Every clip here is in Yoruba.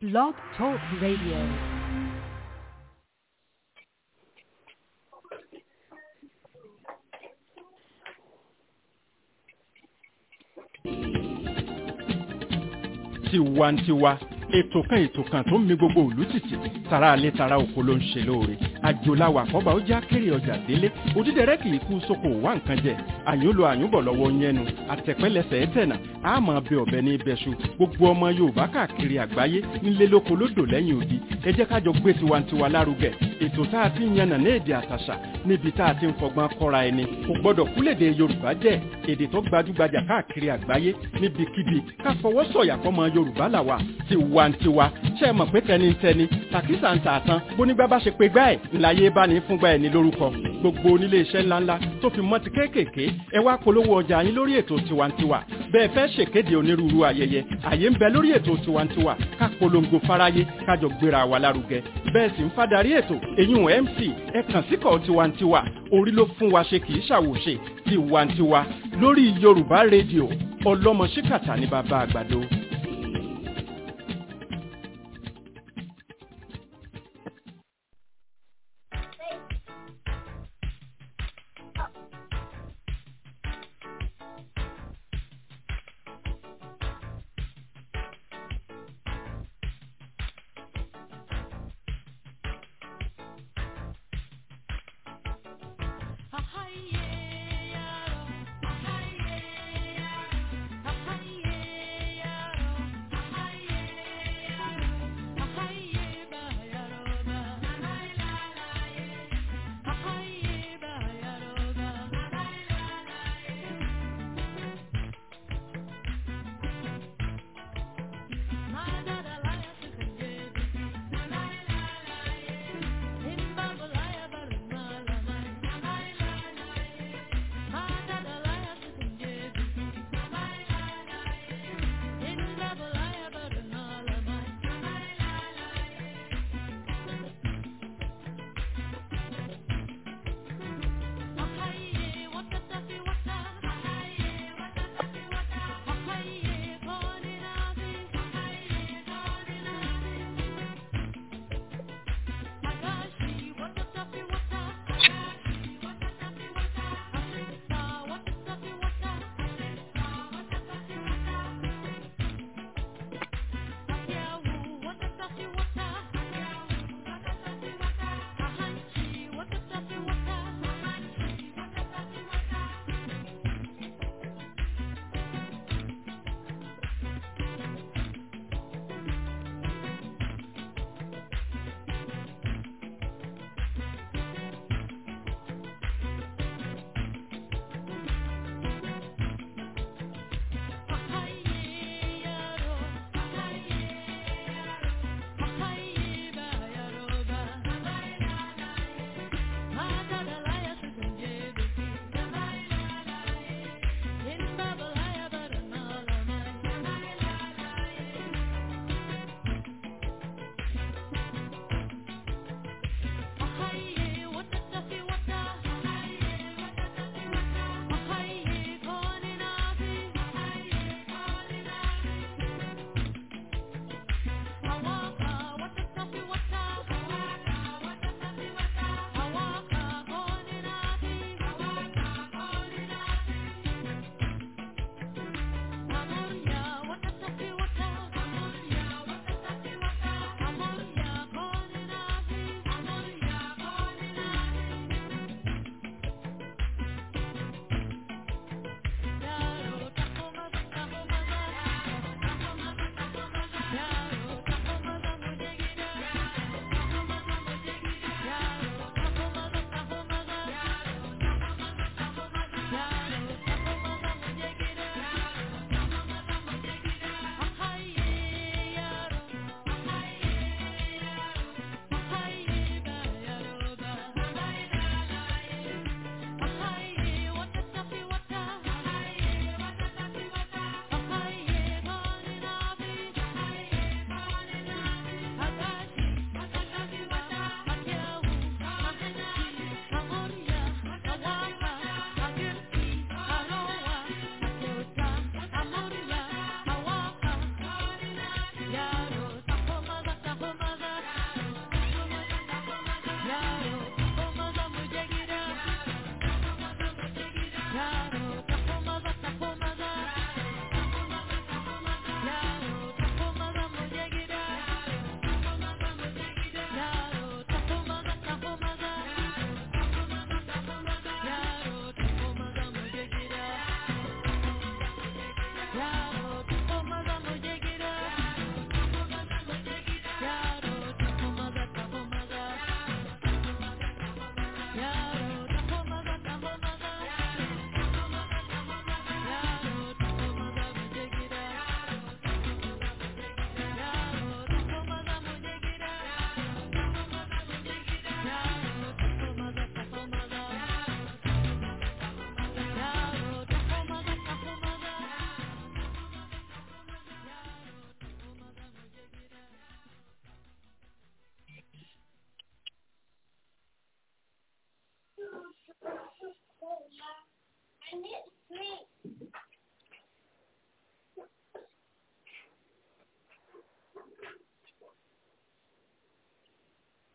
Blog Talk Radio. tiwantiwa ètò kan ètò kan tó ń mi gbogbo òlú tìtì tara alẹ́ tara oko ló ń ṣe lóore àjòláwà àkọ́bà ó já kéré ọjà délé òdídẹrẹ́ kì í kú sóko wá nǹkan jẹ àyùn lo àyùn bọ̀ lọ́wọ́ yẹnu àtẹ̀pẹ́lẹsẹ̀ ẹ̀tẹ̀nà àmọ́ bẹ ọ̀bẹ ní ibẹ̀ṣu gbogbo ọmọ yorùbá káàkiri àgbáyé nílé lóko lódò lẹ́yìn odi ẹ jẹ́ kájọ gbé tiwantiwa lárugẹ ètò tá a ti ń yànnà ní èdè àtàṣà níbi tá a ti ń fọgbọ́n kọ́ra ẹni kò gbọ́dọ̀ kúlèdè yorùbá jẹ́ èdè tó gbajúgbajà káàkiri àgbáyé níbikíbi ká fọwọ́ sọ̀yà fọmọ yorùbá làwà tiwantiwa ṣe é mọ̀ pé tẹnitẹni tàkísà ń tààtàn bónígbà bá ṣe pé gbá ẹ̀ ńláyé bá ní fúngbà ẹ̀ ní lórúkọ gbogbo onílé iṣẹ́ ńláńlá tó fi mọ́ ti kéékèèké ẹ wá polówó ọjà yín lórí ètò tiwantiwa bẹ́ẹ̀ fẹ́ ṣèkéde onírúurú ayẹyẹ àyè ń bẹ lórí ètò tiwantiwa ká polongo fáráyé kájọ gbéra wa lárugẹ bẹ́ẹ̀ sì ń fadarí ètò èyún mc ẹ kàn síkọ̀ tiwantiwa orí ló fún wa ṣe kì í ṣàwòṣe tiwantiwa lórí yorùbá rédíò ọlọ́mọ ṣíkàtà ní bàbá àgbàdo.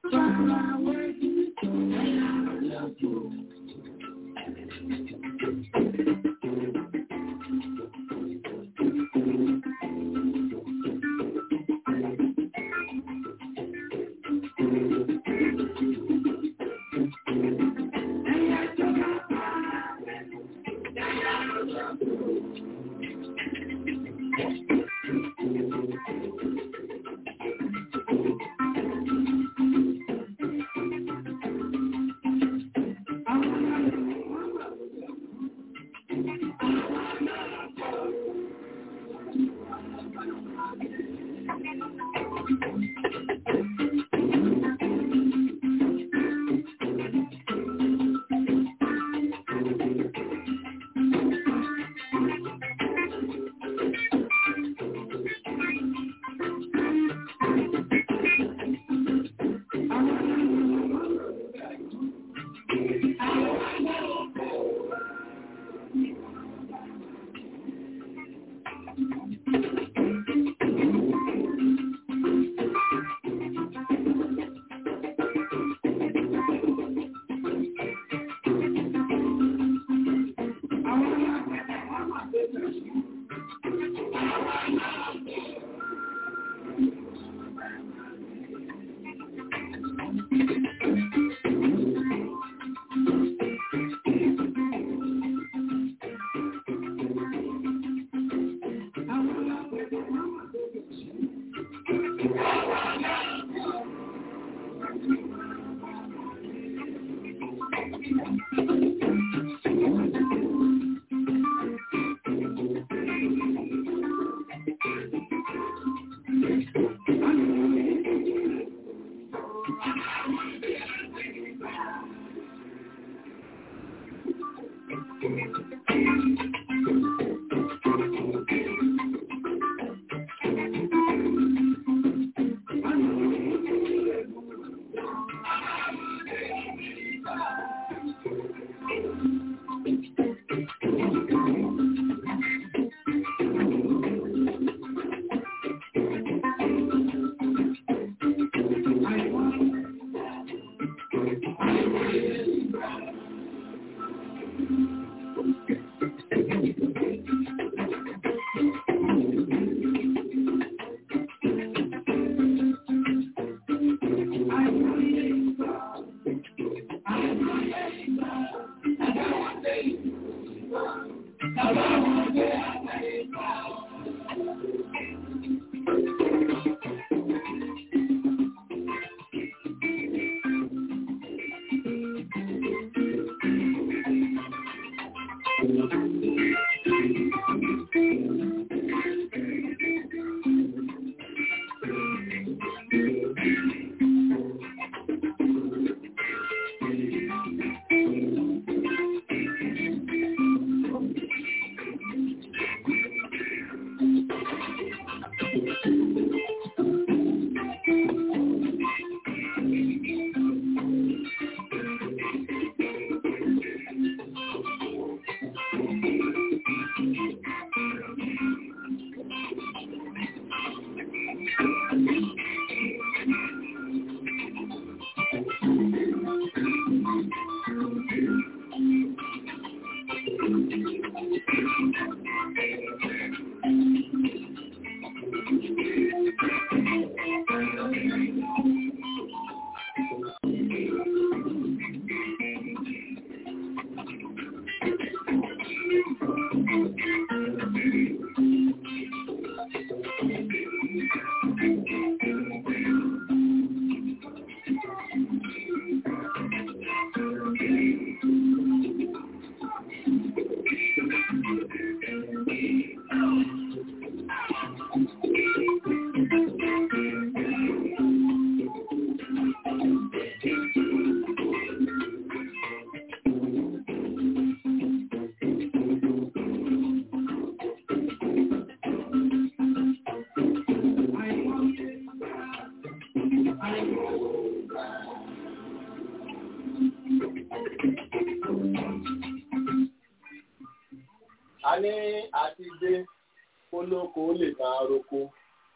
a ní àti dé kólókó lè máa roko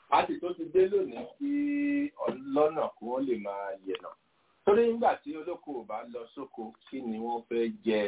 a sì tó ti dé lónìí kí ọlọ́nà kí wọ́n lè máa yẹ̀nà torí nígbà tí olóko ò bá lọ sóko kí ni wọ́n fẹ́ jẹ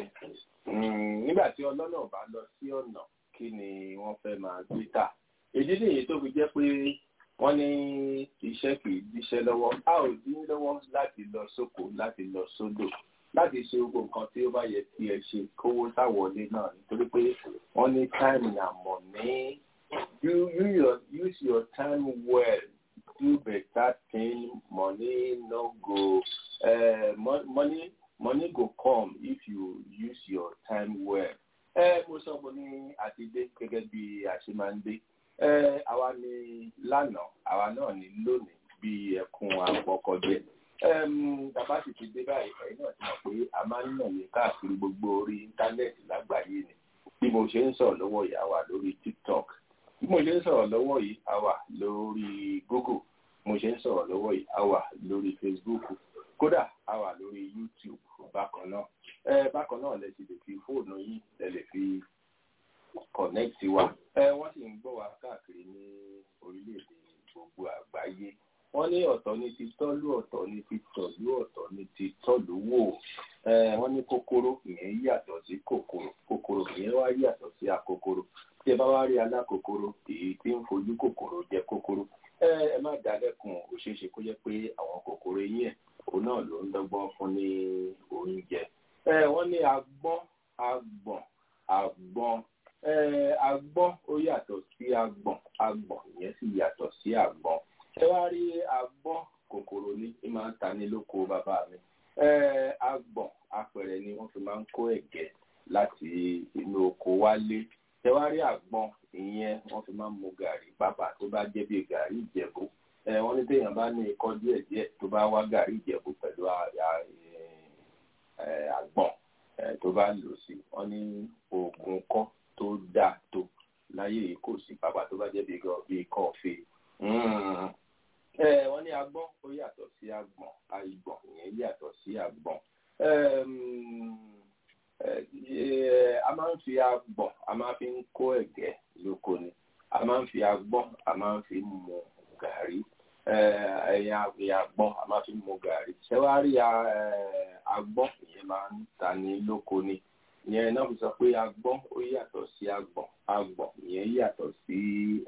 nígbà tí ọlọ́nà ò bá lọ sí ọ̀nà kí ni wọ́n fẹ́ máa gbé tà èdè nìyí tó fi jẹ́ pé wọ́n ní iṣẹ́ kì í díṣẹ́ lọ́wọ́ a ò dín lọ́wọ́ láti lọ sóko láti lọ sódò láti ṣe gbogbo nǹkan tí ó bá yẹ kí ẹ ṣe kówó sáwọlé náà nítorí pé wọ́n ní time na money you you your, use your time well do better thing money no go uh, money money go come if you use your time well. ẹ mo sọ mo ní àtidé gẹ́gẹ́ bí a ṣe máa ń dé àwa ni lánàá àwa náà ní lónìí bí ẹkùn àpọ̀kọ̀jẹ́ tàbá sì ti dé báyìí ẹ̀yin náà ti mọ̀ pé a máa ń nà ní káàkiri gbogbo orí íńtánẹ́ẹ̀tì lágbàáyé ni bí mo ṣe ń sọ̀rọ̀ lọ́wọ́ yìí a wà lórí tiktok bí mo ṣe ń sọ̀rọ̀ lọ́wọ́ yìí a wà lórí google mo ṣe ń sọ̀rọ̀ lọ́wọ́ yìí a wà lórí facebook kódà a wà lórí youtube bákan náà ẹ bákan náà lẹ ti lè fi fóònù yìí lẹ lè fi connect wa ẹ wọ́n sì ń gbọ́ wa káàkiri ní orílẹ̀-èdè gbogbo àgbáyé wọ́n ní ọ̀tọ̀ ní ti tọ́lú ọ̀tọ̀ ní ti tọ̀lú ọ̀tọ̀ ní ti tọ́lú wò wọ́n ní kòkòrò ìyẹn yàtọ̀ sí kòkòrò kòkòrò ìyẹn wá yàtọ̀ sí akòkòrò tí ẹ bá wá rí alákòkòrò èyí tí ń fojú kòkòrò jẹ kòkòrò ẹ má dálẹ́kun ó ṣeé ṣe kó jẹ́ pé àwọn kòkòrò yín ẹ̀ òun náà ló ń dọ́gbọ́n fún ní oúnjẹ wọ́n ní agbọ́n agbọ̀n agbọ́n agbọ́n ó yàtọ̀ sí agbọ̀n agbọ̀n ìyẹn sì yàtọ̀ sí àgbọ̀n ẹ wá rí agbọ́n kòkòrò ní í máa ń ta ní lóko bàbá mi agbọ̀n apẹ̀rẹ̀ ni wọ́n fi máa ń kó ẹ̀gẹ́ láti inú oko wálé ẹ wá rí àgbọn ìyẹn wọ́n fi máa ń mu gàrí pápá tó bá jẹ́ bí gàrí ìjẹ̀bú wọ́n ní téèyàn bá ní ikọ́ díẹ̀ díẹ̀ tó bá wá gàrí ìjẹ̀bú pẹ̀lú àgbọn tó bá lò sí wọ́n ní oògùn kọ́ tó dáa tó láyé yìí kò sí pápá tó bá jẹ́ bí kọ́ọ̀fì wọ́n ní agbọ́n ó yàtọ̀ sí àgbọ̀n àìgbọ̀n ìyẹn yàtọ̀ sí àgbọ̀n a máa ń fi agbọ̀n a máa fi ń kó ẹ̀gẹ́ lóko ni a máa ń fi agbọ́n a máa ń fi mu gàrí ẹ̀yìn àgbọ̀n a máa fi mu gàrí ṣẹ́wárí agbọ́n ìyẹn máa ń ta ní lóko ni ìyẹn náà fi sọ pé agbọ́n ó yàtọ̀ sí agbọ̀n agbọ̀n ìyẹn yàtọ̀ sí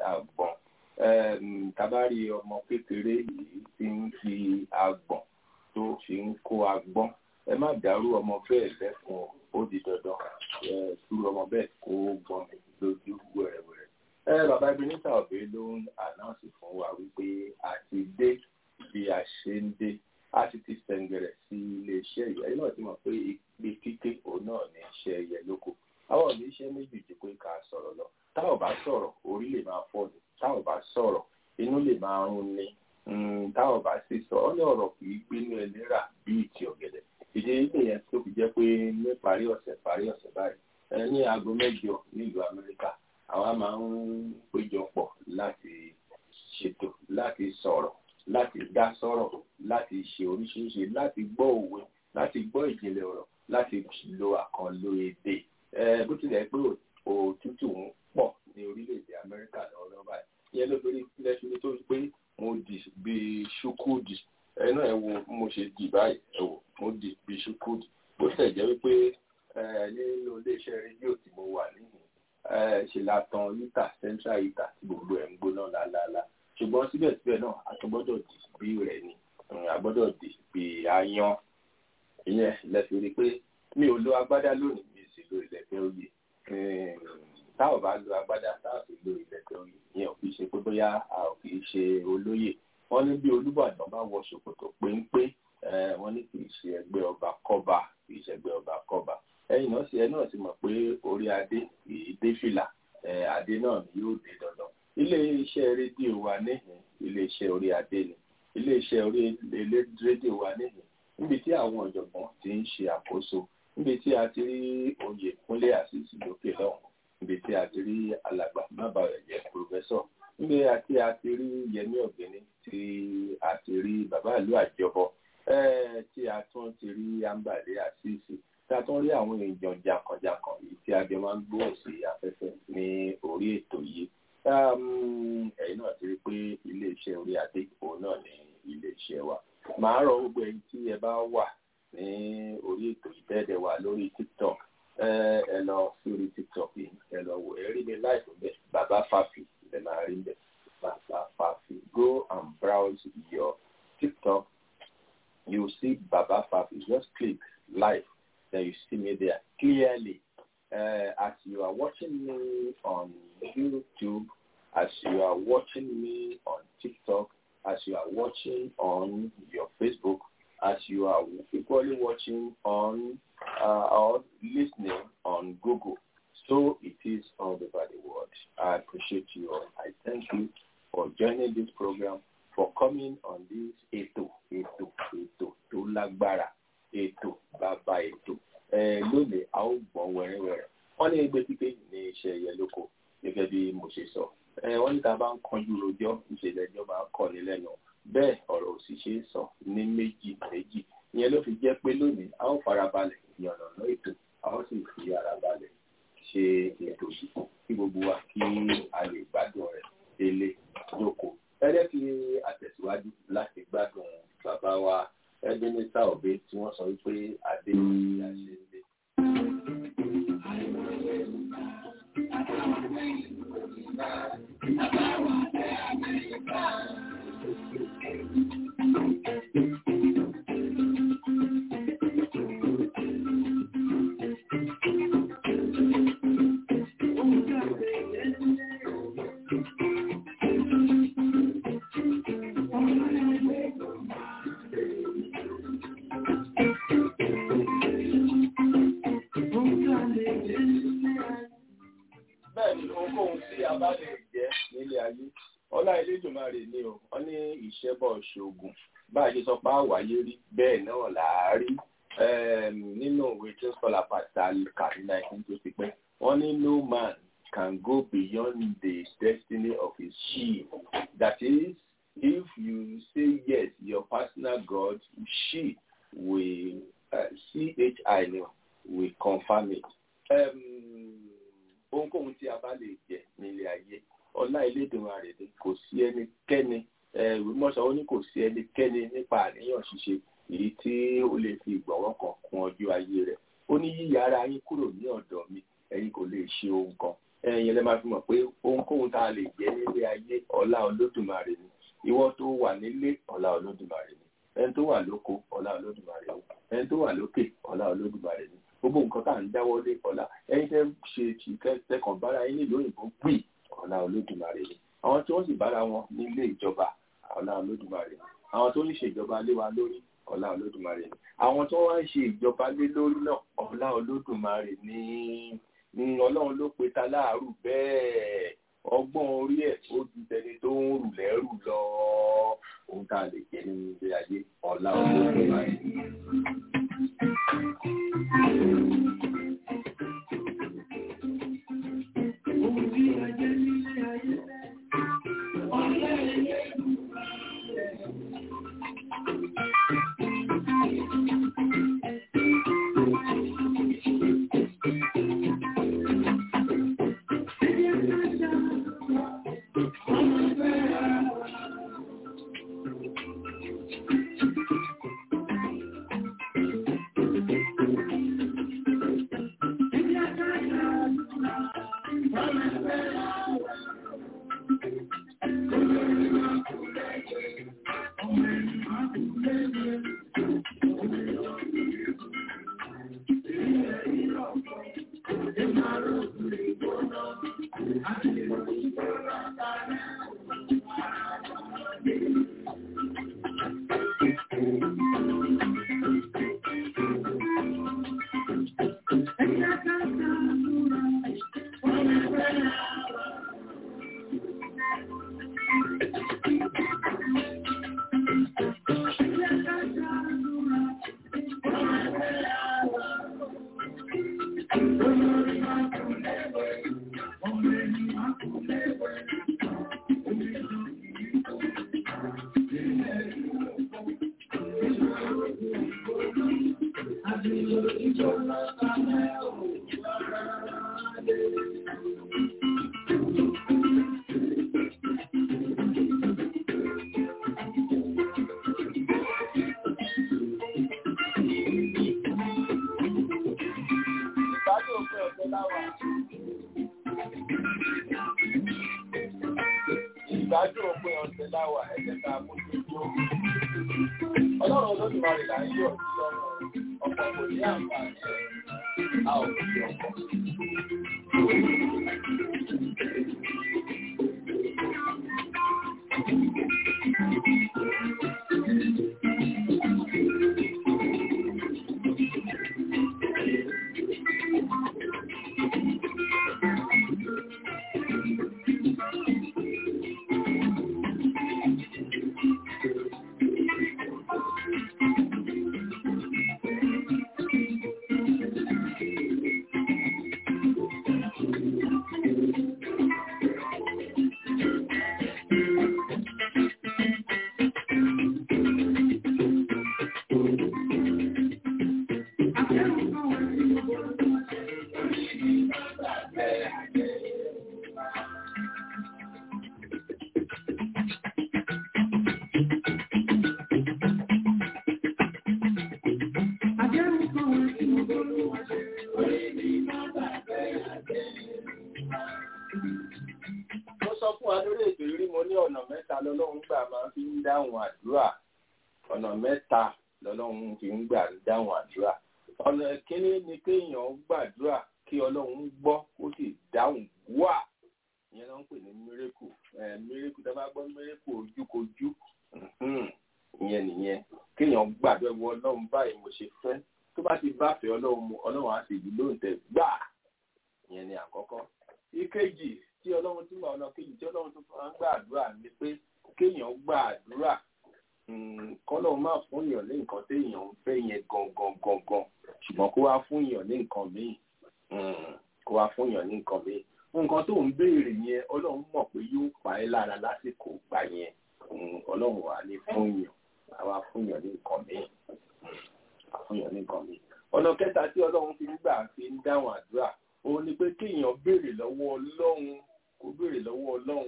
àgbọ̀n tabari ọmọ kékeré yìí ti ń fi agbọ̀n tó fi ń kó agbọ́n ẹ má dàrú ọmọ bẹ́ẹ̀ lẹ́kùn ó di dandan ẹ tú ọmọ bẹ́ẹ̀ kó gbọ́n mi lójú wẹ̀rẹ̀wẹ̀rẹ̀. ẹ bàbá Ebenezer Obey ló ń ànáǹsì fún wa wípé a ti dé bí a ṣe ń dé a sì ti sẹ̀ǹgẹ̀rẹ̀ sí iléeṣẹ́ ìyá yìí náà ti mọ̀ pé ìpè kíké òun náà ní iṣẹ́ ẹyẹ lóko àwọn ò ní iṣẹ́ méjì ju pé ká sọ̀rọ̀ lọ táwọn bá sọ̀rọ̀ orí lè máa fọ́ ni táwọn bá sọ̀rọ̀ inú lè máa rún ni táwọn bá sì sọ ọ́ ní ọ̀rọ̀ kì í gbénú ẹlẹ́rà bí ìtì ọ̀gẹ̀dẹ̀ ìdí ilé yẹn tó fi jẹ́ pé ní parí ọ̀sẹ̀ parí ọ̀sẹ̀ báyìí ní aago mẹ́jọ nílùú Amẹ́ríkà àwa máa ń péjọ pọ̀ láti ṣètò láti sọ̀rọ̀ láti dá sọ̀rọ̀ láti ṣe oríṣiríṣi láti gbọ́ òwe láti gbọ́ ìjìnlẹ̀ ọ̀rọ̀ láti lo àkànlò èdè bó tilẹ̀ pé òtútù ń pọ̀ ní orílẹ̀-èdè Amẹ́ríkà lọ́wọ́ báyìí ìyẹn ló fi lẹ́sìn tó pé mo dì bíi ṣúkúdì ẹ náà ẹ wo mo ṣe dì báyìí ẹ wò mo dì bíi ṣúkúdì bó tẹ̀ jẹ́ wípé nínú iléeṣẹ́ rédíò tí mo wà níhìn ṣe la tan yíta central yíta tí gbogbo ẹ̀ ń gbóná lálálá ṣùgbọ́n síbẹ̀síbẹ̀ náà a tún gbọ́dọ̀ dì bí rẹ̀ ni a gbọ́dọ̀ dì bí ayan ìyẹn lẹ́sìn rí pé mi ò lo agbádá lónìí mi sì lo ìlẹ̀kẹ̀ oyè táwọn bá lo agbádá táwọn sì lo ìlẹ̀kẹ̀ oyè ìyẹn ò fi ṣe pé bóyá a ò fi ṣe olóyè wọ́n ní bí Olúbàdàn bá wọ ṣòkòtò péńpé wọ́n ní kì í ṣe ẹgbẹ́ ọba kọ́ba kì í ṣe ẹgbẹ́ ọba kọ́ba ẹ̀yin náà sì ẹ náà sì mọ̀ pé orí adé kì í dé fìlà adé náà ni yóò dé dandan ilé iṣẹ́ rédíò wa níhìn ilé iṣẹ́ orí adé ni ilé iṣẹ́ orí rédíò wa níhìn níbi tí àwọn ọ̀jọ̀gbọ́n ti ń ṣe àkóso níbi tí a ti rí oyè kúnlé àṣìṣì lókè lọ́hùn níbi tí a ti rí alàgbà mábàrẹ̀jẹ̀ pòfẹ́sọ̀ níbi tí a ti rí yẹmí ọ̀gbẹ́ni tí a ti rí bàbá ìlú àjọbọ tí a tún ti rí ambàdé àṣìṣì tí a tún rí àwọn èèyàn jàǹkànjàǹkàn yìí tí a jọ máa ń gbóhùn sí afẹ́fẹ́ ní orí ètò yìí ẹ̀yin náà ti rí pé iléeṣẹ́ orí adé òun náà ní iléeṣẹ́ wa màá rọ gbogbo ẹ̀yin tí ẹ bá wà ní orí ètò ìtẹ́ẹ̀dẹ̀ wa lórí tiktok ẹ lọ sí orí tiktok yìí ẹ lọ wò ẹ rí mi láìpẹ́ bẹ́ẹ̀ bàbá fàfì ẹ máa rí bẹ́ẹ̀ bàbá fàfì go and browse your tiktok you see bàbá fàfì just click live then you see me there clearly uh, as you are watching me on youtube as you are watching me on tiktok as you are watching on your facebook as you are equally watching on uh, or listening on Google. So it is all over the world. I appreciate you all. I thank you for joining this program, for coming on this Eto, Eto, Eto, tó lágbára, Eto, bàbá Eto. Lónìí, a ó gbọ́n wẹ́rẹ́wẹ́rẹ́. Wọ́n ní ẹgbẹ́ pípé ní iṣẹ́ ẹ̀yẹ lóko, gẹ́gẹ́ bí mo ṣe sọ. Wọ́n ní ta bá ń kanjú rojọ́, ìṣẹ̀lẹ̀ ìjọba kọ́ni lẹ́nu bẹ́ẹ̀ ọ̀rọ̀ òsì ṣe é sọ ní méjì méjì ìyẹn ló fi jẹ́ pé lónìí a ó farabalẹ̀ ìyànnàná ètò a ó sì fi ara balẹ̀ ṣe ètò yìí kí gbogbo wa kí a lè gbádùn rẹ̀ délé lóko ẹ̀rẹ́ fi àtẹ̀síwájú láti gbádùn bàbá wa Ebenezer Obey tí wọ́n sọ wípé adé ní àṣẹ ilé. bẹ́ẹ̀ni ohunkóhun tí a bá lè jẹ́ nílé ayé ọlá Elédùmarè ni o wọ́n ní ìṣẹ́bọ̀ ṣoògùn bá a ṣe sọ pé àwáyé rí bẹ́ẹ̀ náà là á rí nínú ìwé tí ó sọlá pàtàkì kà ní nineteen tó ti pẹ́ wọ́n ní no man can go beyond the destiny of his sheep that is if you say yes your personal God she will uh, chi ni will confirm it. Um, ohunkóhun tí a bá lè jẹ nílé ayé ọlá Elédùmarè ni kò sí ẹnikẹ́ni ìwémọ̀sán ó ní kò sí ẹnikẹ́ni nípa àníyàn ṣíṣe èyí tí ó lè fi ìgbọ̀nwọ́ kan kún ọjọ́ ayé rẹ̀ ó ní yíya ara yín kúrò ní ọ̀dọ̀ mi ẹ̀yin kò lè ṣe ohun kan ẹ̀yin lè máa fi mọ̀ pé ohunkóhun tá a lè jẹ nílé ayé ọlá Olódùmarè ni ìwọ tó wà nílé ọlá Olódùmarè ni ẹni tó wà lóko ọlá Olódùmarè ni ẹni tó wà lókè ọlá Olódùmarè ni gbogbo nǹkan tá à ń dáwọ́ lé ọlá ẹ̀yin tẹ́ ṣe tì kẹ́kọ̀ọ́ bára yín nílùú òyìnbó gbì ọlá Olódùmarè ni àwọn tí wọ́n sì bára wọn nílé ìjọba ọlá Olódùmarè ni àwọn tó ń ṣèjọba lé wa lórí ọlá Olódùmarè ni àwọn tó wá ń ṣe ìjọba lé lórí náà ọlá Olódùmarè ni ni Ọlọ́run ló pe ta láàrú bẹ́ẹ̀ ọgbọ́n orí ẹ̀ ó ju tẹni tó ń rù lẹ́rù lọ ohun tá a lè jẹ nínú ilé ayé ọlá Olódùmarè ni. ọlọ́run olódùmarè là ń yọ̀ sí lọ́rùn ọ̀pọ̀ kò ní àǹfààní ẹ̀ a ò fi ọ̀pọ̀. mo sọ fún wa lórí ètò ìrí mo ní ọ̀nà mẹ́ta lọ́lọ́run gbà máa fi ń dáhùn àdúrà ọ̀nà mẹ́ta lọ́lọ́run fi ń gbà ń dáhùn àdúrà ọ̀nà kínní ni kéèyàn gbàdúrà kí ọlọ́run gbọ́ ó sì dáhùn wá ìyẹn ló ń pè ní mírèkù mírèkù tó bá gbọ́ mírèkù ojúkojú mhm, ìyẹn nìyẹn kéèyàn gbàdúrà wọ ọlọ́run báyìí mo ṣe fẹ́ tó bá ti báfẹ́ ọlọ́run mu ọlọ́run á sì yí lóǹtẹ̀ gbà ìyẹn ni àkọ́kọ́ ìkejì tí ọlọ́run tún wà ọ̀nà kejì tí ọlọ́run tún máa ń gbàdúrà ni pé kéèyàn gbàdúrà kọ́lọ́run máa fún èèyàn ní nǹkan téèyàn ń fẹ́ yẹn gangan gangan ṣùgbọ́n kó wá fún èèyàn ní nǹkan míì Mm, kó wá fún èèyàn ní nǹkan míì nǹkan tó ń béèrè yẹn ọlọ́run mọ̀ pé yóò pa ẹ́ lára lásìkò gbà yẹn Mm, ọlọ́run wà ní fún èèyàn àwa fún èèyàn ní nǹkan míì Mm, fún èèyàn ní nǹkan míì ọ̀nà kẹta tí ọlọ́run fi ń gbà fi ń dáhùn àdúrà òun ni pé kéèyàn béèrè lọ́wọ́ ọlọ́run kó béèrè lọ́wọ́ ọlọ́run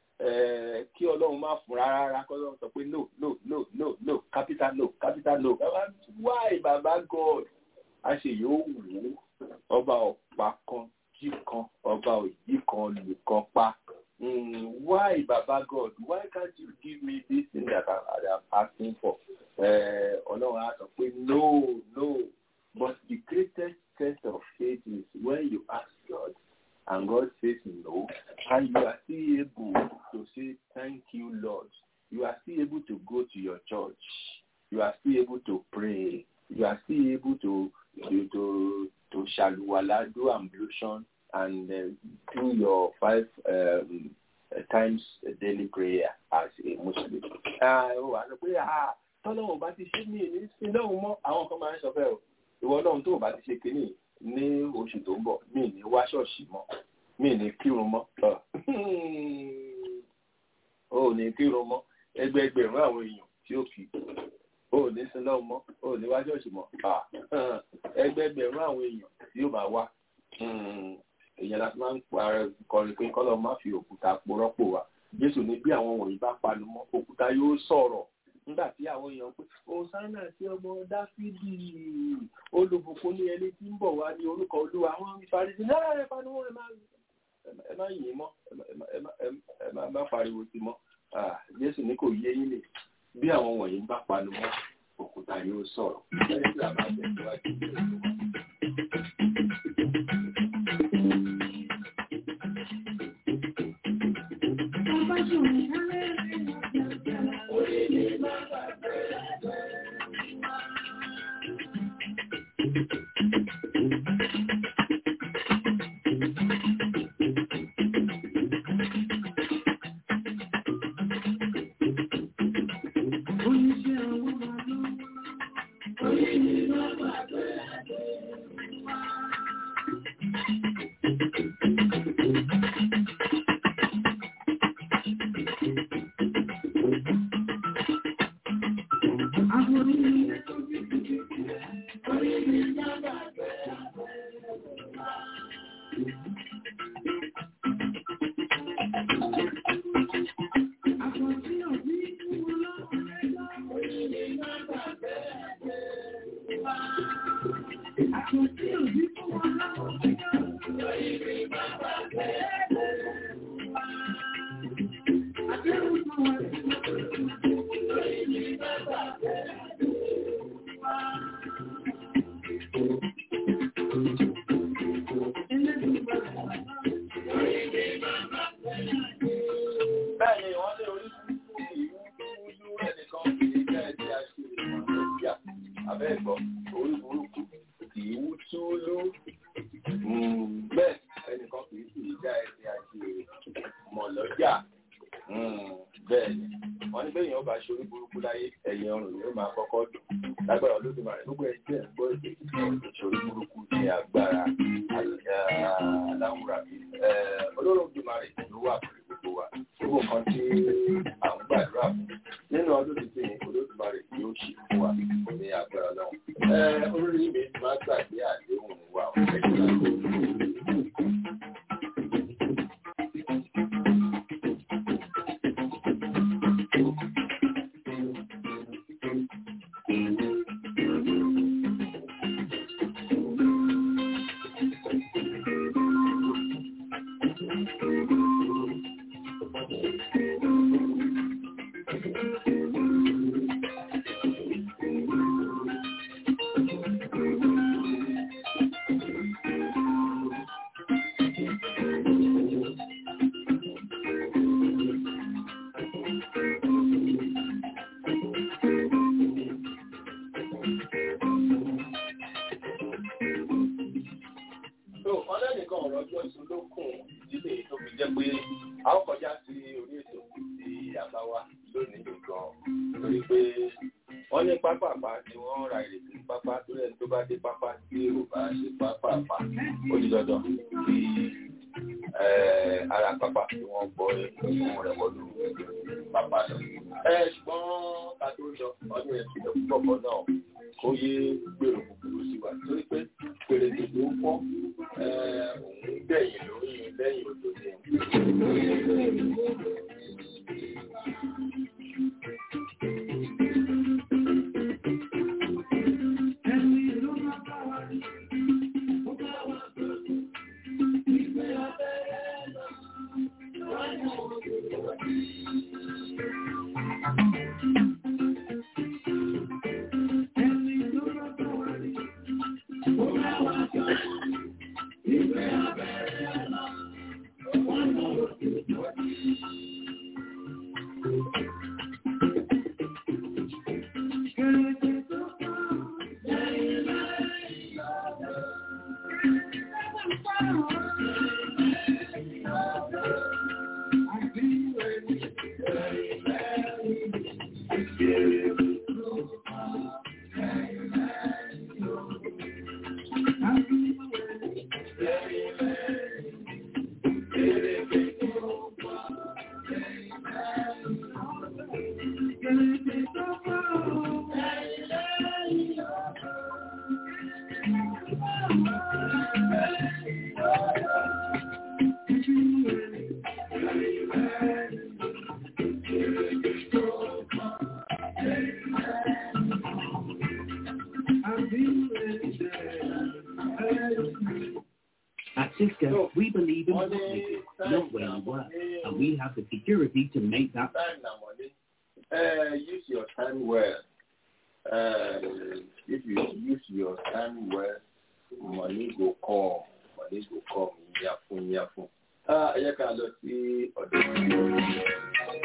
eh, kí ọlọ́run má fún rárá kí ọlọ́run sọ pé no no no no no capital no capital no bàbá why bàbá god a ṣe yóò wù ú ọba ọ̀pá kan jí kan ọba òyì kan lù kan pa Mm, why baba god why can't you give me this thing that I, I am asking for Eh, ọlọ́run á sọ pé no no but the greatest test of faith is when you ask God and God says no, and you are still able to say, Thank you, Lord. You are still able to go to your church. You are still able to pray. You are still able to to to, to shaluwala, do ablution, and uh, do your five um, uh, times daily prayer as a Muslim. Ó wà lọ pé tọ́lọ́wọ́ bá ti ṣe mí ní sí lọ́hùn mọ́ àwọn kan máa ń sọ fẹ́ o ìwọ lọ́hùn tó o bá ti ṣe kínní ní oṣù tó ń bọ̀ mí ní wá ṣọ́ọ̀ṣì mọ́ mí ní kírun mọ́ o ò ní kírun mọ́ ẹgbẹẹgbẹ̀rún àwọn èèyàn tí ó kì í o ò ní sin lọ́hùn mọ́ o ò ní wá ṣọ́ọ̀ṣì mọ́ ẹgbẹẹgbẹ̀rún àwọn èèyàn tí ó máa wá èèyàn láti máa ń kọrin pé kọ́lọ́ má fi òkúta porọ́pò wa Jésù ní bí àwọn wọ̀nyí bá panu mọ́ òkúta yóò sọ̀rọ̀ nígbà tí àwọn èèyàn pé hosanna sí ọmọ dáfídì olùbùkún ní ẹni tí ń bọ̀ wá ní orúkọ olúwa àwọn ìfarisi náà ẹ panu wọn ẹ má yìn mọ́ ẹ má pariwo sí mọ́ jésù ní kò yé yín lè bí àwọn wọ̀nyí bá panu mọ́ òkúta yóò sọ̀rọ̀ ẹni tí a máa tẹ̀síwájú. bẹ́ẹ̀ gbọ́ orí burúkú kì í wú túlú bẹ́ẹ̀ ẹnìkan kì í sì já ẹsẹ̀ àti mọ̀ lọ́jà bẹ́ẹ̀ ni wọ́n ní bẹ́ẹ̀ yẹn bá ṣe orí burúkú láyé ẹ̀yìn ọrùn ni ó máa kọ́kọ́ dùn lágbára olódùmarè gbogbo ẹgbẹ́ ẹ̀gbọ́ èdè ìṣòro burúkú ní agbára aláwùrà olódùmarè ló wà pẹ̀lú gbogbo wa gbogbo nǹkan tí à ń gbàdúrà fún nínú ọdún tuntun yìí olódùmarè yóò ṣe fún wa ní agbára náà olórí mi máa gbàgbé àdéhùn wa At Cisco, we believe in what we do, not where you work, and we have the security to make that. Time na money. Uh, use your time well. Uh, if you use your time well, money go come. Money go come. Yafun yafun. Ah, ẹ jẹ́ ká lọ sí ọ̀dọ̀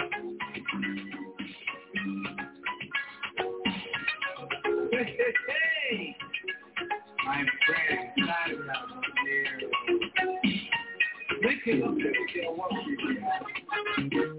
Hey, my friend, glad to have you there. We can look at your work.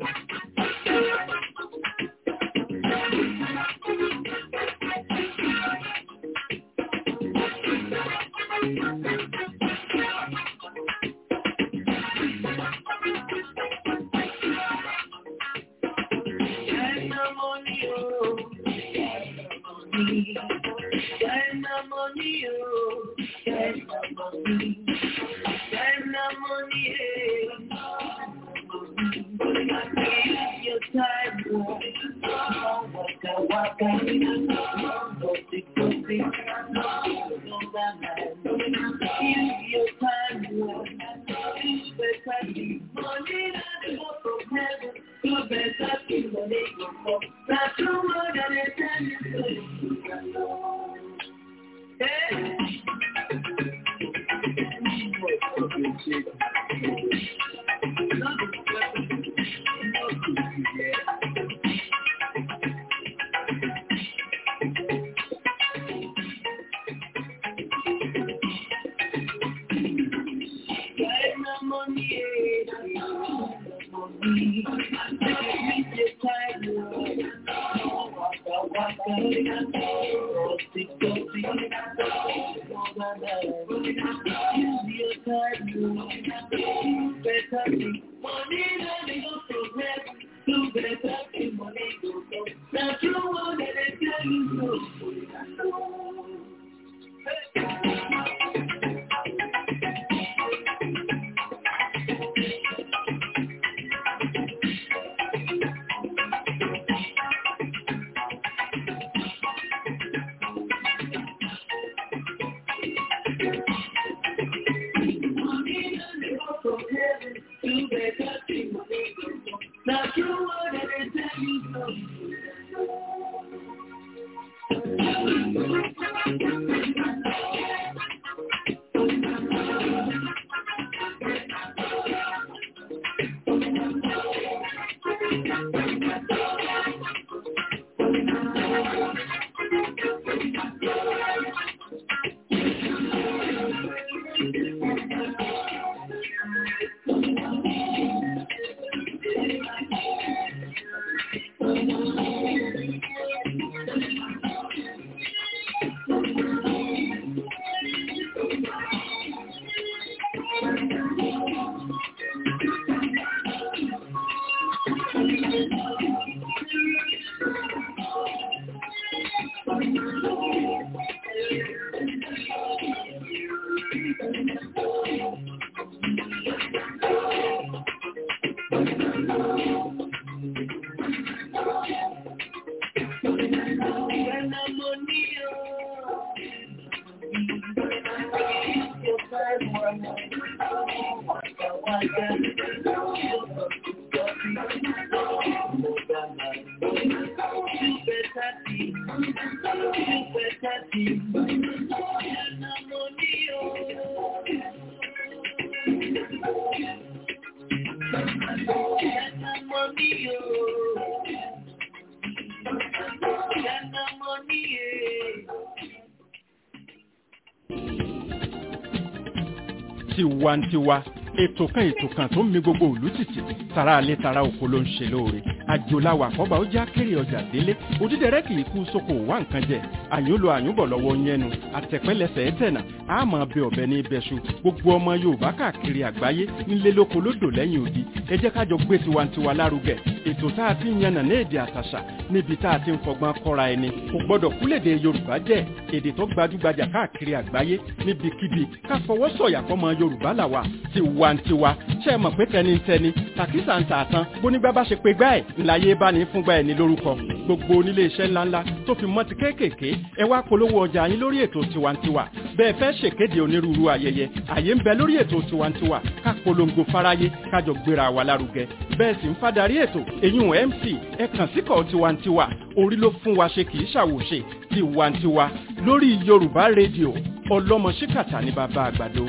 tiwantiwa ètò kan ètò kan tó ń mi gbogbo òlú tìtì tara alẹ́ tara oko ló ń ṣe lóore àjòláwà àkọ́bà ó já kéré ọjà délé òdídẹrẹ́ kì í kú sóko wá nǹkan jẹ àyúnlò àyúnbọ̀ lọ́wọ́ yẹnu àtẹ̀pẹ́lẹsẹ̀ ẹ̀tẹ̀nà àmọ́ bẹ ọ̀bẹ ní ibẹ̀ṣu gbogbo ọmọ yorùbá káàkiri àgbáyé ńlẹ́ lóko lódò lẹ́yìn odi ẹ jẹ́ kájọ gbé tiwantiwa lárugẹ ètò tá a ti ń yànnà ní èdè àtàṣà níbi tá a ti ń fọgbọ́n kọ́ra ẹni kò gbọ́dọ̀ kúlèdè yorùbá jẹ́ èdè tó gbajúgbajà káàkiri àgbáyé níbikíbi ká fọwọ́ sọ̀yà fọmọ yorùbá làwà tiwantiwa ṣe é mọ̀ pé tẹnitẹni tàkísà ń tààtàn bónígbà bá ṣe pé gbá ẹ̀ ńláyé bá ní fúngbà ẹ̀ ní lórúkọ gbogbo onílé iṣẹ́ ńláńlá tó fi mọ́ ti kéékèèké ẹ wá polówó ọjà yín lórí ètò tiwantiwa bẹ́ẹ̀ fẹ́ ṣèkéde onírúurú ayẹyẹ àyè ń bẹ lórí ètò tiwantiwa ká polongo fáráyé kájọ gbéra wa lárugẹ bẹ́ẹ̀ sì ń fadarí ètò èyún mc ẹ kàn síkọ̀ tiwantiwa orí ló fún wa ṣe kì í ṣàwòṣe tiwantiwa lórí yorùbá rédíò ọlọ́mọ ṣíkàtà ní bàbá àgbàdo.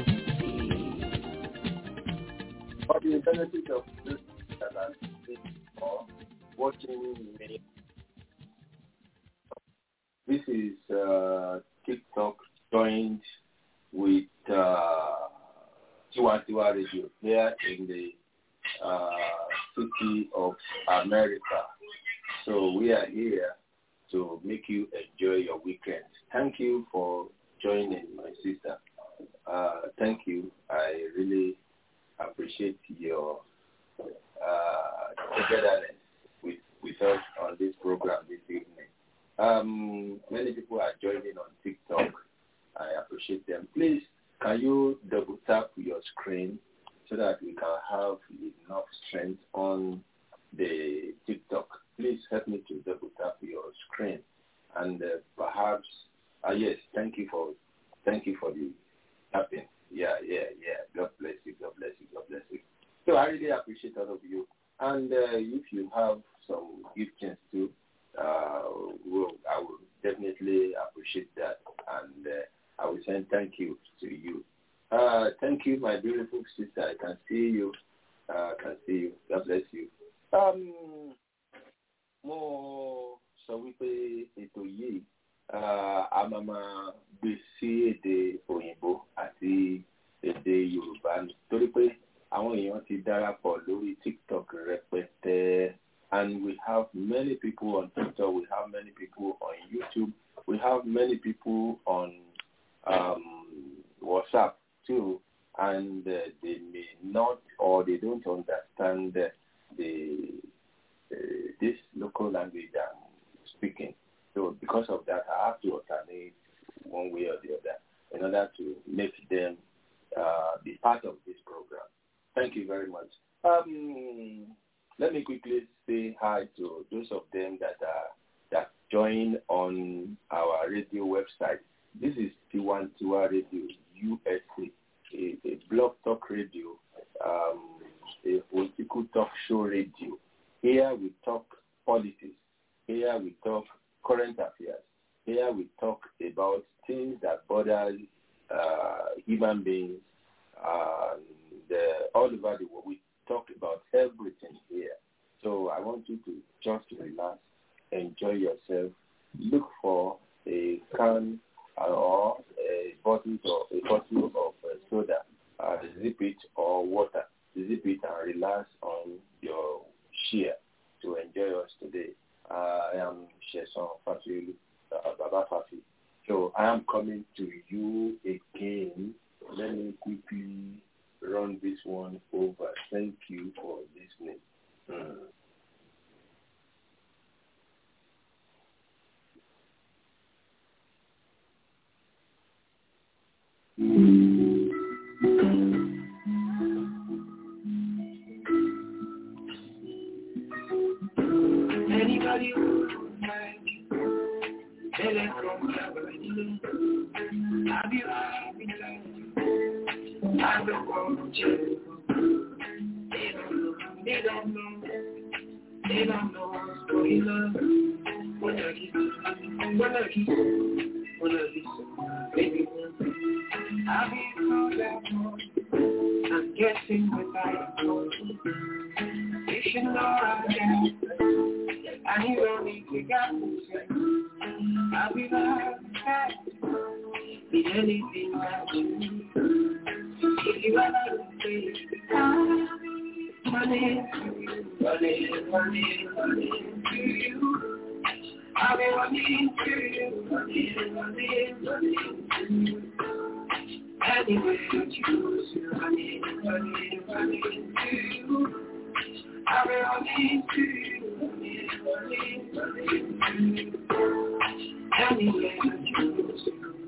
For the benefit of those that are listening or watching me, this is uh, TikTok joined with uh, Tiwantiwa Radio here in the uh, city of America. So we are here to make you enjoy your weekend. Thank you for joining, my sister. Uh, thank you. I really appreciate your uh, togetherness with, with us on this program this evening. Um, many people are joining on TikTok. I appreciate them. Please, can you double tap your screen so that we can have enough strength on the TikTok? Please help me to double tap your screen, and uh, perhaps, uh, yes, thank you for, thank you for the tapping. Yeah, yeah, yeah. God bless you. God bless you. God bless you. So I really appreciate all of you. And uh, if you have some giftings too, uh, well, I will definitely appreciate that. And uh, I will send thank you to you. Uh, thank you, my beautiful sister. I can see you. Uh, I can see you. God bless you. Um, mo sọ wípé ètò yìí a máa máa gbé sí èdè òyìnbó àti èdè yorùbá ni torí pé àwọn èèyàn ti darapọ̀ lórí tiktok rẹpẹtẹ and we have many people on tiktok we have many people people on YouTube. We have many people on um, WhatsApp too, and uh, they may not or they don't understand uh, the uh, this local language I'm speaking. So because of that, I have to alternate one way or the other in order to make them uh, be part of this program. Thank you very much. Um, let me quickly say hi to those of them that are that join on our radio website. This is Tiwantiwa Radio USA, a, a blog talk radio, um, a political talk show radio. Here we talk politics. Here we talk current affairs. Here we talk about things that bother uh, human beings and uh, all over the world. We talk about everything here. So I want you to just relax, enjoy yourself, look for a can or a bottle or a bottle of uh, soda, uh, zip it or water, zip it and relax on your chair to enjoy us today. Uh, I am Sheson Fafi, uh, Baba Fafi. So I am coming to you again. Let me quickly run this one over. Thank you for listening. Mm. Anybody who like they let from heaven. I'll be right beside you. I don't want you. They don't know, they don't know, they don't know what's going on. What are you? What are you? What are you? Baby, I'll be so that I'm guessing what I know. You should know I can. And you don't need to get me I'll be right back. Be anything that you need. If you ever say, money, money, money, money to you. I'll be running to you, money, money, money to you. Anyway, you choose, money, money, money to you. I'll be running to you, money, money, money to you. Anyway, you choose.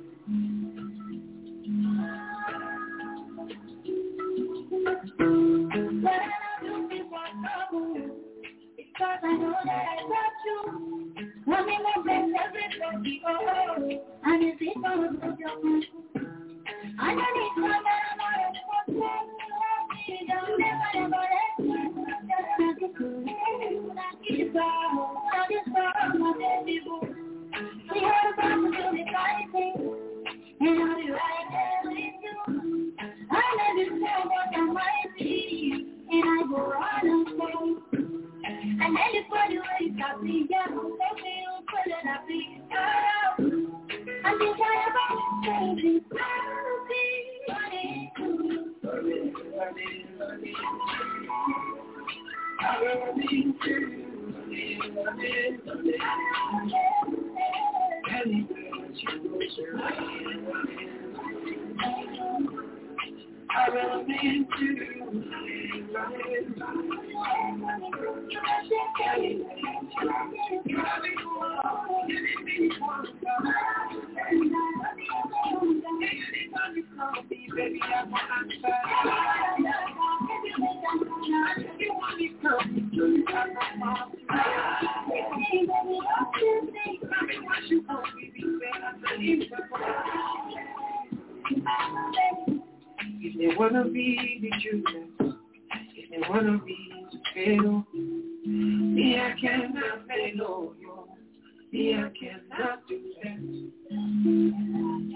Because I know that I got you. Let me know that everybody oh, and if it don't go your I don't need to know that I'm not a don't never, never let me just be cool. I keep it all. I just saw my baby boo. We had a problem to be fighting. And I'll be right there with you. I never know what I might be. And I go on and say. And anybody who is happy, yeah, let me put it up in I think I am baby, I'll be I will be to If they wanna be the children, if they wanna be the fail, me I cannot fail, yo. Me I cannot do that.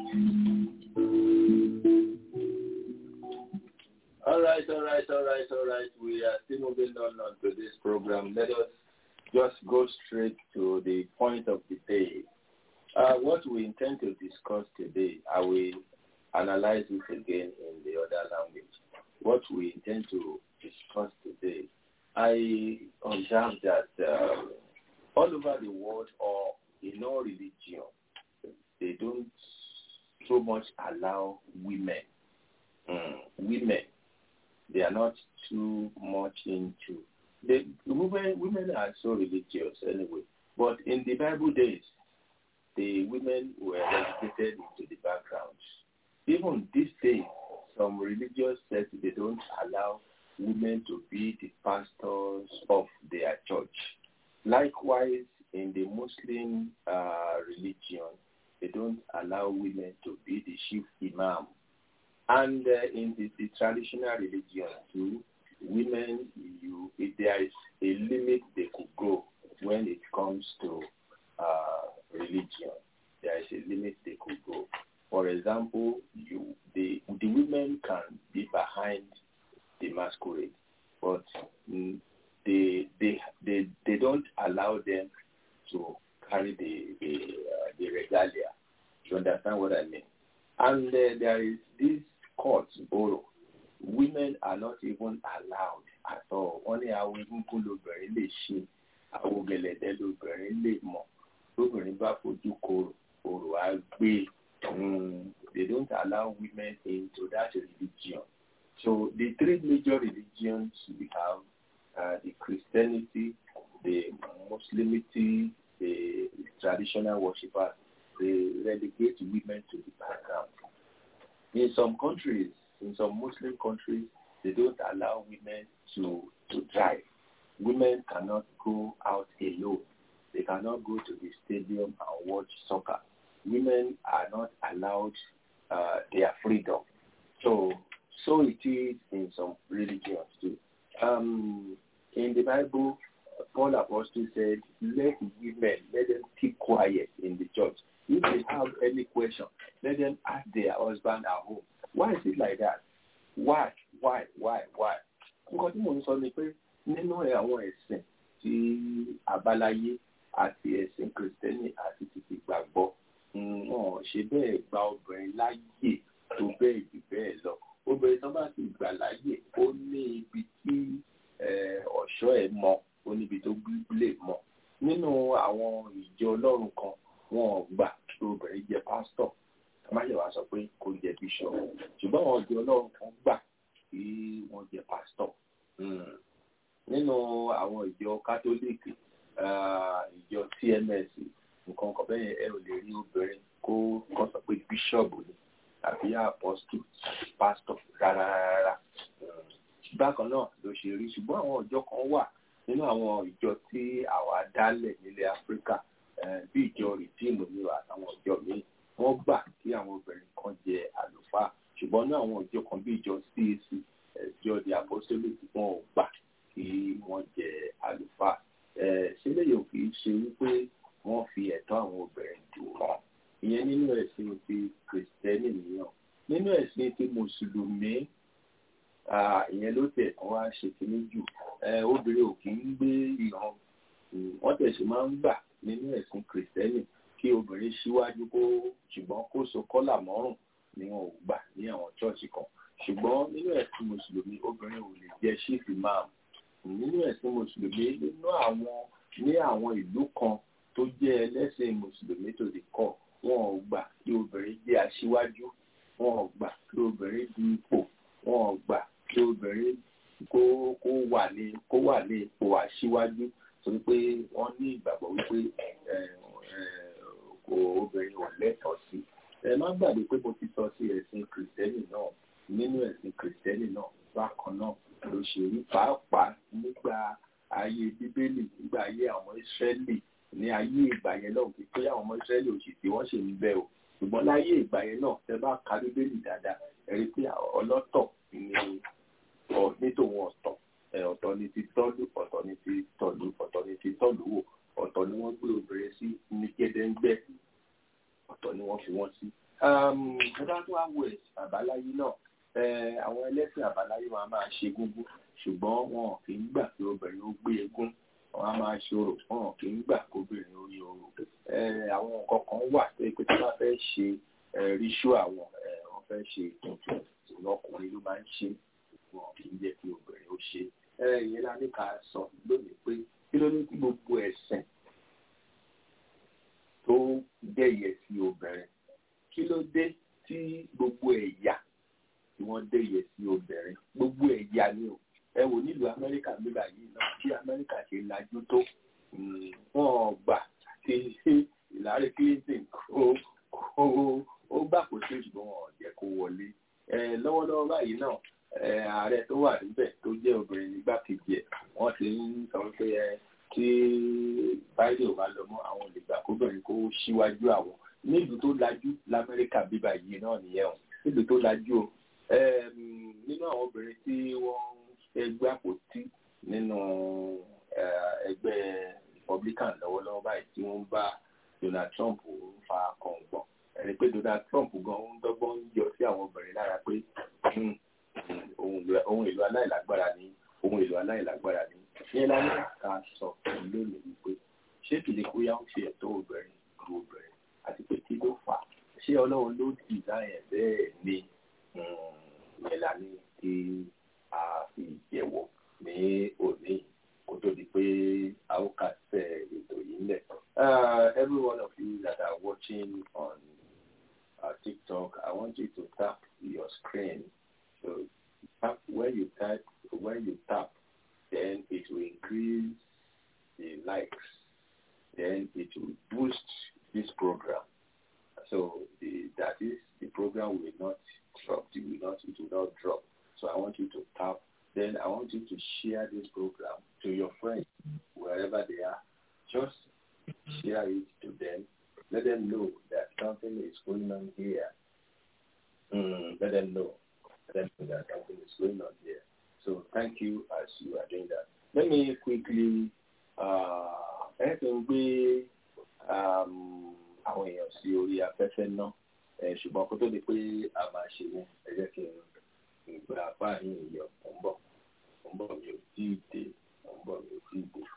All right, all right, all right, all right. We are still moving on, on to this program. Let us just go straight to the point of the day. Uh, what we intend to discuss today, I will analyze it again in the other language. What we intend to discuss today, I observe that um, all over the world, or in all religion, they don't so much allow women. Mm, women, they are not too much into. The women, women are so religious anyway. But in the Bible days, the women were relegated into the background. Even these days, some religious sects they don't allow women to be the pastors of their church. Likewise, in the Muslim uh, religion, they don't allow women to be the chief imam. And uh, in the, the traditional religion too, women, you, if there is a limit they could go when it comes to uh, religion. There is a limit they could go. For example, you, the, the women can be behind the masquerade, but mm, they, they, they, they don't allow them to carry the, the, uh, the regalia. You understand what I mean? And uh, there is this court, Boro. Women are not even allowed at all. Only àwọn egungun lobìnrin lè ṣe, àwọn gẹ̀lẹ̀dẹ́ lobìnrin lè mọ̀. Lóbìnrin bá fojú korò, korò á gbé. Mm, they don't allow women into that religion. So the three major religions we have, uh, the Christianity, the Muslimity, the traditional worshippers, they relegate women to the background. In some countries, in some Muslim countries, they don't allow women to, to drive. Women cannot go out alone. They cannot go to the stadium and watch soccer. Women are not allowed uh, their freedom. So, so it is in some religions too. Um, in the Bible, Paul Apostle said, let women, let them keep quiet in the church. If they have any question, let them ask their husband at home. Why is it like that? Why? Why? Why? Why? Nǹkan tí mò ń sọ ni pé nínú àwọn ẹ̀sìn tí àbáláyé àti ẹ̀sìn kìrìsìtẹ́nì àti títí gbàgbọ́ wọn ṣe bẹ́ẹ̀ gba obìnrin láyè tó bẹ́ẹ̀ jù bẹ́ẹ̀ lọ. Obìnrin tó bá ti gbà láyè ó ní ibi tí ọ̀ṣọ́ ẹ̀ mọ ó níbi tó lè mọ. Nínú àwọn ìjọ ọlọ́run kan wọn ò gbà kí obìnrin jẹ pásítọ̀ amáyẹ̀wá sọ pé kò jẹ bíṣọ̀ ṣùgbọ́n àwọn ìjọ ọlọ́run kan gbà kí wọ́n jẹ pásítọ̀ nínú àwọn ìjọ kátólíìkì ìjọ tms nǹkan kan bẹ́ẹ̀ ẹ ò lè rí obìnrin kó kọ́ sọ pé bíṣọ̀bù ni tàbí apọ́stù tàbí pásítọ̀ rárá rárá bákan náà ló ṣe rí ṣùgbọ́n àwọn ìjọ kan wà nínú àwọn ìjọ tí àwa dálẹ̀ nílẹ̀ áfíríkà bí ìjọ rìdíìmù ní àtàwọn ìjọ míì wọ́n gbà kí àwọn obìnrin kan jẹ àlùfáà ṣùgbọ́n ní àwọn ìjọ kan bí ìjọ CAC ìjọ the apostolic wọn ò gbà kí wọ́n jẹ àlùfáà sílẹ̀ yóò kì í ṣe wípé wọ́n fi ẹ̀tọ́ àwọn obìnrin dù wọ́n ìyẹn nínú ẹ̀sìn ti kìrìsìtẹ́nì nìyàn nínú ẹ̀sìn ti mùsùlùmí ìyẹn ló tẹ̀ kán wá ṣe kínní jù obìnrin ò kì í gbé ìran wọ́n tẹ̀sí máa ń gbà nínú ẹ̀sìn kìrìsìtẹ́nì kí obìnrin síwájú kó ṣùgbọ́n kó so kọ́là mọ́rùn ni wọn ò gbà ní àwọn chọ́ọ̀chì kan ṣùgbọ́n nínú ẹ̀sìn mùsùlùmí obìnrin ò lè jẹ́ ṣífì máa nínú ẹ̀sìn mùsùlùmí nínú àwọn ní àwọn ìlú kan tó jẹ́ ẹlẹ́sìn mùsùlùmí tó lè kọ́ wọn ò gbà kí obìnrin jẹ́ aṣíwájú wọn ò gbà kí obìnrin du ipò wọn ò gbà kí obìnrin kó kó wà ní kó wà ní ipò aṣíwájú torí pé wọ́n ní ìgbàgbọ́ wípé kò obìnrin ò lẹ́tọ̀ọ́ sí. ẹ má gbàgbé pé mo ti sọ sí ẹ̀sìn kìrìsìtẹ́nì náà nínú ẹ̀sìn kìrìsìtẹ́nì náà bákan náà ló ṣe rí pàápàá nígbà ayé bíbélì nígbà ayé àwọn ìsírẹ́lì ní ayé ìgbà yẹn náà kí pé àwọn ọmọ ìsírẹ́lì òsì tí wọ́n ṣe ń bẹ o ṣùgbọ́n láyé ìgbà yẹn náà tẹ bá ka bíbélì dáadáa ẹ rí pé ọlọ́tọ̀ ni nítòun ọ̀tọ̀ ọ̀tọ̀ ni ti tọ́lú ọ̀tọ̀ ni ti tọ̀lú ọ̀tọ̀ ni ti tọ̀lú wò ọ̀tọ̀ ni wọ́n gbé obìnrin sí ní gẹ́dẹ́ńgbẹ́ ọ̀tọ̀ ni wọ́n fi wọ́n sí. ẹ̀dá tó wá wo ẹ̀sìn àbáláyé náà àwọn ẹlẹ́sìn àbáláyé wọn a máa ṣe gúngún ṣùgbọ́n wọn kì í gbà pé obìnrin ó gbé egún wọn a máa ṣe orò wọn kì í gbà pé obìnrin ó rí orò. àwọn nǹkan kan wà tó yẹ pé tí wọ́n fẹ́ ṣe ríṣú àwọn wọ́n fẹ́ ṣe tuntun ọkùnrin ló máa ń ṣe wọn kì í jẹ́ kí obìnrin ó ṣe. ìyẹn la ní ká sọ lónìí pé kí ló ní kí gbogbo ẹ̀sìn tó dẹ̀yẹ sí obìnrin kí ló dé tí gbogbo ẹ̀yà tí wọ́n dẹ̀yẹ sí obìnrin gbogbo ẹ̀yà ni o ẹ wò nílùú amẹ́ríkà nígbà yìí náà bí amẹ́ríkà ṣe lajú tó wọ́n gbà tí Hillary Clinton kó kó ó gbà kó ṣe ṣùgbọ́n wọn ò jẹ́ kó wọlé lọ́wọ́lọ́wọ́ báyìí náà ààrẹ tó wà níbẹ̀ tó jẹ́ obìnrin nígbàkejì ẹ̀ wọ́n ti ń sọ pé ẹ tí biden ò bá lọ mọ́ àwọn olùgbà kóbìnrin kó síwájú àwọn nílùú tó lajú lamẹ́ríkà bíbá yìí náà nìyẹn o nílùú tó lajú o nínú àwọn obìnrin tí wọ́n fẹ́ gbé àpótí nínú ẹgbẹ́ republican lọ́wọ́lọ́wọ́ báyìí tí wọ́n bá donald trump fa kọ̀ǹgbọ̀n ẹni pé donald trump gan ń dọ́gbọ́n ń yọ sí àwọn obìnrin lára pé ohun èlò aláìlágbára ni ohun èlò aláìlágbára ni ìyẹn la ní ká sọ fún lónìí wípé ṣé kìlẹ̀ bóyá ó ṣe ẹ̀tọ́ obìnrin ju obìnrin àti pé kí ló fà á ṣé ọlọ́run ló dì láyẹn bẹ́ẹ̀ ni ìyẹn la ní kí a fi jẹ́wọ́ ní òní kó tó di pé a ó kà sẹ́ ètò yìí lẹ̀. every one of you that are watching on uh, TikTok, I want you to tap your screen. So tap when you type when you tap then it will increase the likes, then it will boost this program. So the, that is the program will not drop, it will not, it will not drop. So I want you to tap. Then I want you to share this program to your friends wherever they are. Just share it to them. Let them know that something is going on here. Mm, let them know. Let them know that something is going on here. So thank you as you are doing that. Let me quickly ẹ ti ń gbé àwọn èèyàn sí orí afẹ́fẹ́ náà ṣùgbọ́n kó tó di pé a máa ṣe ní ẹ jẹ́ kí n gba apá yìí yọ ọ̀ ń bọ̀ ọ̀ ń bọ̀ mi ò tí ì dé ọ̀ ń bọ̀ mi ò tí ì dé.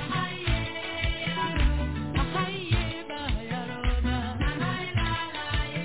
Bye.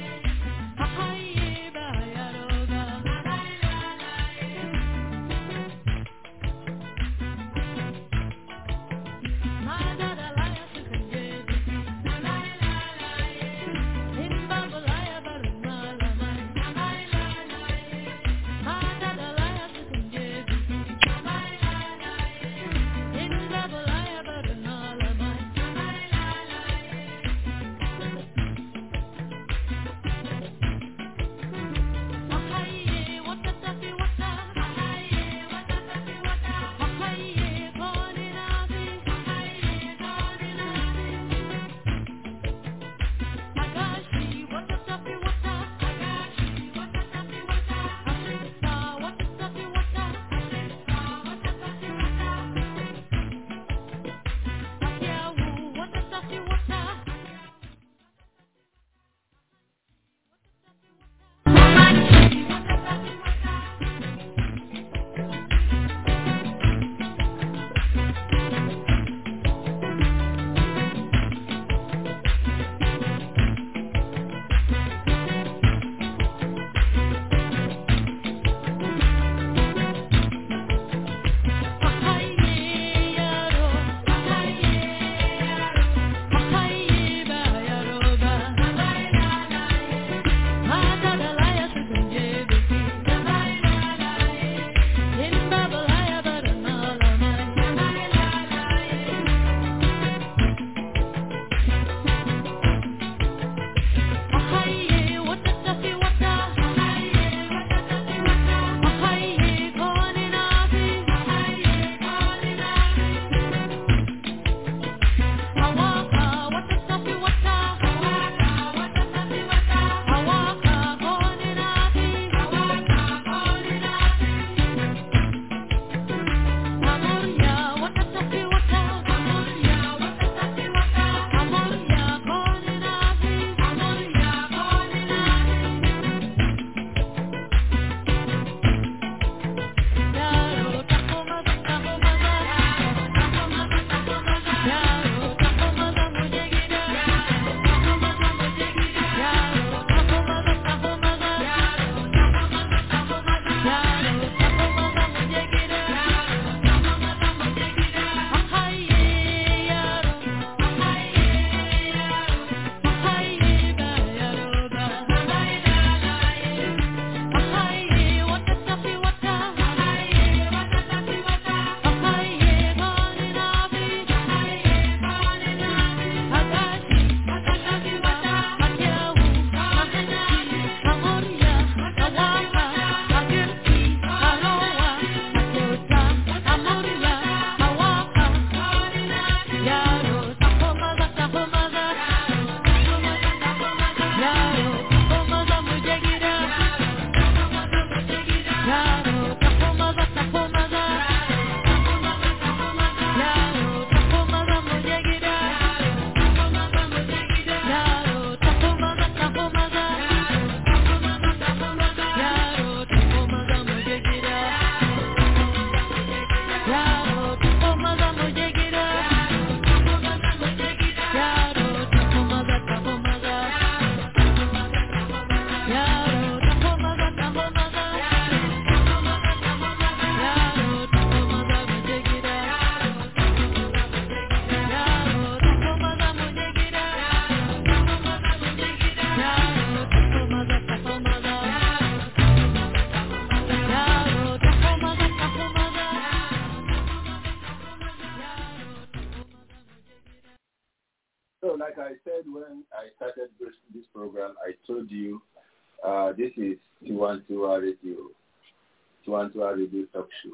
like I said when I started this, this program, I told you uh, this is Tiwantiwa Radio, Tiwantiwa Radio Talk Show,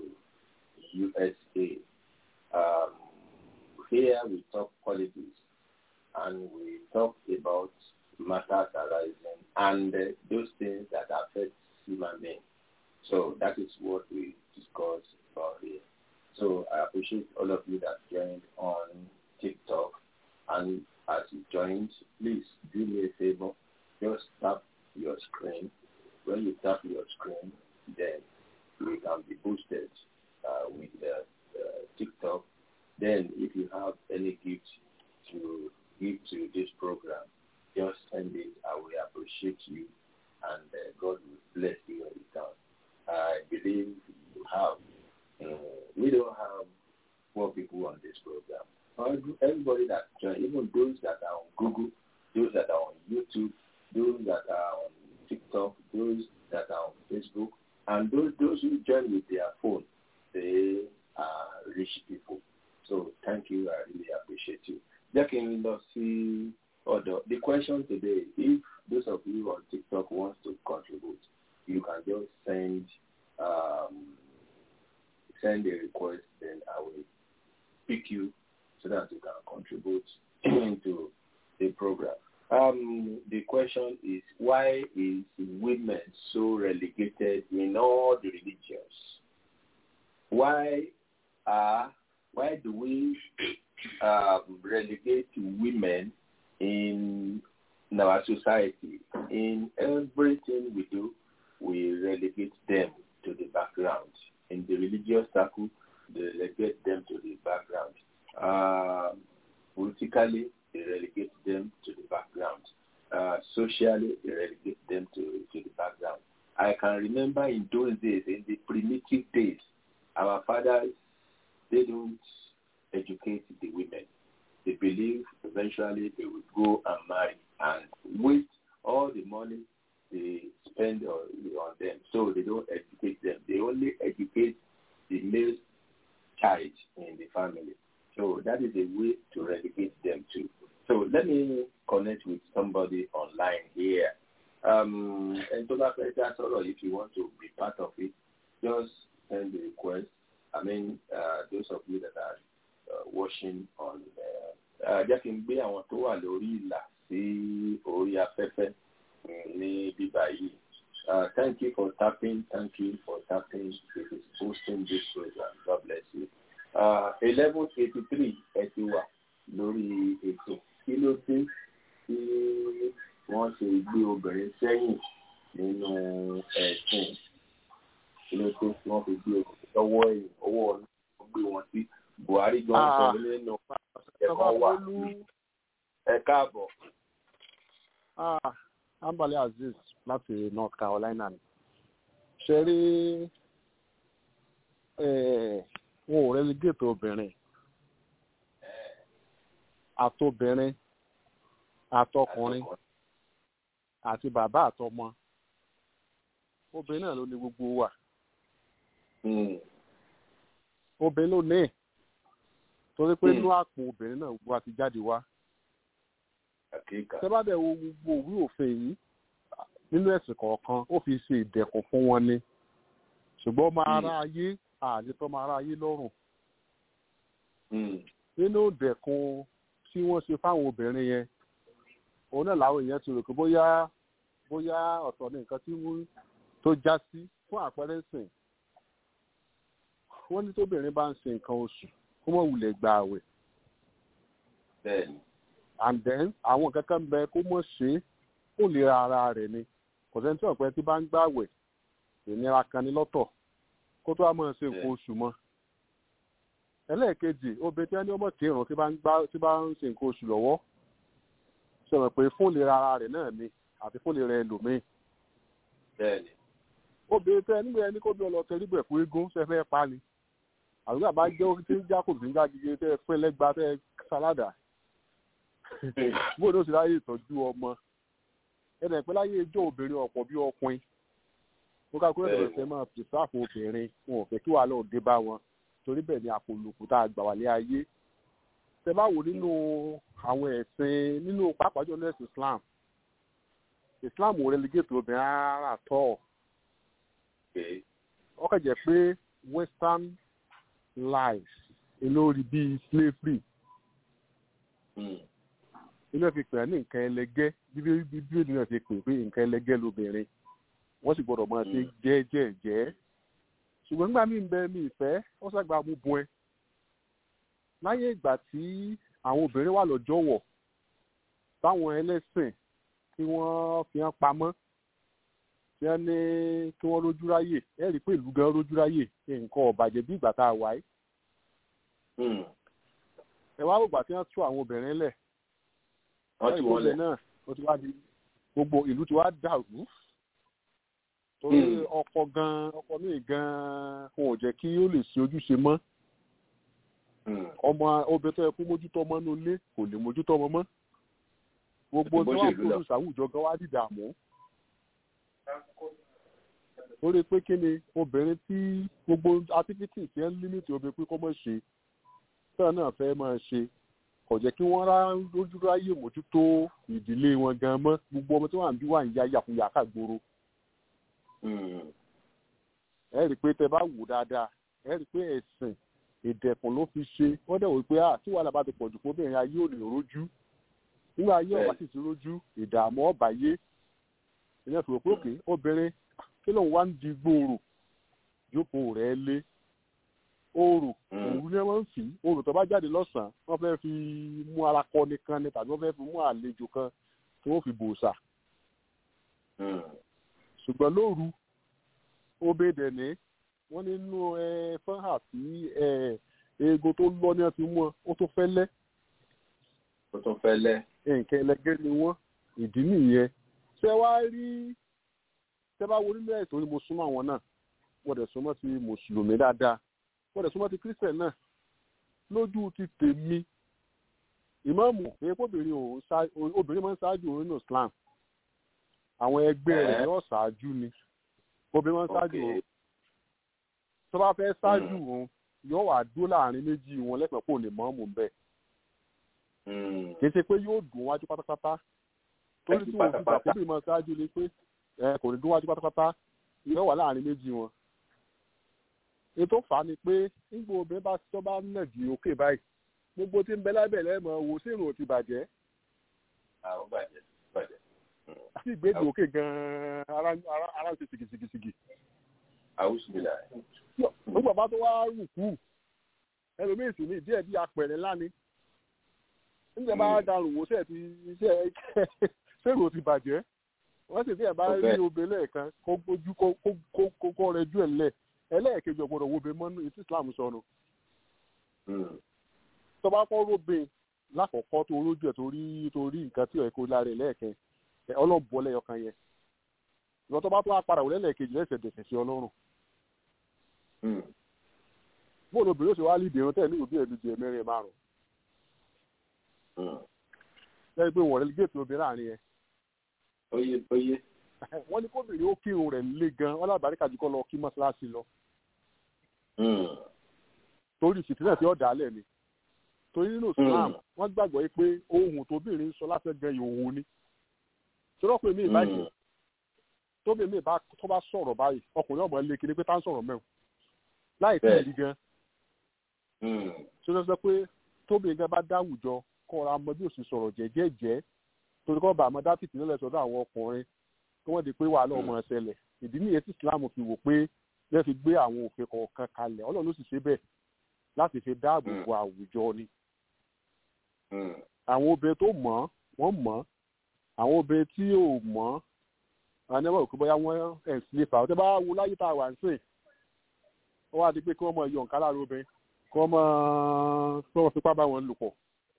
USA. Um, here we talk politics and we talk about matters arising and uh, those things that affect human beings. So that is what we discuss about here. So I appreciate all of you that joined on TikTok. And as you joined, please do me a favor. Just tap your screen. When you tap your screen, then you can be boosted uh, with uh, uh, TikTok. Then if you have any gift to give to this program, just send it. I will appreciate you and uh, God will bless you in return. I believe you have. Uh, we don't have poor people on this program. Everybody that join, even those that are on Google, those that are on YouTube, those that are on TikTok, those that are on Facebook, and those those who join with their phone, they are rich people. So thank you. I really appreciate you. Jẹ́ kí n lọ sí ọ̀dọ̀. The question today, if those of you on TikTok wants to contribute, you can just send um, send a request, then I will pick you so that you can contribute into the program. Um, the question is, why is women so relegated in all the religions? Why are why do we um, relegate women in, in our society? In everything we do, we relegate them to the background. In the religious circle, they relegate them to the background. Uh, politically, they relegate them to the background. Uh, socially, they relegate them to, to the background. I can remember in those days, in the primitive days, our fathers, they don't educate the women. They believe eventually they will go and marry and waste all the money they spend on, on them. So they don't educate them. They only educate the male child in the family. So that is a way to relegate them too. So let me connect with somebody online here. Um, and to that, that's all. If you want to be part of it, just send the request. I mean, uh, those of you that are uh, watching on, uh, jẹ́ kí n gbé àwọn tó wà lórí ìlà sí orí afẹ́fẹ́ ní bíbá yìí. Uh, thank you for tapping. Thank you for tapping. This is hosting this program. God bless you. Eleven eighty three ẹ ti wà lórí ètò. Kí ló dé tí wọ́n ṣe gbé obìnrin sẹ́yìn nínú ẹ̀sìn? Kí ló dé tí wọ́n fi gbé obìnrin lọ́wọ́ ẹ̀yìn owó ọ̀nà gbé wọn sí? Buhari gan sọ nínú ẹ̀kọ́ wà. Ẹ káàbọ̀. Ambali Aziz láti North Carolina ni. Ṣé rí wọn ò relegate obìnrin àtobìnrin àtọkùnrin àti bàbá àtọmọ obìnrin náà ló ní gbogbo wa obìnrin ló ní torí pé inú àpò obìnrin náà gbogbo àti jáde wá tẹ́bàdẹ̀ wo gbogbo òwe òfin yìí nínú ẹ̀sìn kọ̀ọ̀kan ó fi ṣe ìdẹ̀kùn fún wọn ni ṣùgbọ́n ọmọ ara ayé àletọ́ ọmọ ara ayé lọ́rùn nínú ìdẹ̀kùn tí wọ́n ṣe fáwọn obìnrin yẹn òun náà làwọn èèyàn ti rò pé bóyá bóyá ọ̀tọ̀ ní nǹkan tí wọ́n tó já sí fún àpẹẹrẹ sìn wọ́n ní tóbìnrin bá ń ṣe nǹkan oṣù kó mọ̀ wulẹ̀ gba àwẹ̀ Bẹ́ẹ̀ni. and then àwọn kankan bẹ kó mọ̀ ṣe é kó lè ra ara rẹ̀ ni kò sẹ́ni tí ọ̀pẹ tí bá ń gbàwẹ̀ ìnira kan ní lọ́tọ̀ kó tó wá máa ṣe nǹkan oṣù mọ́ ẹlẹ́ẹ̀kejì obìnrin tí wọ́n ní ọmọ kírun tí bá ń gbá tí bá ń ṣe nǹkan oṣù lọ́wọ́ sọ̀rọ̀ pé fún lè ra ara rẹ̀ náà ni àti fún lè rẹ ẹlòmíì Bẹ́ẹ̀ni. obìnrin tẹ nígbà yẹn ní kó bí ọlọ́tẹ nígbà ẹ̀kú eégún ṣe fẹ́ pa ni àdúgbò àbá jẹ́ tí ń já kò sí ń já gidi tẹ́ fún ẹlẹ́gba tẹ́ sáládà bó ló sì ráyè ìtọ́jú ọmọ ẹnì pẹ́ láyé ijó obìnrin ọ̀pọ̀ bí ọkùnrin ó ká kúrò lọ́sẹ̀ máa pèsèpò obìnrin wọn ò fẹ́ kí wàhálà òde bá wọn torí bẹ́ẹ̀ ni àpòlùkù tá a gbà wálé ayé tẹ bá wò nínú àwọn ẹ̀sìn nínú pàápàá jọ nẹ́ẹ̀sì islam islam ò relegate obìnrin rárá tọ́ Okay. ọ kàn jẹ́ pé western life olórí bíi slavery Mm. ilé fi pè é ní nǹkan ẹlẹgẹ́ bíbélì bíbélì náà fi pè pé nǹkan ẹlẹgẹ́ lobìnrin wọ́n sì gbọ́dọ̀ máa ṣe Mm. jẹ́ẹ́jẹ́ẹ́jẹ́ ṣùgbọ́n nígbà míì ń bẹ mi ìfẹ́ wọ́n ṣàgbà mú bun ẹ láyé ìgbà tí àwọn obìnrin wà lọ́jọ́ wọ̀ táwọn ẹlẹ́sìn tí wọ́n fi hàn pamọ́ tí wọ́n ní kí wọ́n rójú ráyè ẹ rí i pé ìlú gan rójú ráyè nǹkan ọ̀bàjẹ́ bí ìgbà tá a wáyé Mm. ẹ wá rògbà tí wọ́n tú àwọn obìnrin lẹ̀ wọ́n ti wọ́n lẹ̀. náà ó ti wá di gbogbo ìlú ti wá dàrú torí Hmm. ọkọ gan ọkọ míì gan wọn ò jẹ́ kí ó lè ṣe ojúṣe mọ́ Mm. ọmọ obìnrin tó yẹ kó mójútó ọmọ inú ilé kò lè mójútó ọmọ mọ́ gbogbo Bó tí ṣe wọ́n ìlú lọ. kó àwùjọ gan wá dìdààmú lórí pé kí ni obìnrin tí gbogbo activities yẹn límìtì obìnrin pé kó mọ̀ ṣe tẹ́lẹ̀ náà fẹ́ máa ṣe kò jẹ́ kí wọ́n rá lójú ráyè mójútó ìdílé wọn gan mọ́ gbogbo ọmọ tí wọ́n à ń bí wà ń ya yàkuyà kágboro Mm. ẹ rí i pé tẹ bá wò dáadáa ẹ rí i pé ẹ̀sìn ìdẹ̀kùn ló fi ṣe wọ́n dẹ̀ wò pé à tí wàhálà bá ti pọ̀jù fún obìnrin ayé ò lè rójú nígbà ayé ọ̀bá sì ti rójú ìdààmú ọ̀bà yé ìyẹn fi rò pé òkè obìnrin kí lóun wá ń di gbòòrò jókòó rẹ̀ lé oòrùn Mm. òru ni wọ́n ń fi oòrùn tó bá jáde lọ́sàn-án wọ́n fẹ́ fi mú ara kọ nìkan ni tàbí wọ́n fẹ́ fi mú àlejò kan tí wọ́n fi bòòsà Mm. ṣùgbọ́n lóru obèdè ní wọ́n nínú fọ́nhà tí eegun tó lọ ní ọtí mú ọ ó tó fẹ́lẹ́ ó tún fẹ́ lẹ́. nǹkan ẹlẹgẹ́ ni wọ́n ìdí nìyẹn ṣé wàá rí ṣé bá wo nínú ẹ̀sìn orí mo súnmọ́ àwọn náà wọ́n dẹ̀ súnmọ́ ti mùsùlùmí dáadáa wọ́n dẹ̀ súnmọ́ ti kírísítẹ̀ náà lójú ti tèmi ìmáàmù èèpo obìnrin ò ṣá- obìnrin máa ń ṣáájú òun nínú Islam àwọn ẹgbẹ́ rẹ̀ Ẹ̀. yóò ṣáájú ni obìnrin máa ń ṣáájú Okay. òun tó bá fẹ́ ṣáájú òun yóò wà dúró láàrin méjì wọn lẹ́pẹ̀ kó lè mọ́ọ̀mù bẹ́ẹ̀ Mm. kì í ṣe pé yóò dùn wájú pátápátá torí tí wọn fi gbà Pátápátá. kó bí máa ṣáájú ni pé ẹ kò ní dún wájú pátápátá yóò wà láàrin méjì wọn ètò fà á ni pé nígbà obìnrin bá tó bá nà di òkè báyìí gbogbo tí ń bẹ lábẹ́ lẹ́mọ̀ wo sí ìrùn ò ti bàjẹ́ àwọn bàjẹ́ bàjẹ́. àti ìgbéde òkè gan-an ara ara ara ń ṣe sìgìsìgìsìgì àwùjọ mi là. nígbà bá tó wá rù kú ẹlòmíì sì ní díẹ̀ bí apẹ̀rẹ̀ ńlá ni nígbà bá Mm. darùn wò sẹ́ẹ̀ ti iṣẹ́ sẹ́rù ò ti bàjẹ́ wọ́n sì díẹ̀ bá Kò rí bẹ́ẹ̀. obìnrin lẹ́ẹ̀kan kó gbójú kó kó kó kó kó rẹ jú ẹ̀ lẹ̀ ẹlẹ́ẹ̀kejì ọ̀gbọ́dọ̀ wo obìnrin mọ́nú etí Islam sọnù Mm. tó bá kọ́ róbìn lákọ̀ọ́kọ́ tó rójú ẹ̀ torí torí nǹkan tí ẹ̀ kó lára ẹ̀ lẹ́ẹ̀kan ẹ̀ ọlọ́bọ̀ lẹ́yọkan yẹn ìwọ́n tó bá tó wá padà wò lẹ́lẹ́ẹ̀kejì lẹ́sẹ̀ dẹ̀sẹ̀ sí ọlọ́run Mm. bóòlù obìnrin ó sì wá lídìí irun tẹ̀ ní òbí ẹ̀ lójú ẹ̀ mẹ́rin márùn Mm. lẹ́yìn pé wọ́n rẹ́lígẹ́tì obìnrin láàrin yẹn Oyè oyè. wọ́n ní kóbìnrin ó kírun rẹ̀ lé gan wọ́n lábàáríkà jù kọ́ lọ kí mọ́ṣáláṣí lọ Mm. torí ìsìtìlẹ̀ tí ó dà á lẹ̀ ni torí nínú Islam Mm. wọ́n gbàgbọ́ yìí pé ohun tóbìnrin ń sọ lásán gan ìhòòhò ni sọ́dọ̀pẹ̀ mi ìbáyìí Mm. tóbi mi bá tó bá sọ̀rọ̀ báyìí ọkùnrin ọmọ ilé kiri pé tá ń sọ̀rọ̀ mẹ́wọ̀n láì tí ì Bẹ́ẹ̀. rí gan Mm. ṣé ló sọ pé tóbi gan bá dáwùjọ kọ́ra ọmọ bí òsì sọ̀rọ̀ jẹ́jẹ́jẹ́ torí kọ́ bá àmọ́ dátìtì nílẹ̀ sọ́dọ̀ àwọn ọkùnrin kí wọ́n di pé wàhálà ọmọ ẹsẹ̀lẹ̀ ìdí nìyẹn tí Islam fi wò pé bẹ́ẹ̀ fi gbé àwọn òfin kọ̀ọ̀kan kalẹ̀ Ọlọ́run ló sì ṣe bẹ́ẹ̀ láti fi dáàbò bo àwùjọ ni Mm. àwọn obìnrin tó mọ̀ wọ́n mọ̀ àwọn obìnrin tí ò mọ̀ àníwọ̀n òkú bóyá wọ́n ẹ̀ sí ipa ọ̀tẹ́ bá wo láyé tá a wà ń sìn ó wá di pé kí wọ́n mọ iyọ̀ nǹkan lára obìnrin kí wọ́n mọ kí wọ́n fipá bá wọn lò pọ̀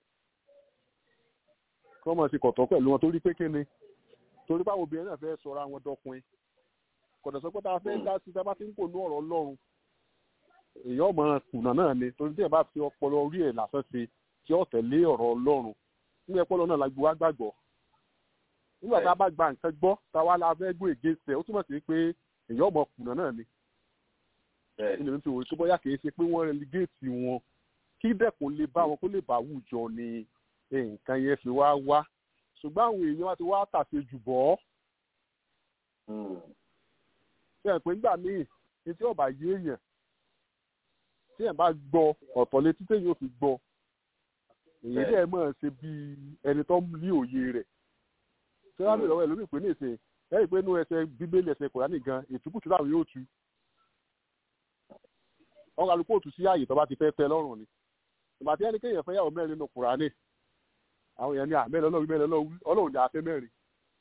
kí wọ́n mọ sí kọ̀tọ́ pẹ̀lú wọn torí pé kí ni torí pé àwọn obìnrin náà fẹ́ sọra wọn dọkùnrin kọ̀dọ̀ sọ pé tá a fẹ́ dá sí tá a bá ti ń kò ní ọ̀rọ̀ Ọlọ́run èèyàn ọmọ kùnà náà ni torí tí ẹ bá fi ọpọlọ orí ẹ̀ lásán ṣe tí ó tẹ̀lé ọ̀rọ̀ Ọlọ́run nígbà ọpọlọ náà la gbé wá gbàgbọ́ nígbà tá a bá gba nǹkan gbọ́ tá a wá la fẹ́ gbé ègé sẹ̀ ó túmọ̀ sí pé èèyàn ọmọ kùnà náà ni Bẹ́ẹ̀. ilé mi fi wò ó tó bóyá kì í ṣe pé wọ́n relegate wọn kí dẹ́kun lè bá wọn kó lè bá àwùjọ ni nǹkan yẹn fi wá wá ṣùgbọ́n àwọn èèyàn wa ti wá tàṣe jù bọ́ ṣe é pé nígbà míì ní tí ọba yé èèyàn tí ẹ̀ bá gbọ́ ọ̀tọ̀ létí téèyàn ò fi gbọ́ èyí dẹ̀ mọ̀ ṣe bí ẹni tó ní òye rẹ̀ ṣé wàá bèèrè ọwọ́ ẹ̀ lómi ìpè ní ìsìn lẹ́yìn pé inú ẹsẹ̀ bíbélì ẹsẹ̀ kòránì gan ìtúkùtù láwọn yóò tu ọkọ̀ àlùkò òtún sí ààyè tó bá ti fẹ́ tẹ lọ́rùn ni ìgbà tí ẹni kéèyàn fẹ́ yàwó mẹ́rin nínú kòránì àwọn èèyàn ní àmẹ́rin ọlọ́run mẹ́rin ọlọ́run ní afẹ́ mẹ́rin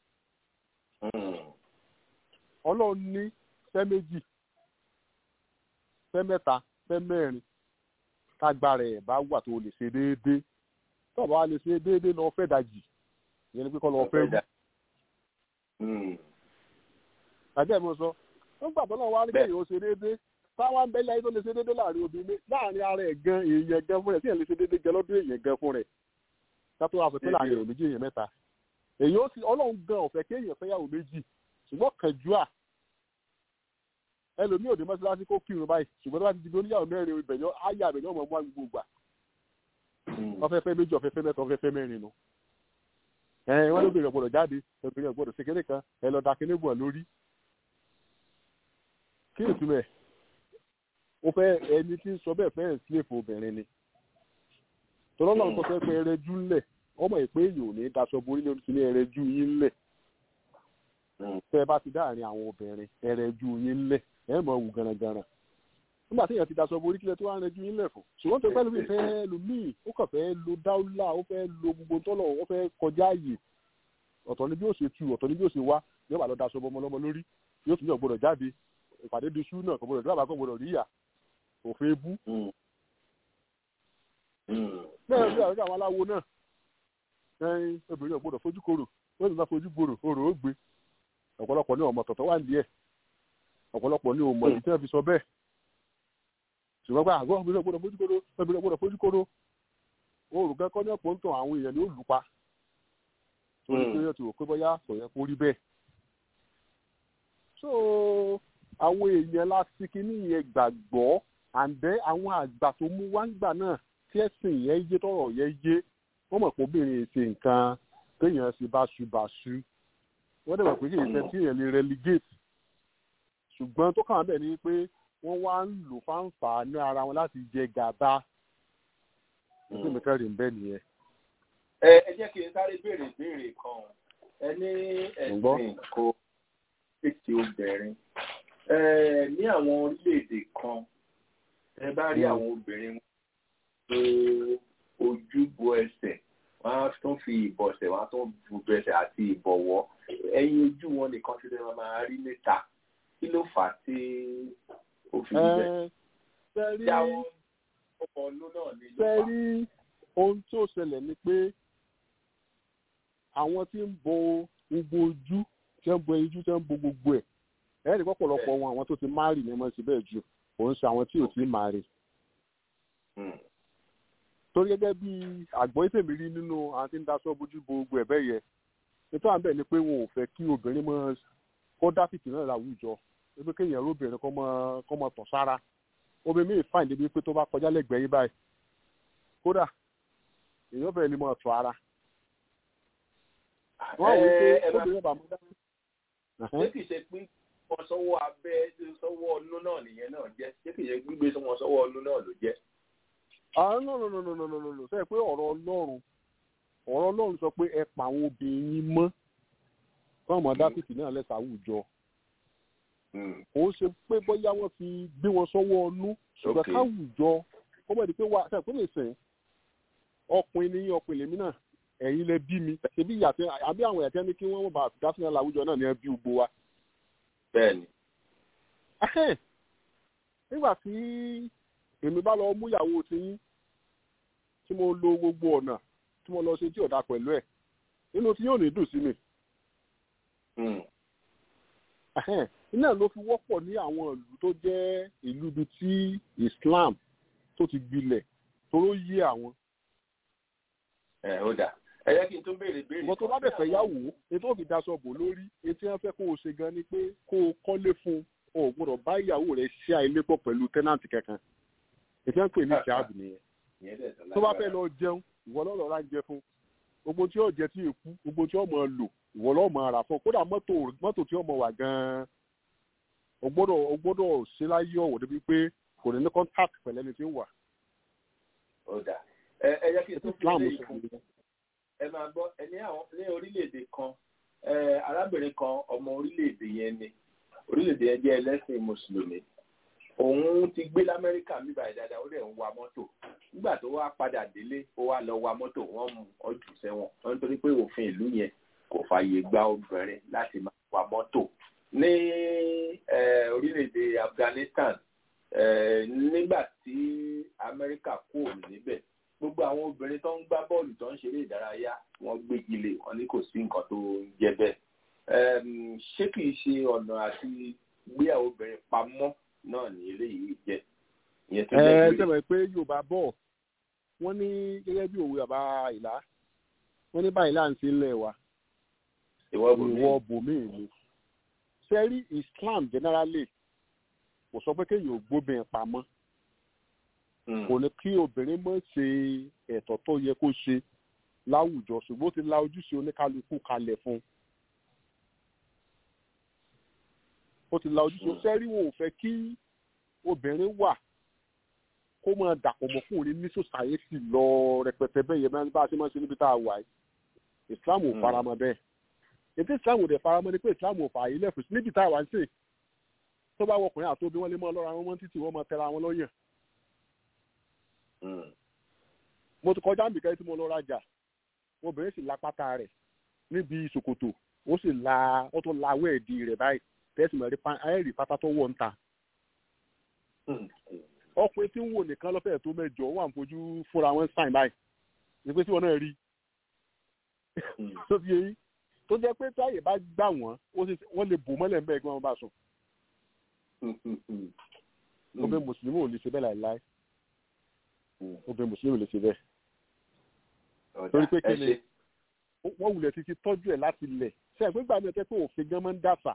ọlọ́run ní fẹ́ méjì fẹ́ mẹ́ta fẹ́ mẹ́rin kágbára ẹ̀ bá wà tó lè ṣe déédéé tó bá lè ṣe déédéé lọ fẹ́ dajì ìyẹn ni pé kọ́ lọ fẹ́ wù. tàbí ẹ̀ mo sọ wọ́n gbàgbọ́ náà wá rí kéèyàn ó ṣe déédéé táwọn ń bẹ́lẹ̀ ayé tó lè ṣe déédéé láàrin obìnrin láàrin ara ẹ̀ gan èèyàn gan fún rẹ̀ tí èèyàn lè ṣe déédéé gan lọ́dún èèyàn gan fún rẹ̀ kátó wá sọ pé láàrin èrò méjì èèyàn mẹ́ta èèyàn ó sì ọlọ́run gan ọ̀fẹ́ kéèyàn fẹ́yàwó méjì ṣùgbọ́n kànjúà ẹlòmíì òde mọ́ṣáláṣí kó kírun báyìí ṣùgbọ́n tó bá ti di bí oníyàwó mẹ́rin ìbẹ̀yọ́ ayé àbẹ̀yọ́ ọmọ ọmọ gbogbo gbà ọfẹ́fẹ́ méjì ọfẹ́fẹ́ mẹ́ta ọfẹ́fẹ́ mẹ́rin nu ẹ wọ́n lóbìnrin ọ̀gbọ́dọ̀ jáde obìnrin ọ̀gbọ́dọ̀ ṣe kéde kan ẹ lọ́ọ́ da kíní bọ̀ lórí kí ni ìtumẹ̀ ó fẹ́ ẹni tí ń sọ bẹ́ẹ̀ fẹ́ ẹ̀sìlẹ̀fù obìnrin ni tọ́lọ́ náà sọ pé ẹrẹ́jú ńlẹ̀ ọmọ ìpé èyí ò ní daṣọ borí ní oríṣi ní ẹrẹ́jú yín ńlẹ̀ tẹ́ ẹ bá ti dáàrin àwọn obìnrin ẹrẹ́jú yín ńlẹ̀ ẹ mọ̀ wù gànàgànà nígbà tí èèyàn ti daṣọ borí kílẹ̀ tó wá rẹjú yín lẹ̀ fún ṣùgbọ́n tó pẹ́lú mi fẹ́ lu míì ó kàn fẹ́ lo dáúlà ó fẹ́ lo gbogbo tọ́lọ̀ ó fẹ́ kọjá àyè ọ̀tọ̀ ni bí ó ṣe tu ọ̀tọ̀ ni bí ó ṣe wá yóò bá lọ daṣọ bọmọ lọ́mọ lórí yóò tún yàn gbọdọ̀ jáde ìpàdé di ṣú náà kò gbọdọ̀ dábàá kò gbọdọ̀ ríyà òfin bú. bẹ́ẹ̀ bí àwọn aláwo náà ẹyin obìnrin ò gbọdọ̀ fojú korò ó sì máa fojú gbòrò orò ó gbé ọ̀pọ̀lọpọ̀ ní ọmọ tọ̀tọ̀ wà ní ẹ̀ ọ̀pọ̀lọpọ̀ ní ọmọ ìdí tí wọ́n fi sọ bẹ́ẹ̀ ṣùgbọ́n pé àgọ́ obìnrin gbọ́dọ̀ fojú kóró obìnrin gbọ́dọ̀ fojú kóró oòrùn kẹ́kọ́ ní ọ̀pọ̀ ń tàn àwọn èèyàn ní olùpa torí pé yóò ti rò pé bóyá kò yẹ kó rí bẹ́ẹ̀. so àwọn èèyàn láti kíní yẹn gbàgbọ́ àǹdẹ́ àwọn àgbà tó mú wá ń gbà náà tí ẹ̀sìn yẹn yé tọ̀rọ̀ yẹn yé wọ́n mọ̀ pé obìnrin ṣe nǹkan téèyàn ṣe báṣubàṣu wọ́n dẹ̀ mọ̀ pé kì í ṣe tí èèyàn lè relegate ṣùgbọ́n tó kàn án bẹ̀ ni pé wọ́n wá ń lò fáǹfà ní ara wọn láti jẹ gàba nítorí mi kẹrin bẹ́ẹ̀ nìyẹn. ẹ ẹ jẹ́ kí n sáré béèrè ìbéèrè kan ẹ ní ẹ̀sìn kò tètè obìnrin ní àwọn orílẹ̀-èdè kan ẹ bá rí àwọn obìnrin tó ojúbo ẹsẹ̀ wọ́n á tún fi ìbọ̀sẹ̀ wọ́n á tún bu ẹsẹ̀ àti ìbọ̀wọ́ ẹ̀yìn ojú wọn nìkan ti lè máa rí níta kí ló fà á tí ó fi bẹ̀. sẹ́rí sẹ́rí ohun tó ṣẹlẹ̀ ni pé àwọn tí ń bo gbogbo ojú tí ń bo ojú tí ń bo gbogbo ẹ̀ ẹ̀rí pọ̀pọ̀lọpọ̀ wọn àwọn tó ti márì ní wọ́n ti bẹ́ẹ̀ ju òun ṣe àwọn tí ò tí márì. torí gẹ́gẹ́ bí àgbọ̀n tèmi rí nínú àwọn tí ń daṣọ bójú bo gbogbo ẹ̀ bẹ́ẹ̀ yẹ nítorí àbẹ̀ ni pé wọn ò fẹ́ kí obìnrin mọ́ kó dáfìtì náà láwùjọ ebi kéèyàn lóbìnrin kọ́ mọ́ kọ́ mọ́ tọ̀ sára obìnrin mi fàìn débi pé tó bá kọjá lẹ́gbẹ̀ẹ́ yín báyìí kódà èèyàn fẹ́ẹ́ lè mọ́ tọ̀ ara. wọ́n wí pé obìnrin bàmú dá. ṣé kìí ṣe pé wọ́n sọ́wọ́ abẹ́ sọ́wọ́ ọnú náà nìyẹn náà jẹ́ ṣé kìí ṣe gbígbé wọn sọ́wọ́ ọnú náà ló jẹ́. àá nọ nọ nọ nọ nọ nọ nọ sẹ́yìn pé ọ̀rọ̀ ọlọ́run ọ̀rọ̀ ọlọ́run sọ pé ẹ pa àwọn obìnrin mọ́ fáwọn dáfíìsì náà lẹ́sà àwùjọ kò ń ṣe pé bóyá wọ́n fi gbé wọn sọ́wọ́ ọnú ṣùgbọ́n káwùjọ ó mọ̀ ní pé wà ṣe ìpínlẹ̀ ìsìn ọkùnrin ní ọkùnrin lèmi náà ẹ̀yin lẹ bí mi ṣebí ìyàtẹ àbí àwọn ìyàtẹ ní kí wọ́n bá dáfíìsì láwùjọ náà ní ẹ bí gbogbo wa. bẹ́ẹ̀ni. nígbà tí èmi bá lọ mú ìyàwó tiyín tí mo lo gbogbo ọ̀nà tí mo lọ ṣe tí ọ̀dà pẹ̀lú ẹ̀ nínú tí yóò ní dùn sí mi iná ló fi wọ́pọ̀ ní àwọn ìlú tó jẹ́ ìlú ibi tí Islam tó ti gbilẹ̀ toró yé àwọn. ẹ ó dà ẹ jẹ́ kí n tún béèrè béèrè. ìwọ tó bá bẹ̀ fẹ́ yàwó ètò òbí daṣọ bò lórí etí wọn fẹ́ kó o ṣe gan ni pé kó o kọ́lé fún o ò gbọ́dọ̀ bá ìyàwó rẹ̀ ṣe àìlé pọ̀ pẹ̀lú tẹ́nàntì kankan ètò wọn pè ní ìṣáàbù nìyẹn. ìyẹn dẹ̀ tán tó bá fẹ́ lọ jẹun ìwọ lọ́ọ́ lọ́ọ́ ra ń jẹ fún gbogbo tí yóò jẹ tí èkú gbogbo tí yóò mọ lò ìwọ lọ́ọ́ mọ ara fún kódà mọ́tò mọ́tò tí yóò mọ wà gan-an o gbọ́dọ̀ o gbọ́dọ̀ ṣe láyé ọ̀wọ̀ débi pé kò ní ní contact pẹ̀lú ẹni tí ń wà. ó dà ẹ ẹ yẹ kí n tó fi Islam lé sọ ìkún ẹ máa gbọ́ ẹ ní àwọn ní orílẹ̀-èdè kan ẹ arábìnrin kan ọmọ orílẹ̀-èdè yẹn ni orílẹ̀-èdè yẹn jẹ́ ẹlẹ́sìn mùsùlùmí òun ti gbé lamẹ́ríkà nígbà yẹn dáadáa ó dẹ̀ ń wa mọ́tò nígbà tó wá padà délé ó wá lọ wa mọ́tò wọ́n mú ọjọ́ sẹ́wọ̀n wọ́n nítorí pé òfin ìlú yẹn kò fààyè gba obìnrin láti máa wa mọ́tò ní eh, orílẹ̀-èdè Afghanistan eh, nígbà tí Amẹ́ríkà kúrò níbẹ̀ gbogbo àwọn obìnrin tó ń gbá bọ́ọ̀lù tó ń ṣeré ìdárayá wọ́n gbégi lé wọn ní kò sí nǹkan tó ń jẹ bẹ́ẹ̀ Em, ṣé kìí ṣe ọ̀nà àti gbé àwọn obìnrin pamọ́ náà ní eléyìí jẹ́ ìyẹn tó ẹ jẹ́ pé sẹ́wọ̀n pé yorùbá bọ̀ wọ́n ní gẹ́gẹ́ bí òwe bàbá ìlà wọ́n ní báyìí láǹtí ńlẹ̀ wa ìwọ bò mí ìwọ bòmíì ni sẹ́rí Islam generally kò sọ pé kéèyàn ò gbóbìnrin pamọ́ Mm, kò ní kí obìnrin mọ̀ ṣe ẹ̀tọ́ tó yẹ kó ṣe láwùjọ ṣùgbọ́n ó ti la ojúṣe oníkálukú kalẹ̀ fún un. ó ti la ojúṣe sẹ́rí wọn ò fẹ́ kí obìnrin wà kó máa dàpọ̀ mọ́ fún òní ní sòsáyẹ́tì lọ rẹpẹtẹ bẹ́ẹ̀ yẹn máa ń bá a ṣe máa ń ṣe níbi tá a wà yìí Islam ò Mm. faramọ́ bẹ́ẹ̀ ètò Islam ò dẹ̀ faramọ́ ni pé Islam ò fààyè lẹ́fù sí níbi tá a wà ń sè tó bá wọkùnrin àti obìnrin wọn lè mọ lọ́ra wọn mọ́ títì wọn mọ tẹra wọn lọ́yàn mm, mo ti kọjá nbìkan tí mo lọ rajà obìnrin sì la pátá rẹ̀ níbi ṣòkòtò ó sì la ó tún la wẹ́ẹ̀dì rẹ̀ báyìí tẹ́sí mẹ́rin pa ayẹ́rì pátá tó wọ̀ ń ta mm, ọkùnrin tí ń wò nìkan lọ́fẹ̀ẹ́ tó mẹ́jọ wà ń fojú fúnra wọn sàn báyìí ní pé tí wọn náà rí mm. tó fi yẹn tó jẹ́ pé táyè bá gbà wọ́n ó sì wọ́n lè bò mọ́lẹ̀ mbẹ́ kí wọ́n bá sùn obìnrin mùsùlùmí ò lè ṣe bẹ́ẹ̀ láìláì Mm. obìnrin mùsùlùmí ò lè ṣe bẹ́ẹ̀ Ọ̀dà, torí pé kí ẹ ni ṣé. wọ́n wulẹ̀ títí tọ́jú ẹ̀ láti lẹ̀ ṣe é pé gbà mí ẹ tẹ́ pé òfin gan máa ń dàsà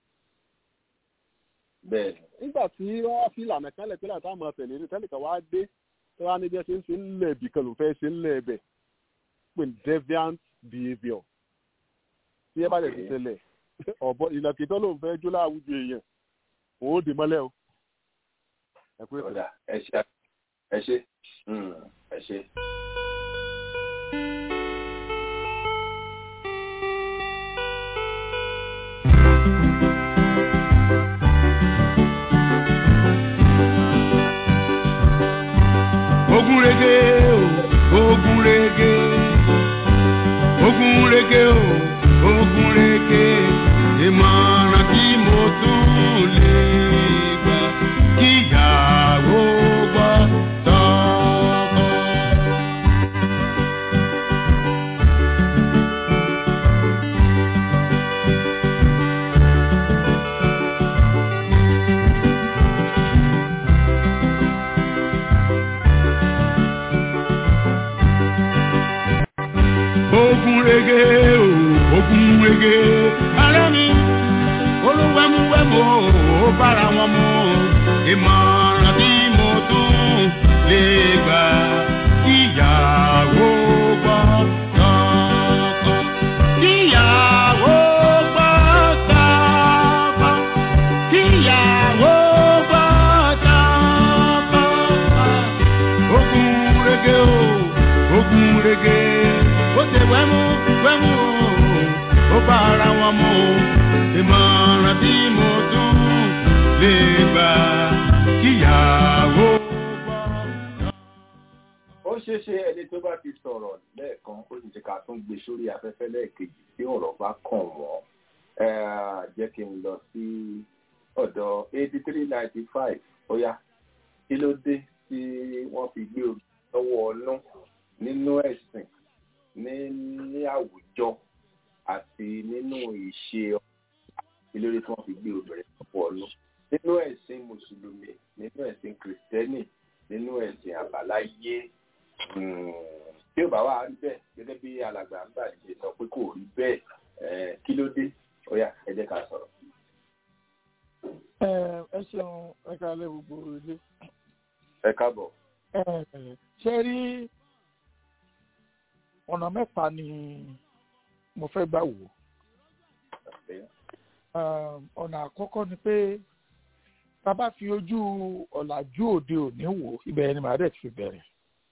bẹ́ẹ̀ ni. nígbà tí wọ́n wá fi ìlànà kan lẹ̀ pé láti àmọ́ tẹ̀lé ní tẹ́lẹ̀ kan wá dé tó wá níbi ẹ ṣe ń ṣe ń lẹ̀ ibì kan ló fẹ́ ṣe ń lẹ̀ ẹbẹ̀ pé deviant behaviour tí ẹ bá lè ti Okay. ṣẹlẹ̀ ọ̀bọ ìlàkì tó lóun fẹ́ jó láwùjọ èèyàn òun ó dè mọ́lẹ̀ o ẹ pé ọ̀dà ẹ ṣé ẹ ṣé Mm, ẹ ṣé. ogun rege o ogun rege ogun rege o ogun rege ìmọ̀ràn tí mo tún lè gbà kíyàwó gbọ́ tọkọ. ogun rege o ogun rege ara mi olúwẹ̀múwẹ̀mú ó bára wọn mu ìmọ̀ràn tí mo tún lè gbà kíyàwó gbọ́ tọkọ kíyàwó gbọ́ tọkọ kíyàwó gbọ́ tọkọ ogun rege o ogun rege ó ṣe wẹ́mú wẹ́mú o ó bá ara wọn mu ìmọ̀ràn tí mo tún lè gbà kíyàwó gbọ́. ó ṣeé ṣe ẹni tó bá ti sọ̀rọ̀ lẹ́ẹ̀kan ó sì ti ká tún gbé sórí afẹ́fẹ́ lẹ́ẹ̀kejì tí ọ̀rọ̀ bá kàn wọ́n Eh, jẹ́ kí n lọ sí ọ̀dọ̀ eighty three ninety five ó yá kí ló dé tí wọ́n fi gbé obì lọ́wọ́ ọlọ́ nínú ẹ̀sìn ní ní àwùjọ àti nínú ìṣe kí ló dé tí wọ́n fi gbé obìnrin lọ́wọ́ ọlọ́ nínú ẹ̀sìn mùsùlùmí nínú ẹ̀sìn kìrìsìtẹ́nì nínú ẹ̀sìn àbáláyé Mm, tí ò bá wà rí bẹ́ẹ̀ gẹ́gẹ́ bí alàgbà ń bà ṣe sọ pé kò rí bẹ́ẹ̀ eh, kí ló dé ó yá ẹ jẹ́ ká sọ̀rọ̀. ẹ ẹ ṣeun ẹ káalẹ́ gbogbo ilé ẹ káàbọ̀. ṣe rí ọ̀nà mẹ́ta ni mo fẹ́ gbà wò ọ̀nà àkọ́kọ́ ni pé tá a bá fi ojú ọ̀làjú òde òní wò ibẹ̀ ni màá dẹ̀ ti bẹ̀rẹ̀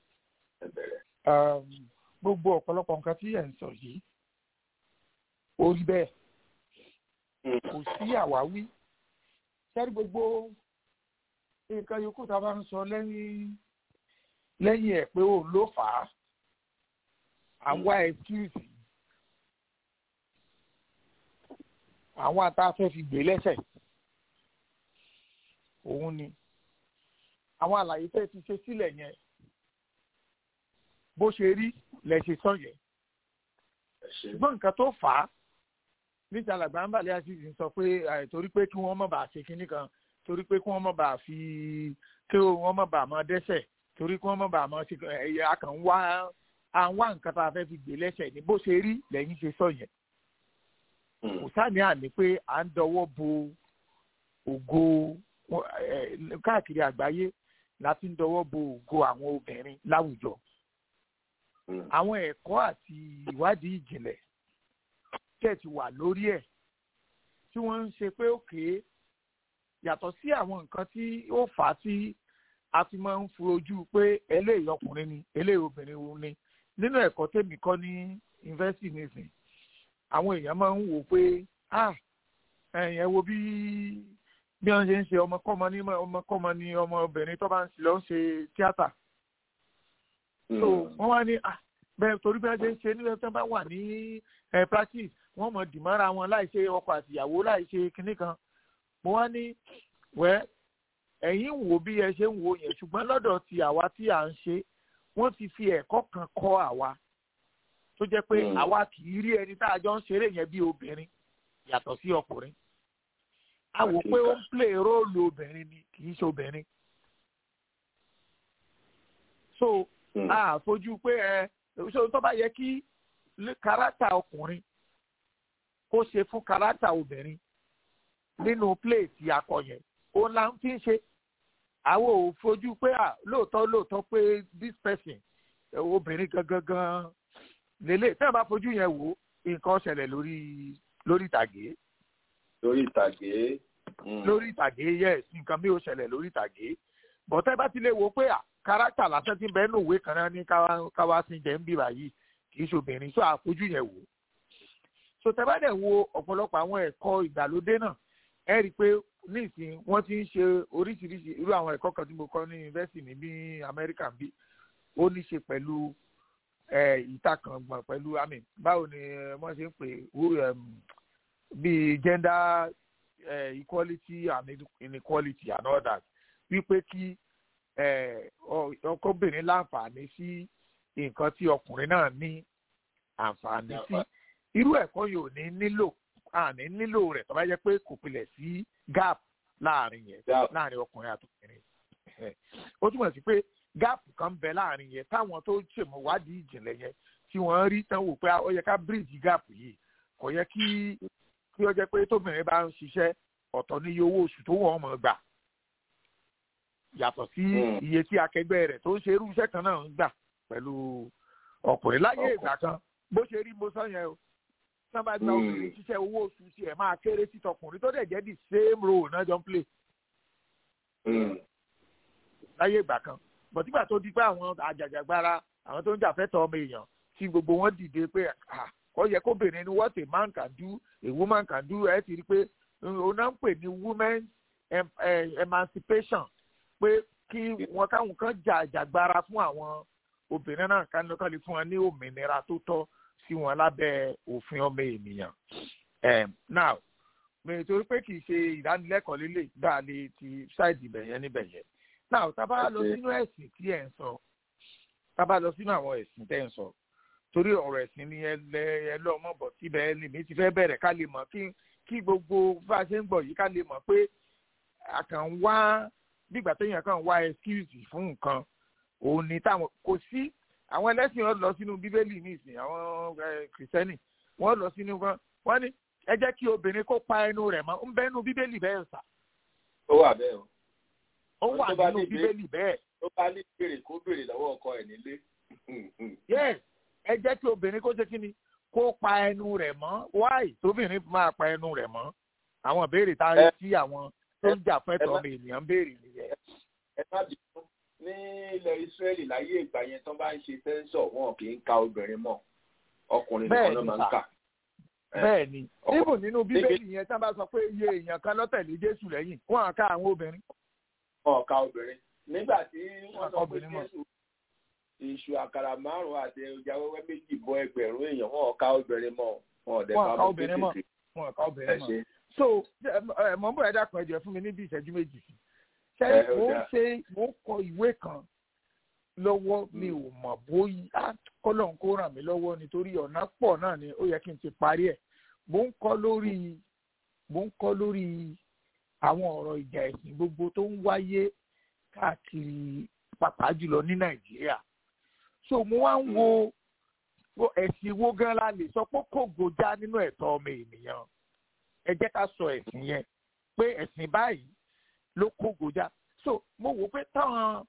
gbogbo ọ̀pọ̀lọpọ̀ nǹkan tí ẹ̀ ń sọ yìí ó rí bẹ́ẹ̀ kò sí àwáwí sẹ́rí gbogbo nǹkan yòókù tá a bá ń sọ lẹ́yìn lẹ́yìn ẹ̀ pé òun ló fà á àwa ẹ̀kíìsì àwọn àtàfẹ́ fi gbé lẹ́sẹ̀ òun ni àwọn àlàyé tẹ́ ti ṣe sílẹ̀ yẹn bó ṣe rí lẹ ṣe sọ yẹn ṣùgbọ́n nǹkan tó fà á níta làgbà ń bàlẹ́ àṣìṣe sọ pé torí pé kí wọ́n má bàa ṣe kinní kan torí pé kí wọ́n má bàa fi kí wọ́n má bàa máa dẹ́sẹ̀ torí kí wọ́n má bàa máa ṣe ẹ̀yà akàn wá àwọn nǹkan tá a fẹ́ fi gbé lẹ́sẹ̀ ní bó ṣe rí lẹ́yìn ṣe sọ yẹn kò sáàní àní pé à ń dọwọ́ bo ògo káàkiri àgbáyé láti ń dọwọ́ bo ògo àwọn obìnrin láwùjọ àwọn ẹ̀kọ́ àti ìwádìí ìjìnlẹ̀ tẹ̀ ti wà lórí ẹ̀ tí wọ́n ń ṣe pé òkè yàtọ̀ sí àwọn nǹkan tí ó fà á tí a fi máa ń fojú pé eléyìí ọkùnrin ni eléyìí obìnrin ni nínú ẹ̀kọ́ tèmi kọ́ ní yunifásitì nísìn àwọn èèyàn máa ń wò pé ah ẹ̀yìn ẹ wo bí bí wọ́n ṣe ń ṣe ọmọkọ́mọ ní ọmọkọ́mọ ní ọmọbìnrin tó bá ń lọ ṣe tíátà so wọ́n wá ní ah bẹ́ẹ̀ torí bí wọ́n ṣe ń ṣe nílẹ̀ tó bá wà ní practice wọ́n mọ̀ dìmọ́ra wọn láì ṣe ọkọ àtìyàwó láì ṣe kinní kan mo wá ní wẹ́ ẹ̀yin wò bí ẹ ṣe ń wò yẹn ṣùgbọ́n lọ́dọ̀ ti àwa tí à ń ṣe wọ́n ti fi ẹ̀kọ́ kan kọ́ àwa tó jẹ́ pé àwa kì í rí ẹni tá a jọ ń ṣeré yẹn bí obìnrin yàtọ̀ sí ọkùnrin a wò pé ó ń play róòlù obìnrin ni kì í ṣe obìnrin so a fojú pé ẹ ṣé tó bá yẹ kí kárátà ọkùnrin kó ṣe fún kárátà obìnrin nínú play tí a kọ yẹn ó là ń fi ṣe àwọn ò fojú pé à lóòótọ́ lóòótọ́ pé this person obìnrin gangan gan lélẹ̀ tẹ́ ẹ bá fojú yẹn wò nǹkan ṣẹlẹ̀ lórí lórí ìtàgé. lórí ìtàgé. lórí ìtàgé yes nǹkan mi ò ṣẹlẹ̀ lórí ìtàgé bọ́tẹ́ bá ti lè wo pé kárátà lásán ti bẹ́ẹ̀ nùwé kan náà ní káwá sí jẹ́ ń bíbà yìí kì í ṣe obìnrin so àfojú yẹn wò. so tẹ́ bá dẹ̀ wo ọ̀pọ̀lọpọ̀ àwọn ẹ̀kọ́ ìgbàlódé náà ẹ rí i pé nísìnyí wọ́n ti ń ṣe oríṣiríṣi irú àwọn ẹ̀kọ́ kan tí mo kọ́ ní yunifásitì ní bí amẹ́ríkà bí ó ní ṣe pẹ̀lú ìtakàngbọ̀n pẹ̀lú àmì báwo ni wọ́n ṣe ń pè bí gender uh, equality and inequality and all that wípé kí ọkọ̀bìnrin láǹfààní sí nǹkan tí ọkùnrin náà ní àǹfààní sí irú ẹ̀kọ́ yìí ò ní nílò àní nílò rẹ̀ tó bá jẹ́ pé kò pilẹ̀ sí gap láàrin yẹn láàrin ọkùnrin àtọkùnrin ó túmọ̀ sí pé gap kan bẹ láàrin yẹn táwọn tó ṣèmọ̀wádìí ìjìnlẹ̀ yẹn tí wọ́n rí tán wò pé ó yẹ ká bridge gap yìí kò yẹ kí kí ó jẹ́ pé tóbìnrin bá ń ṣiṣẹ́ ọ̀tọ̀ ní iye owó oṣù tó wọ́n mọ̀ gbà yàtọ̀ sí iye tí akẹgbẹ́ rẹ̀ tó ń ṣe irú iṣẹ́ kan náà ń gbà pẹ̀lú ọkùnrin láyé ìgbà kan bó ṣe rí mo sọ yẹn o tán bá gba obìnrin ṣiṣẹ́ owó oṣù tí ẹ̀ máa kéré sí tọkùnrin tó dẹ̀ jẹ́ the same role náà jọ ń play. láyé ìgbà kan bọ̀tígbà tó di pé àwọn àjàjàgbara àwọn tó ń jàfẹ́tọ̀ ọmọ èèyàn tí gbogbo wọn dìde pé ó yẹ kóbìnrin ni what a man can do a woman can do ẹ ti rí pé òun náà ń pè ní women emancipation pé kí wọn káwọn kan jà àjàgbara fún àwọn obìnrin náà ká lè fún wọn ní òmìnira tó tọ́ sí wọn lábẹ́ òfin ọmọ ènìyàn. now mi torí pé kì í ṣe ìdánilẹ́kọ̀ọ́ lélẹ̀ dáa lè ti ṣáìdì bẹ̀yẹn níbẹ̀ yẹn. now tá a bá lọ sínú ẹ̀sìn tí ẹ̀ ń sọ tá a bá lọ sínú àwọn ẹ̀sìn tẹ́ ń sọ torí ọ̀rọ̀ ẹ̀sìn ni ẹ lọ mọ̀ bọ̀ síbẹ̀ lèmi ti fẹ́ bẹ̀rẹ̀ ká lè mọ̀ kí kí gbogbo bá a ṣe ń gbọ̀ yìí ká lè mọ̀ pé àkàn wá bígbà téèyàn kàn wá excuse fún nǹkan òun ni táwọn kò sí àwọn ẹlẹ́sìn wọn lọ sínú bíbélì nísìn àwọn kìrìsìtẹ́nì wọ́n lọ sínú wọn wọ́n ní ẹ jẹ́ kí obìnrin kó pa ẹnu rẹ̀ mọ́ ń bẹ́ nínú bíbélì bẹ́ẹ̀ sà. ó wà bẹ́ẹ̀ o. ó wà nínú bíbélì bẹ́ẹ̀ tó bá ní béèrè kó béèrè lọ́wọ́ ọkọ ẹ̀ nílé. yes ẹ jẹ́ kí obìnrin kó ṣe kí ni kó pa ẹnu rẹ̀ mọ́ why tóbìnrin máa pa ẹnu rẹ̀ mọ́ àwọn ìbéèrè tá a rí sí àwọn tó ń jà fún ẹ̀tọ́ ọmọ ènìyàn ń béèrè nìyẹn. ẹ má bínú ní ilẹ̀ Ísírẹ́lì láyé ìgbà yẹn tán bá ń ṣe sẹ́ńsọ̀ wọn kì í ka obìnrin mọ́ ọkùnrin nìkan ló máa ń kà. bẹ́ẹ̀ ni níbo nínú bíbélì yẹn tí wọ́n bá sọ pé iye èèyàn kan ló tẹ̀lé Jésù lẹ́yìn wọ́n á ká àwọn obìnrin. wọn ká obìnrin nígbà tí wọ́n sọ pé Jésù iṣu àkàrà márùn àti ẹja wẹ́wẹ́ méjì bọ́ ẹgbẹ̀rún èèyàn wọn ká obìnrin mọ́ wọn ò dẹ̀ wọn ká obìnrin mọ́ wọn ká obìnrin mọ́ so mọ̀ ń bọ̀ ẹ dákun ẹ jẹ́ fún mi ní bí ìṣẹ́jú méjì sí ṣe mo ń ṣe mo ń kọ ìwé kan lọ́wọ́ mi ò mọ̀ bóyá kọ́lọ́n kó ràn mí lọ́wọ́ nítorí ọ̀nà pọ̀ náà ni ó yẹ kí n ti parí ẹ̀ mo ń kọ́ lórí mo ń kọ́ lórí àwọn ọ̀rọ̀ ìjà ẹ̀sìn gbogbo tó ń wáyé káàkiri pàápàá jùlọ ní nàìjíríà so mo wá ń wo ẹ̀sìn wo gan la lè sọ pé kò gòjá nínú ẹ̀tọ́ ọmọ ènìyàn ẹ jẹ́ ká sọ ẹ̀sìn yẹn pé ẹ̀sìn báyìí ló kó gòjá so mo wò pé táwọn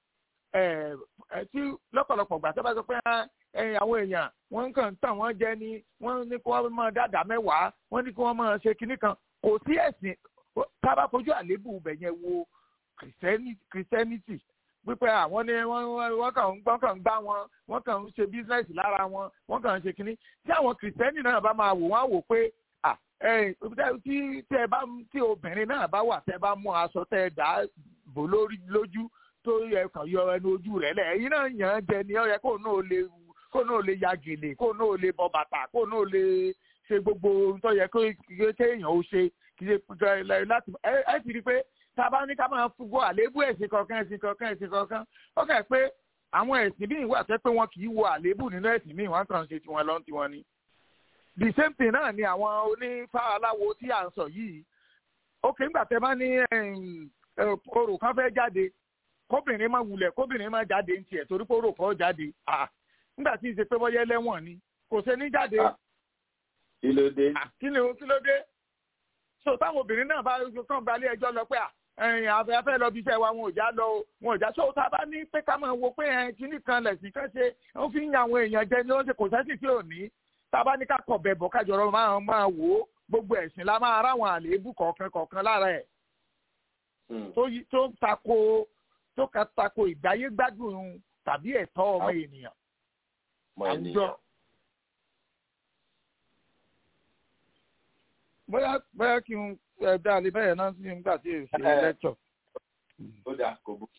tí lọ́pọ̀lọpọ̀ gbà tó bá sọ pé àwọn èèyàn wọ́n kàn ń tàn wọ́n jẹ ni wọ́n ní kí wọ́n máa dáadáa mẹ́wàá wọ́n ní kí wọ́n máa ṣe kinní kan kò sí ẹ̀sìn tá a bá fojú àléébù ibẹ̀ yẹn wo kìrìsìtẹ́nìtì wípé àwọn ní wọ́n kàn ń gbọ́n kàn ń gbá wọn wọ́n kàn ń ṣe bísínẹ́sì lára wọn wọ́n kàn ń ṣe kinní tí àwọn kìrìsìtẹ́nì náà bá máa wò wọ́n á wò pé tí tí ẹ bá tí obìnrin náà bá wà tẹ́ bá mú aṣọ tẹ́ dá bò lórí lójú tó yẹ kàn yọ ẹnu ojú rẹ̀ lẹ̀ ẹ̀yin náà yàn án jẹ ni ó yẹ kó náà lè kó náà lè ya gèlè kó náà lè bọ bàtà kó náà lè ṣe gbogbo ohun tó yẹ kéèyàn ó ṣe kì í ṣe láti ẹ ti rí i pé tá a bá ní ká máa fúgbó àléébù ẹ̀sìn kọ̀ọ̀kan ẹ̀sìn kọ̀ọ̀kan ẹ̀sìn kọ̀ọ̀kan ó kà pé àwọn ẹ̀sìn míì wà tẹ́ pé wọn kì í wo àléébù nínú ẹ̀sìn míì wọ́n kàn ń ṣe tiwọn lọ́n tiwọn ni. the same thing náà ni àwọn onífá aláwo tí à ń sọ yìí ókè ńgbà tẹ́ bá ní orò kan fẹ́ jáde kóbìnrin máa wulẹ̀ kóbìnrin máa jáde ní tiẹ̀ torí pé orò kan jáde ńgbà tí ì ṣe pé bọ́yẹ́ lẹ́wọ̀n ni kò ṣe ní jáde. kí ló dé. kí ló dé so táwọn obìnrin náà bá kàn gbalé ẹjọ́ lọ pé ẹ̀yìn afẹ́fẹ́ lọ bí iṣẹ́ wa wọn ò já lọ wọn ò já so tá a bá ní pé ká máa wo pé ẹ̀yìn kíní kan lẹ̀sìn kan ṣe wọ́n fi ń yan àwọn èèyàn jẹ ní wọ́n ṣe kò sẹ́sì tí ò ní tá a bá ní ká kọ̀ bẹ̀bọ̀ kájọ̀rọ̀ máa máa wò ó gbogbo ẹ̀sìn la máa ráwọn àléébù kọ̀ọ̀kan kọ̀ọ̀kan lára ẹ̀ tó tako tó ka tako ìgbáyé gbádùn tàbí ẹ̀tọ́ ọmọ ènìyàn àwùjọ. bóyá bóyá kí n dá lè bẹ́ẹ̀ náà sí nígbà tí èsì lẹ́tọ̀. ó dáa kò bó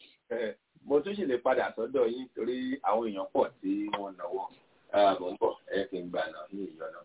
mo tún sì lè padà sọ́dọ̀ yín torí àwọn èèyàn pọ̀ tí wọ́n náwó mo ń bọ̀ ẹ kí n gbà náà ní ìyọ̀nà.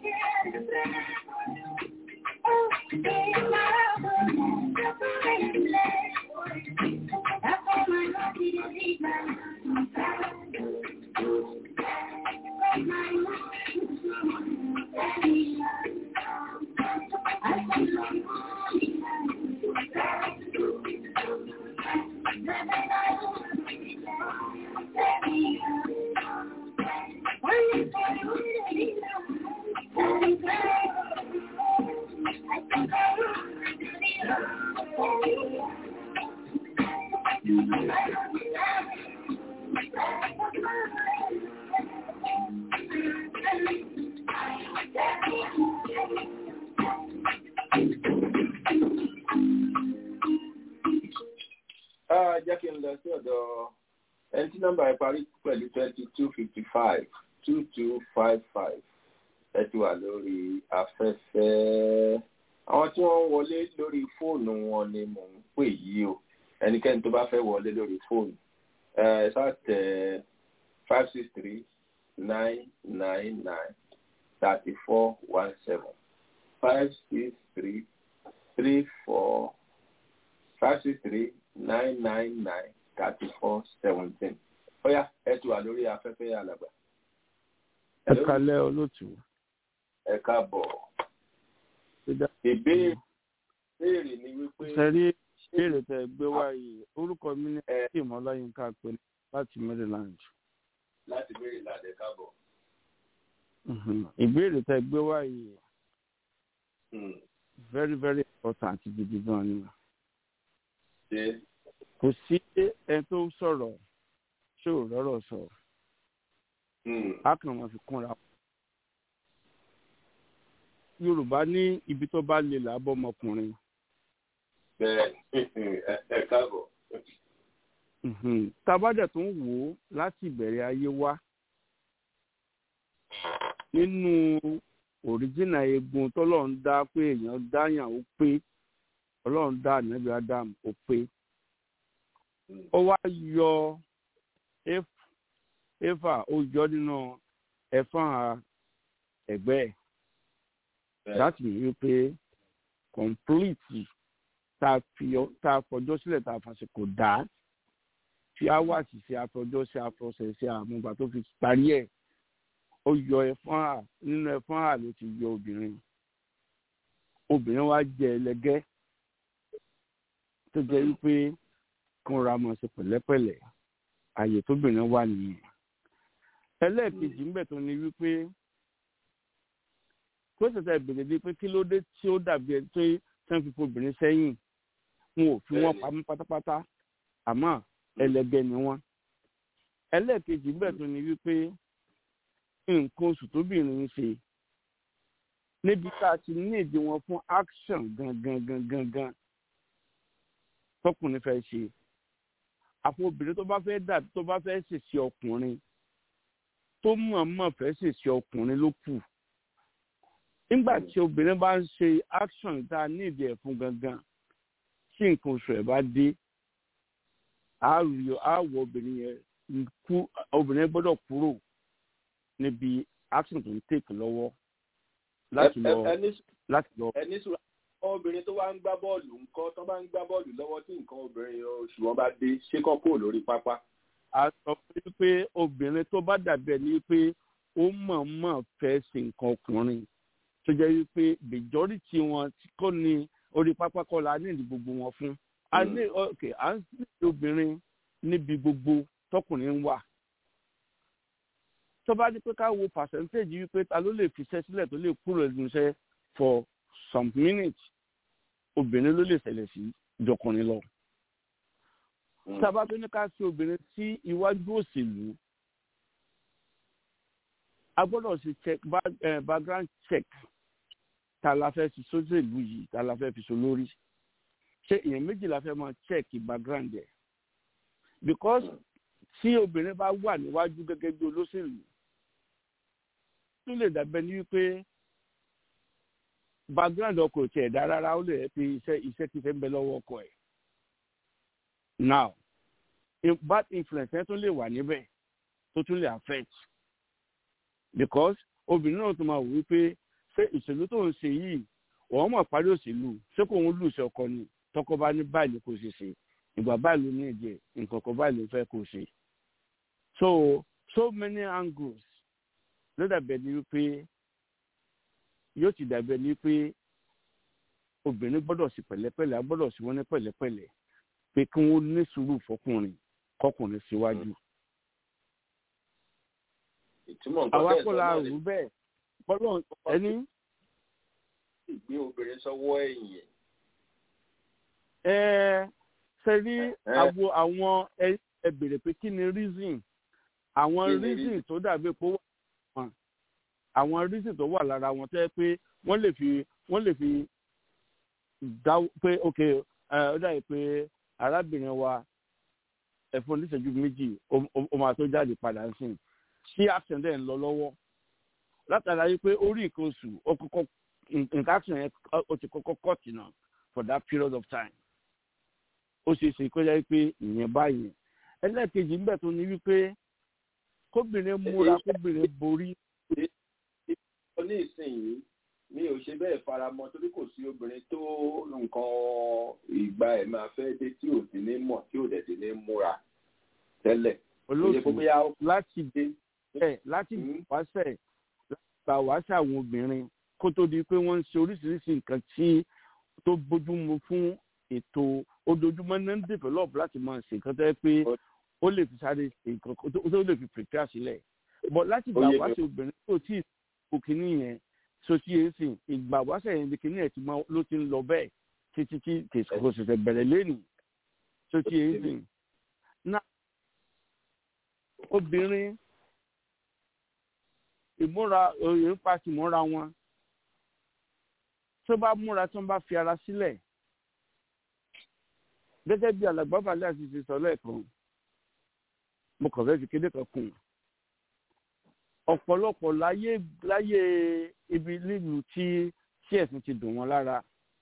Oh, jẹ́ kí n lọ sí ọ̀dọ̀ ẹni tí nọ́mbà rẹ̀ parí pẹ̀lú twenty two fifty five two two five five ẹ ti wà lórí afẹ́fẹ́ àwọn tí wọ́n ń wọlé lórí fóònù wọn ni mò ń pè yìí o ẹnikẹ́ni tó bá fẹ́ wọlé lórí fóònù ẹ ṣáà tẹ five six three nine nine nine thirty four one seven five six three three four five six three nine nine nine thirty four seventeen ọ̀yá ẹ ti wà lórí afẹ́fẹ́ alàgbà. ẹ kalẹ́ olóòtú. ẹ káàbọ̀. ìbéèrè ìbéèrè ni wípé. sẹ́rí ìbéèrè tẹ gbé wáyé orúkọ mi ní kim ọláyínká pé láti maryland. láti maryland ẹ káàbọ̀. ìbéèrè tẹ gbé wáyé very very important gidi gan ni. kò sí ẹni tó sọ̀rọ̀ ṣé ò rọ́rọ̀ sọ. a kàn máa fi kúnra. yorùbá ní ibi tó bá lè làbọ̀ ọmọkùnrin. bẹ́ẹ̀ ẹ káàbọ̀. tabadẹ̀ tó ń wò ó láti ìbẹ̀rẹ̀ ayé wá nínú òríjìnà egun tọ́lọ́run dá pé èèyàn dáyàn ó pé ọlọ́run dá ànábì adam ó pé ó wá yọ éfà ó yọ nínú ẹ̀fọn ẹ̀gbẹ́ ẹ̀ láti rí i pé kọ̀ǹpìlìtì tá a fọjọ́ sílẹ̀ tá a fàṣekò dá tí a wà sí sí afọjọ́ sí afọṣẹ̀ sí àmúgbà tó fi parí ẹ̀ ó yọ ẹ̀fọn hà nínú ẹ̀fọn hà ló ti yọ obìnrin obìnrin wa jẹ ẹlẹgẹ́ tó jẹ́ wípé kóra mọ̀ sí pẹ̀lẹ́pẹ̀lẹ́ ààyè tóbìnrin wà nìyẹn ẹlẹ́ẹ̀kejì ń bẹ̀ tó ní wípé kó ṣẹ̀ṣẹ̀ ìbèrè bíi pé kí ló dé tí ó dàbí ẹni tó tán fi obìnrin sẹ́yìn wọn ò fi wọ́n pamọ́ pátápátá àmọ́ ẹlẹgẹ́ ni wọ́n ẹlẹ́ẹ̀kejì ń bẹ̀ tó ní wípé nǹkan oṣù tóbìnrin ń ṣe níbi tá a ti ní èdè wọn fún action gangan gangan gan tọkùnrin fẹ́ ṣe àpò obìnrin tó bá fẹ́ dà tó bá fẹ́ ṣèṣe ọkùnrin tó mọ̀ọ́mọ̀ fẹ́ ṣèṣe ọkùnrin ló kù nígbà tí obìnrin bá ń ṣe action tá a ní èdè ẹ̀ fún gangan tí nǹkan oṣù ẹ̀ bá dé àwọ̀ obìnrin yẹn kú obìnrin gbọ́dọ̀ kúrò níbi action tó ń tèkì lọ́wọ́ láti lọ láti lọ. ẹni sùúrù obìnrin tó wá ń gbá bọ́ọ̀lù ńkọ́ tó bá ń gbá bọ́ọ̀lù lọ́wọ́ tí nǹkan obìnrin oṣù wọn bá dé ṣé kọ́ kúrò lórí pápá. a sọ pé obìnrin tó bá dàbí ẹni pé ó mọ̀ọ́mọ̀ fẹ́ ṣe nǹkan ọkùnrin tó jẹ́ wípé majority wọn kò ní orí pápá kọ́ la ní ìdí gbogbo wọn fún. a ní ok à ń sí obìnrin níbi gbogbo tọkùnrin wà tó bá ní pé ká wo percentage wípé ta ló lè fiṣẹ́ sílẹ̀ tó lè kúrò ẹnu iṣẹ́ for some minutes obìnrin ló lè ṣẹlẹ̀ sí jọkùnrin lọ. sábà tó ní ká sí obìnrin sí iwájú òṣèlú a gbọ́dọ̀ ṣe check background check ta la fẹ́ fi sóṣèlú yìí ta la fẹ́ fi so lórí ṣé èèyàn méjì la fẹ́ máa check background ẹ̀ because tí obìnrin bá wà níwájú gẹ́gẹ́ bí olóṣèlú tó lè dàbẹ́ ní wípé background ọkọ̀ tí ẹ̀dá rárá ó lè rẹ́ pé iṣẹ́ iṣẹ́ ti fẹ́ ń bẹ lọ́wọ́ ọkọ̀ ẹ̀. now bad influence ẹ̀ tún lè wà níbẹ̀ tó tún lè affect because obìnrin náà tún máa wò wípé ṣé ìṣèlú tó ń ṣe yìí wọ́n mọ̀ parí òṣèlú ṣé kò ń lùṣẹ̀ ọkọ ni tọkọ bá ní báyìí kò ṣe ṣe ìgbà báyìí ló ní ẹ̀jẹ̀ nǹkan kan báyìí ló fẹ́ kó ṣe so so many angles ló dàbẹ̀ ní wípé yóò ti dàbẹ̀ ní pé obìnrin gbọ́dọ̀ sí pẹ̀lẹ́pẹ̀lẹ́ a gbọ́dọ̀ sí wọn ní pẹ̀lẹ́pẹ̀lẹ́ pé kí wọ́n ní sùúrù fọkùnrin kọkùnrin síwájú. àwa kò la rò bẹ́ẹ̀ bọ́lọ̀ ẹni. ìgbé obìnrin sọ́wọ́ ẹ̀yìn. ẹ ṣe rí àwo àwọn ẹ bèrè pé kí ni reason àwọn reason tó dàbí pé ó wà wọn àwọn reason tó wà lára wọn tẹ́ pé wọ́n lè fi wọ́n lè fi dá pé ok ó dàbí pé arábìnrin wa ẹ̀fọn oníṣẹ́jú méjì ó máa tó jáde padà ń sìn sí action dẹ̀ ń lọ lọ́wọ́ látara yìí pé orí nǹkan oṣù ó kọ́kọ́ nǹkan action yẹn ó ti kọ́kọ́ cut náà for that period of time ó ṣeé ṣe kó jẹ́ pé ìyẹn báyìí ẹlẹ́ẹ̀kejì ń bẹ̀ tó ní wípé kóbìnrin múra kóbìnrin borí. ní ìsinyìí mi ò ṣe bẹ́ẹ̀ faramọ́ torí kò sí obìnrin tó nǹkan ìgbà ẹ̀ máa fẹ́ dé tí ò sí ní mọ̀ tí ò dẹ̀ sí ní múra tẹ́lẹ̀. olóòtú láti dé ẹ láti wáṣẹ gbà wáṣẹ àwọn obìnrin kó tó di pé wọ́n ń ṣe oríṣiríṣi nǹkan tí tó bójúmu fún ètò ojoojúmọ́ náà ń develop láti máa ṣe nǹkan tó yẹ pé ó lè fi sáré ṣe nǹkan tó lè fi prepare sílẹ̀ but láti gbà wáṣẹ obìnrin tó tí ì kò kíní yẹn sotí yẹn sìn ìgbà wáṣẹ yẹn kíní ẹ̀ ló ti ń lọ bẹ́ẹ̀ títí tí kò ṣẹ̀ṣẹ̀ bẹ̀rẹ̀ lẹ́nìí sotí yẹn sìn náà obìnrin ìmúra òye ń pa ti múra wọn tó bá múra tó ń bá fi ara sílẹ̀ gẹ́gẹ́ bí alàgbà balẹ̀ àti ti sọ lẹ́ẹ̀kan mo kàn fẹ́ fi kéde kan kùn ọ̀pọ̀lọpọ̀ láyé láyé ibi nílùú tí tí ẹ̀sìn ti dùn wọ́n lára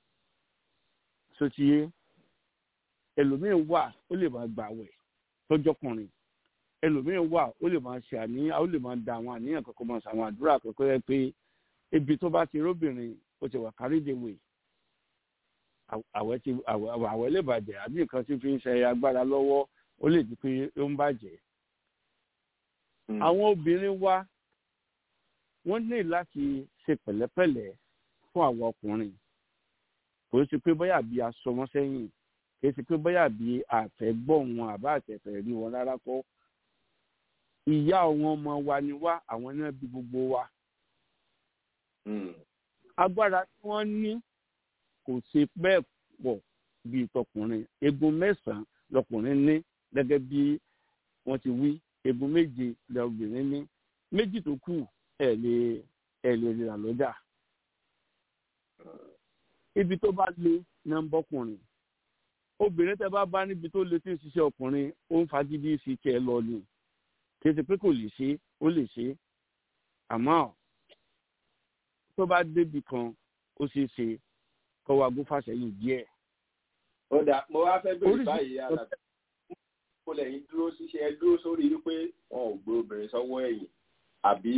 sotiye ẹlòmíín wà ó lè máa gbàwẹ̀ tọ́jọ́kùnrin ẹlòmíín wà ó lè máa ṣe àníyàn ó lè máa da àwọn àníyàn kankan máa ṣàwọn àdúrà kankan yẹ pé ibi tó bá ti róbìnrin ó ti wà kárídéwèé àwẹ̀ ti àwẹ̀ lè bàjẹ́ àbí nǹkan tí fi ń ṣe agbára lọ́wọ́ ó lè di pé ó ń bàjẹ́. àwọn obìnrin wa wọ́n ní láti ṣe pẹ̀lẹ́pẹ̀lẹ́ fún àwọn ọkùnrin kò sí pé bóyá bí a sọ wọ́n sẹ́yìn kì í ṣe pé bóyá bí àfẹ́gbọ́ wọn àbá àtẹ̀fẹ́ rí wọn rárá kọ́ ìyá àwọn ọmọ wa ni wá àwọn náà bí gbogbo wa. agbára tí wọ́n ní kò ṣe bẹ́ẹ̀ pọ̀ bíi tọkùnrin egun mẹ́sàn-án lọkùnrin ní gẹ́gẹ́ bí wọ́n ti wí egun méje lọ́bìnrin ní méjì tó kù ẹ̀ lè ẹ̀ lè rà lọ́jà. ibi tó bá lé náà ń bọ́kùnrin obìnrin tẹ bá bá níbi tó lé tí ń ṣiṣẹ́ ọkùnrin ó ń fagídí sí kẹ́ ẹ lọ ni kì í ṣe pé kò lè ṣe ó lè ṣe àmọ́ tó bá débi kan ó ṣeé ṣe kọ́ wa gún fàṣẹyìn díẹ̀. ó dà mo wá fẹ́ bèrè báyìí alàgbà kó lẹ́yìn dúró ṣiṣẹ́ ẹ dúró sórí wípé wọn ò gbé obìnrin sọ́wọ́ ẹ̀yìn àbí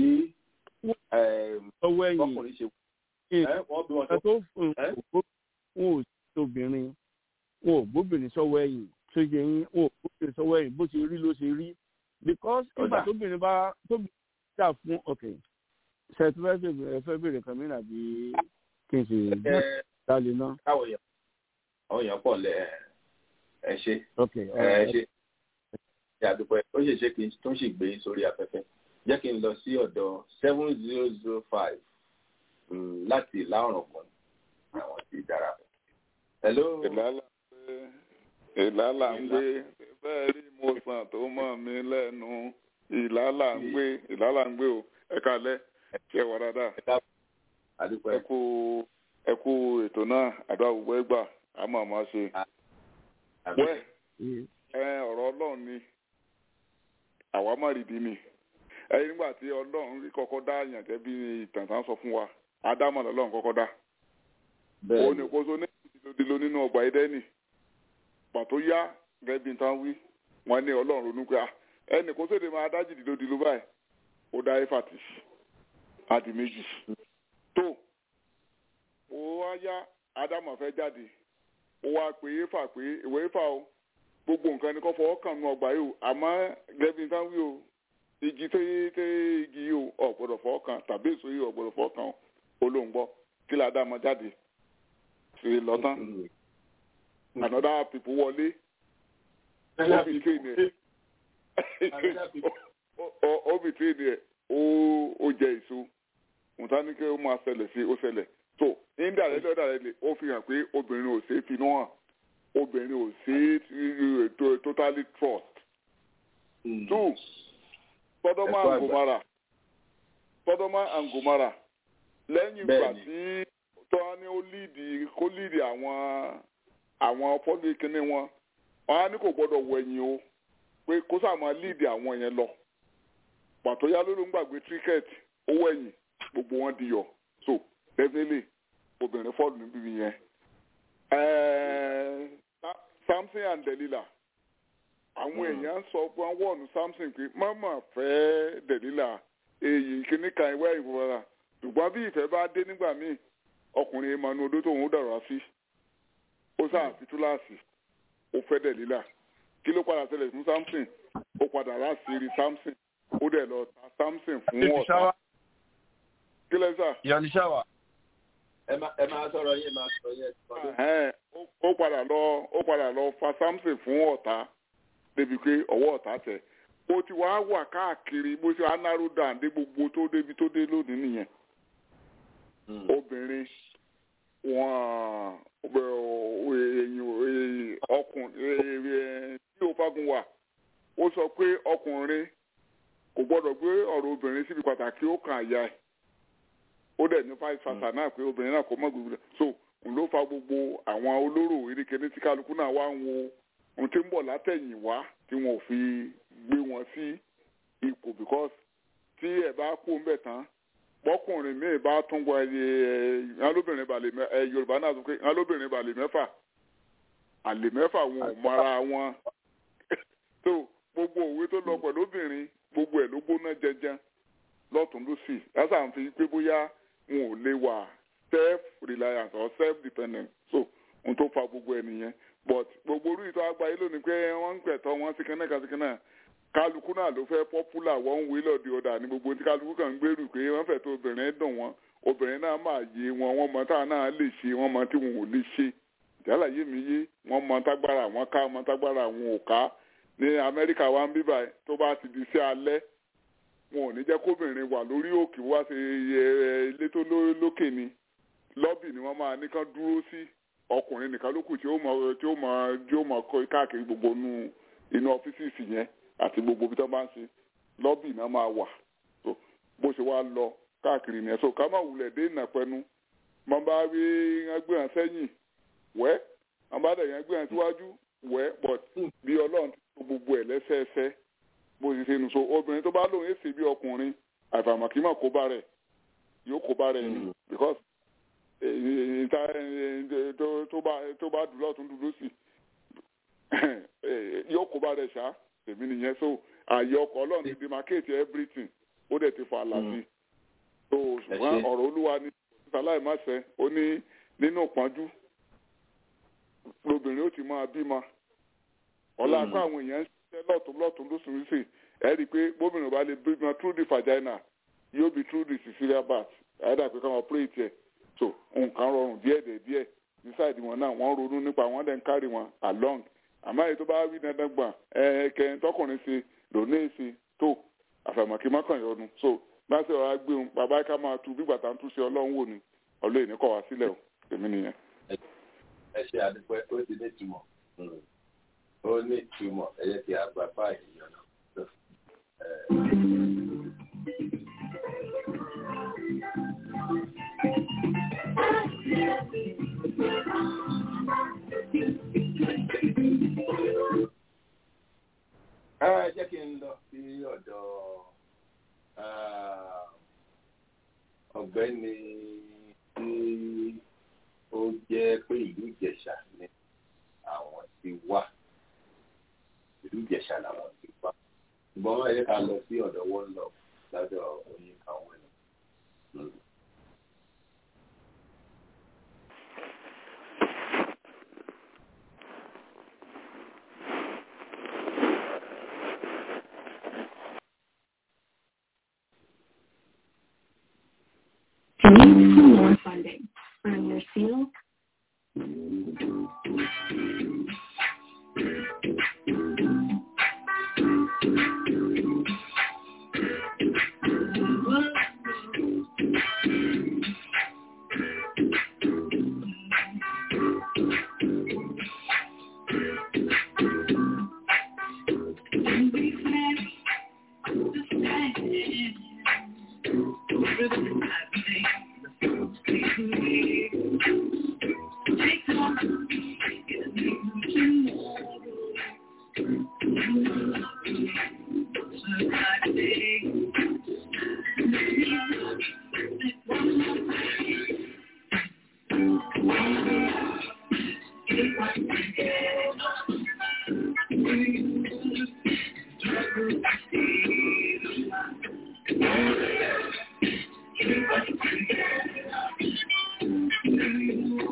sọ́wọ́ ẹ̀yìn ọkùnrin ṣe wọ́n bí wọn tó wọn ò sí obìnrin wọn ò gbóbìnrin sọ́wọ́ ẹ̀yìn tó yẹ yín wọn ò gbóbìnrin sọ́wọ́ ẹ̀yìn bó ṣe rí ló ṣe rí because nígbà tóbìnrin bá tóbìnrin jà fún ọkẹ ṣètò fẹ́ fẹ́ bèrè kan mìíràn bí kí n ṣe dálé náà. káwọn èèyàn àwọn èèyàn pọ̀ lẹ ẹ ṣe Okay, ẹ ṣe ṣe àdúpẹ́ ó ṣe ṣe kí n tún sì gbé sórí afẹ́fẹ́ jẹ́ kí n lọ sí ọ̀dọ̀ seven zero zero five láti ìlà ọ̀ràn kan àwọn tí dára. hello. ìlàlà ìlàlà ń gbé bẹ́ẹ̀ rí mo sàn tó mọ̀ mí lẹ́nu ìlàlà ń gbé ìlàlà ń gbé o ẹ kalẹ́ ṣe wà dáadáa ẹ kú ẹ kú ètò náà àdúrà gbogbo ẹgbà á máa máa ṣe. wẹ́ ẹ ọ̀rọ̀ ọlọ́run ni àwa má rìdí ni ẹyin nígbà tí ọlọ́run rí kọ́kọ́ dá àyàn jẹ́ bí ìtàn tán sọ fún wa ádámọ̀ lọ́lọ́run kọ́kọ́ dá. òun ní kó so ní ìdílódìló nínú ọgbà ẹdẹ́nì pàtó yá gẹ́gẹ́ bí tán wí wọ́n ní ọlọ́run ronú pé ẹnì kó sóde máa dá jìdílódìló báyìí ó dá éfàtì àti méjì tó ó wá yá ádámọ̀ fẹ́ jáde ó wá pé éfà pé ìwé éfà o gbogbo nǹkan ni kò fọwọ́ kàn nù ọgbà yìí o àmọ́ gẹ́gẹ́ bí tán wí o igi tó yé tó igi yìí o ọ̀gbọ́dọ̀ fọwọ́ kàn tàbí èso yìí ọ̀gbọ́dọ̀ fọwọ́ kàn ó ló ń gbọ́ kí la dá ọmọ jáde sí lọ́tàn another people wọlé ó fi train ẹ̀ ó fi train ẹ̀ ó jẹ èso nǹkan ní kí ó máa ṣẹlẹ̀ sí ó ṣẹlẹ̀ so indirect indirect ó fi hàn pé obìnrin ò ṣe é finú hàn obìnrin ò ṣe é totally trust. two Sodoma and Gomara Sodoma and Gomara lẹ́yìn ìgbà tí tó ní ó líìdì kó líìdì àwọn àwọn fọ́lì kínní wọn wọn á ní kò gbọ́dọ̀ wẹ̀yìn o pé kó sáà máa lead àwọn yẹn lọ pàtó yá ló ló ń gbàgbé cricket owó ẹ̀yìn gbogbo wọn di yọ so definitely obìnrin fọ́ọ̀lù níbi yẹn. Ẹ̀ẹ́, Sa- Samson and Delilah àwọn èèyàn sọ pé wọ́n wọ̀nù Samson pé mama fẹ́ Delilah èyí kíní kan ìwé ìfowópamọ́ ṣùgbọ́n bí ìfẹ́ bá dé nígbà míì ọkùnrin ìmọ̀nù odó tóun ó dàrá sí ó sáà fi túláàsì ó fẹ́ Delilah kí ló padà ṣẹlẹ̀ fún Samson ó padà láṣìírí Samson ó dẹ̀ lọ ta Samson fún ọ̀tá kí lẹ́ sà. Yanishawa. ẹ má ẹ máa sọ̀rọ̀ yín máa sọ̀rọ̀ yín. Ẹ̀hẹ́n, ó- ó padà lọ ó padà lọ fa Samson fún ọ̀tá débi pé ọwọ́ ọ̀tá tẹ̀ ó ti wá wà káàkiri bó ṣe anáró dàn dé gbogbo tó débi tó dé lónìí nìyẹn obìnrin wọn èyí ọkùnrin tí ó fagun wà ó sọ pé ọkùnrin kò gbọ́dọ̀ gbé ọ̀rọ̀ obìnrin síbi pàtàkì ó kàn àyà ẹ̀ ó dẹ̀ ní five fasa náà pé obìnrin náà kò mọ̀ gbogbo rẹ̀ so òun ló fa gbogbo àwọn olóró erékeré tí kálukú náà wá ń wo ohun tí ń bọ̀ látẹ̀yìn wá tí wọn ò fi gbé wọn sí ipò because tí ẹ̀ bá kú ń bẹ̀ tán bọ́kùnrin míì bá tún wọ ẹyẹ ẹ lóbìnrin balẹ̀ mẹ ẹ yorùbá náà sọ pé ẹ lóbìnrin balẹ̀ mẹ́fà àlè mẹ́fà wọn ò mọra wọn so gbogbo òwe tó lọ pẹ̀lú obìnrin gbogbo ẹ̀ ló gbóná jẹjẹ lọ́tún lọ́sì lásà ń fi pé bóyá wọn ò lè wà self reliance or self dependent so ohun tó fa gbogbo ẹ̀ nìyẹn but gbogbo orí ìtọ́ àgbáyé lónìí pé wọ́n ń pẹ̀tọ́ wọn sí kẹ́nẹ́ka sí kẹ́nẹ́ kálukú náà ló fẹ́ pọ́pùlà wọ́n ń wé lọ́ọ̀dì ọ̀dà ní gbogbo tí kálukú kàn ń gbèrú pé wọ́n fẹ́ tó obìnrin dùn wọn obìnrin náà máa yé wọn wọ́n mọ táwọn náà lè ṣe wọ́n mọ tí wọn ò lè ṣe ìjálá yé mi yé wọ́n mọ tágbára àwọn ká mọ tágbára àwọn ò ká ní amẹ́ríkà wa ń bíbà tó bá ti di sí alẹ́ wọn ò ní jẹ́ kóbìnrin wà lórí òkè wá sí ilé tó lókè ni lọ́bì ni wọ́n máa ní kán dúró sí ọkùnrin nìkan ló kù tí ó mọ tí ó mọ tí ó mọ kọ káàkiri gbogbo inú inú ọ́fíìsì yẹn àti gbogbo ibi tó bá ń ṣe lọ́bì náà máa wà so bó ṣe wá lọ káàkiri nìyẹn so ká má wulẹ̀ dé ìnàpẹ́nu máa bá rí wọn gbé hàn sẹ́yìn wẹ́ wọn bá dẹ̀ yẹn gbé hàn síwájú wẹ́ but bí ọlọ́run ti tó gbogbo ẹ̀ lẹ́sẹẹsẹ bó ṣe ṣe nù so obìnrin tó bá lóun èsì bí ọkùnrin àfàmàkìmọ̀ kó bá rẹ̀ yóò kó bá rẹ̀ ni because ìta tó bá tó bá dùn lọ́tún dùn lọ́sì yóò kó bá rẹ̀ ṣá èmi nìyẹn so ààyè ọkọ̀ ọlọ́run ti demarcate everything ó dẹ̀ ti fa àlàsí so ṣùgbọ́n ọ̀rọ̀ olúwa ni sàláì má ṣe ó ní nínú ìpọ́njú lobìnrin ó ti máa bímọ ọ̀la kó àwọn èèyàn ń ṣiṣẹ́ lọ́tún lọ́tún lóṣù lóṣù ẹ̀ rí i pé bóbìnrin bá lè bímọ through the vagina yóò bí through the cesarean birth àyẹ̀dà pé káwọn operate ẹ̀ so nǹkan rọrùn díẹ̀ díẹ̀ díẹ̀ ní sáìdì wọn náà wọ́n ronú nípa wọn dẹ̀ ń carry wọn along àmọ́ èyí tó bá wí dandan gbà ẹ kẹrin tọkùnrin ṣe lónìí ṣe tó àfàmọ̀kí mọ́kànyọ́nu so bá ṣe ọ̀rá gbé wọn bàbá ká máa tu bí bàtà ń tú sí ọlọ́run wò ni ọlọ́ọ̀ ní kọ̀ wá sílẹ̀ o èmi nìyẹn. ẹ ṣe àdúpẹ́ ó ti ní ìtumọ̀ ó ní ìtumọ̀ ẹ yẹ kí a gbà báyìí yọ̀nà. ẹ jẹ́ kí n lọ sí ọ̀dọ̀ ọ̀gbẹ́ni tí ó jẹ́ pé ìlú Ìjẹ̀ṣà ni àwọn ti wà ìlú Ìjẹ̀ṣà làwọn ti wà ṣùgbọ́n ẹ jẹ́ ká lọ sí ọ̀dọ̀ wọn lọ lọ́dọ̀ oyin kan wọn lọ. To need for more funding, earn your seal. Thank you.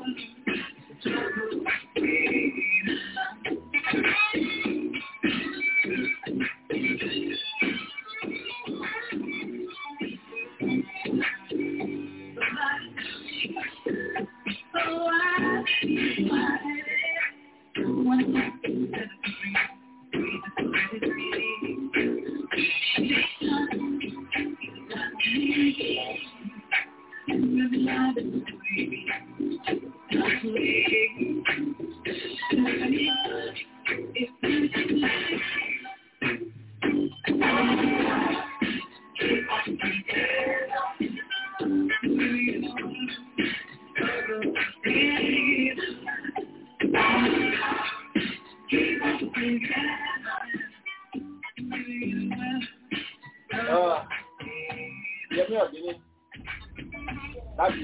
Yẹmí ọ̀dínní láti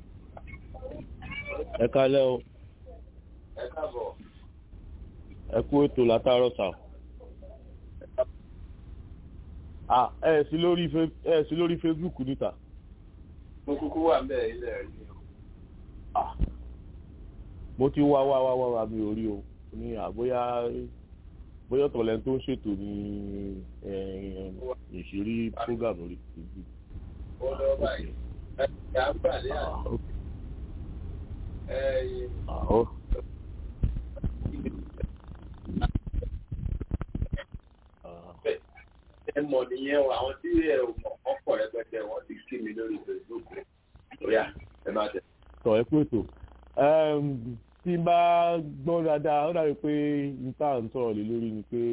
ẹ kálẹ́ o ẹ káàbọ̀. ẹ kú ètò látàárọ̀ sà. Ah, ẹ sí lórí Fe- ẹ sí lórí Facebook níta. Mo kúkú wà bẹ́ẹ̀ ilẹ̀ rí o. mo ti wá wá wá wá wá mi ò rí o ní àbóyá bóyá ọ̀tọ̀lẹ́ tó ń ṣètò ní eh, ìṣírí program orí Facebook. Ó lọ báyìí. Ẹ ẹ̀ á gbà lé àná. Ẹ Ah, ó- ẹ mọ̀ nìyẹn o, àwọn tí ẹ ò mọ̀ ọ̀pọ̀ rẹpẹtẹ wọ́n ti kí mi lórí Facebook. Bóyá ẹ máa tẹ̀. tọ̀ ẹ kú ètò Em, tí n bá gbọ́ dáadáa ó dàbí pé níta ń sọ̀rọ̀ lé lórí ni pé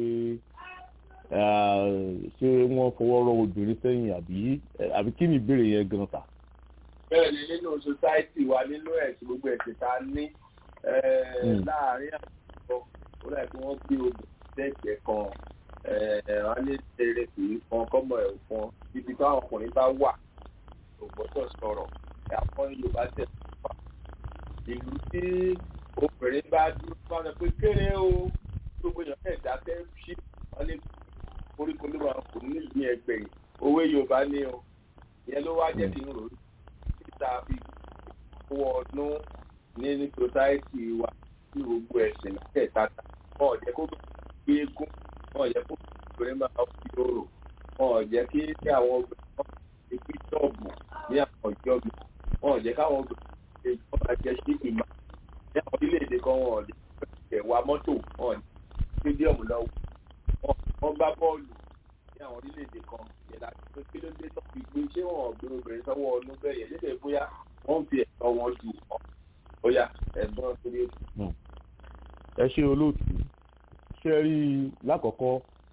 eh, ṣé wọ́n fọwọ́ rọ obìnrin sẹ́yìn àbí eh, àbí kí ni ìbéèrè yẹn gan ta. bẹ́ẹ̀ ni nínú society wa nínú ẹ̀sìn gbogbo ẹ̀sìn tá a ní eh, Mm. láàárín àwùjọ ó láì pé wọ́n gbé obìnrin lẹ́gbẹ̀ẹ́ kan eh, wọ́n á ní eré kì í kan kọ́mọ ẹ̀ kan ibi táwọn ọkùnrin bá wà kò gbọ́dọ̀ sọ̀rọ̀ àwọn Yorùbá tẹ̀ fà ìlú tí obìnrin bá dúró bá sọ pé kéré o gbogbo èèyàn fẹ́ dákẹ́ sí wọn ní koríko ló máa kò ní ìlú ẹgbẹ́ yìí òwe Yorùbá ní o ìyẹn ló wá jẹ́ kí n rò ó títa fi kó ọdún ní ní society wa ní gbogbo ẹ̀sìn mẹ́tẹ̀ẹ̀ta wọn ò jẹ́ kó gbé eégún wọn ò jẹ́ kó obìnrin máa fi orò wọn ò jẹ́ kí ní àwọn obìnrin máa fi bíṣọ̀bù ní àwọn ìjọ mi wọn ò jẹ́ káwọn obìnrin ṣe kọ́ máa jẹ́ sí ìmọ̀ ní àwọn orílẹ̀-èdè kan wọn ò lè fẹ́ wa mọ́tò wọn ò ní stadium lọ wọn gbá bọ́ọ̀lù ní àwọn orílẹ̀-èdè kan yẹn láti pé kí ló dé tó fi gbé ṣé wọn ò gbé obìnrin sọ́wọ́ ọdún bẹ́ẹ̀ yẹn lédè bóyá wọ́n ń fi ẹ̀tọ́ wọn dù ọ́ bóyá ẹ̀gbọ́n torí ètò. ẹ ṣe olóòtú ṣe rí i lákọ̀ọ́kọ́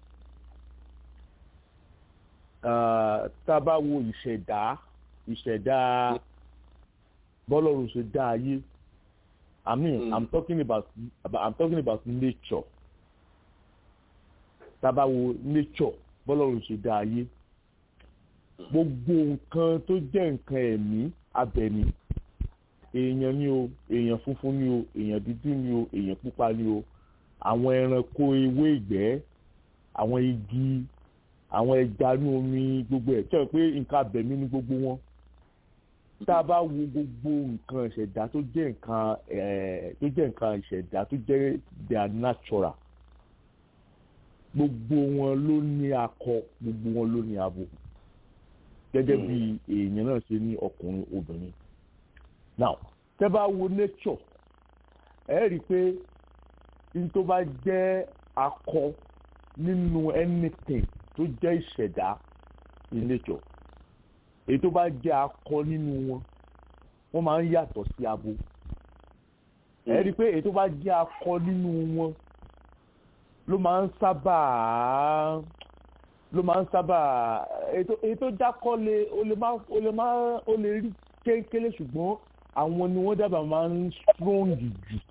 ah, tá a bá wo ìṣẹ̀dá ìṣẹ̀dá bọ́lọ́run ṣe dá ayé i mean i'm talking about, about i'm talking about nature tá a bá wo nature bọ́lọ́run ṣe dá ayé gbogbo nǹkan tó jẹ́ nǹkan ẹ̀mí abẹ̀mí èèyàn ni o èèyàn funfun ni o èèyàn dúdú ni o èèyàn pupa ni o àwọn ẹranko ewé ìgbẹ́ àwọn igi àwọn ẹja ní omi gbogbo ẹ̀ tí wọ́n pé nǹkan abẹ̀mí ni gbogbo wọn tá a bá wo gbogbo nǹkan ìṣẹ̀dá tó jẹ́ nǹkan ẹ̀ tó jẹ́ nǹkan ìṣẹ̀dá tó jẹ́ their natural gbogbo wọn ló ní akọ gbogbo wọn ló ní abo gẹ́gẹ́ bí èèyàn náà ṣe ní ọkùnrin obìnrin now tẹ́ bá wo nature ẹ rí i pé n tó bá jẹ́ akọ nínú anything tó jẹ́ ìṣẹ̀dá in nature èyí tó bá jẹ́ akọ nínú wọn wọ́n máa ń yàtọ̀ sí abo ẹ rí i pé èyí tó bá jẹ́ akọ nínú wọn ló máa ń sábà ló máa ń sábà ètò ètò jákọ́lé o lè má o lè má o lè rí kéńkélé ṣùgbọ́n àwọn ni wọ́n dábàá máa ń strong jù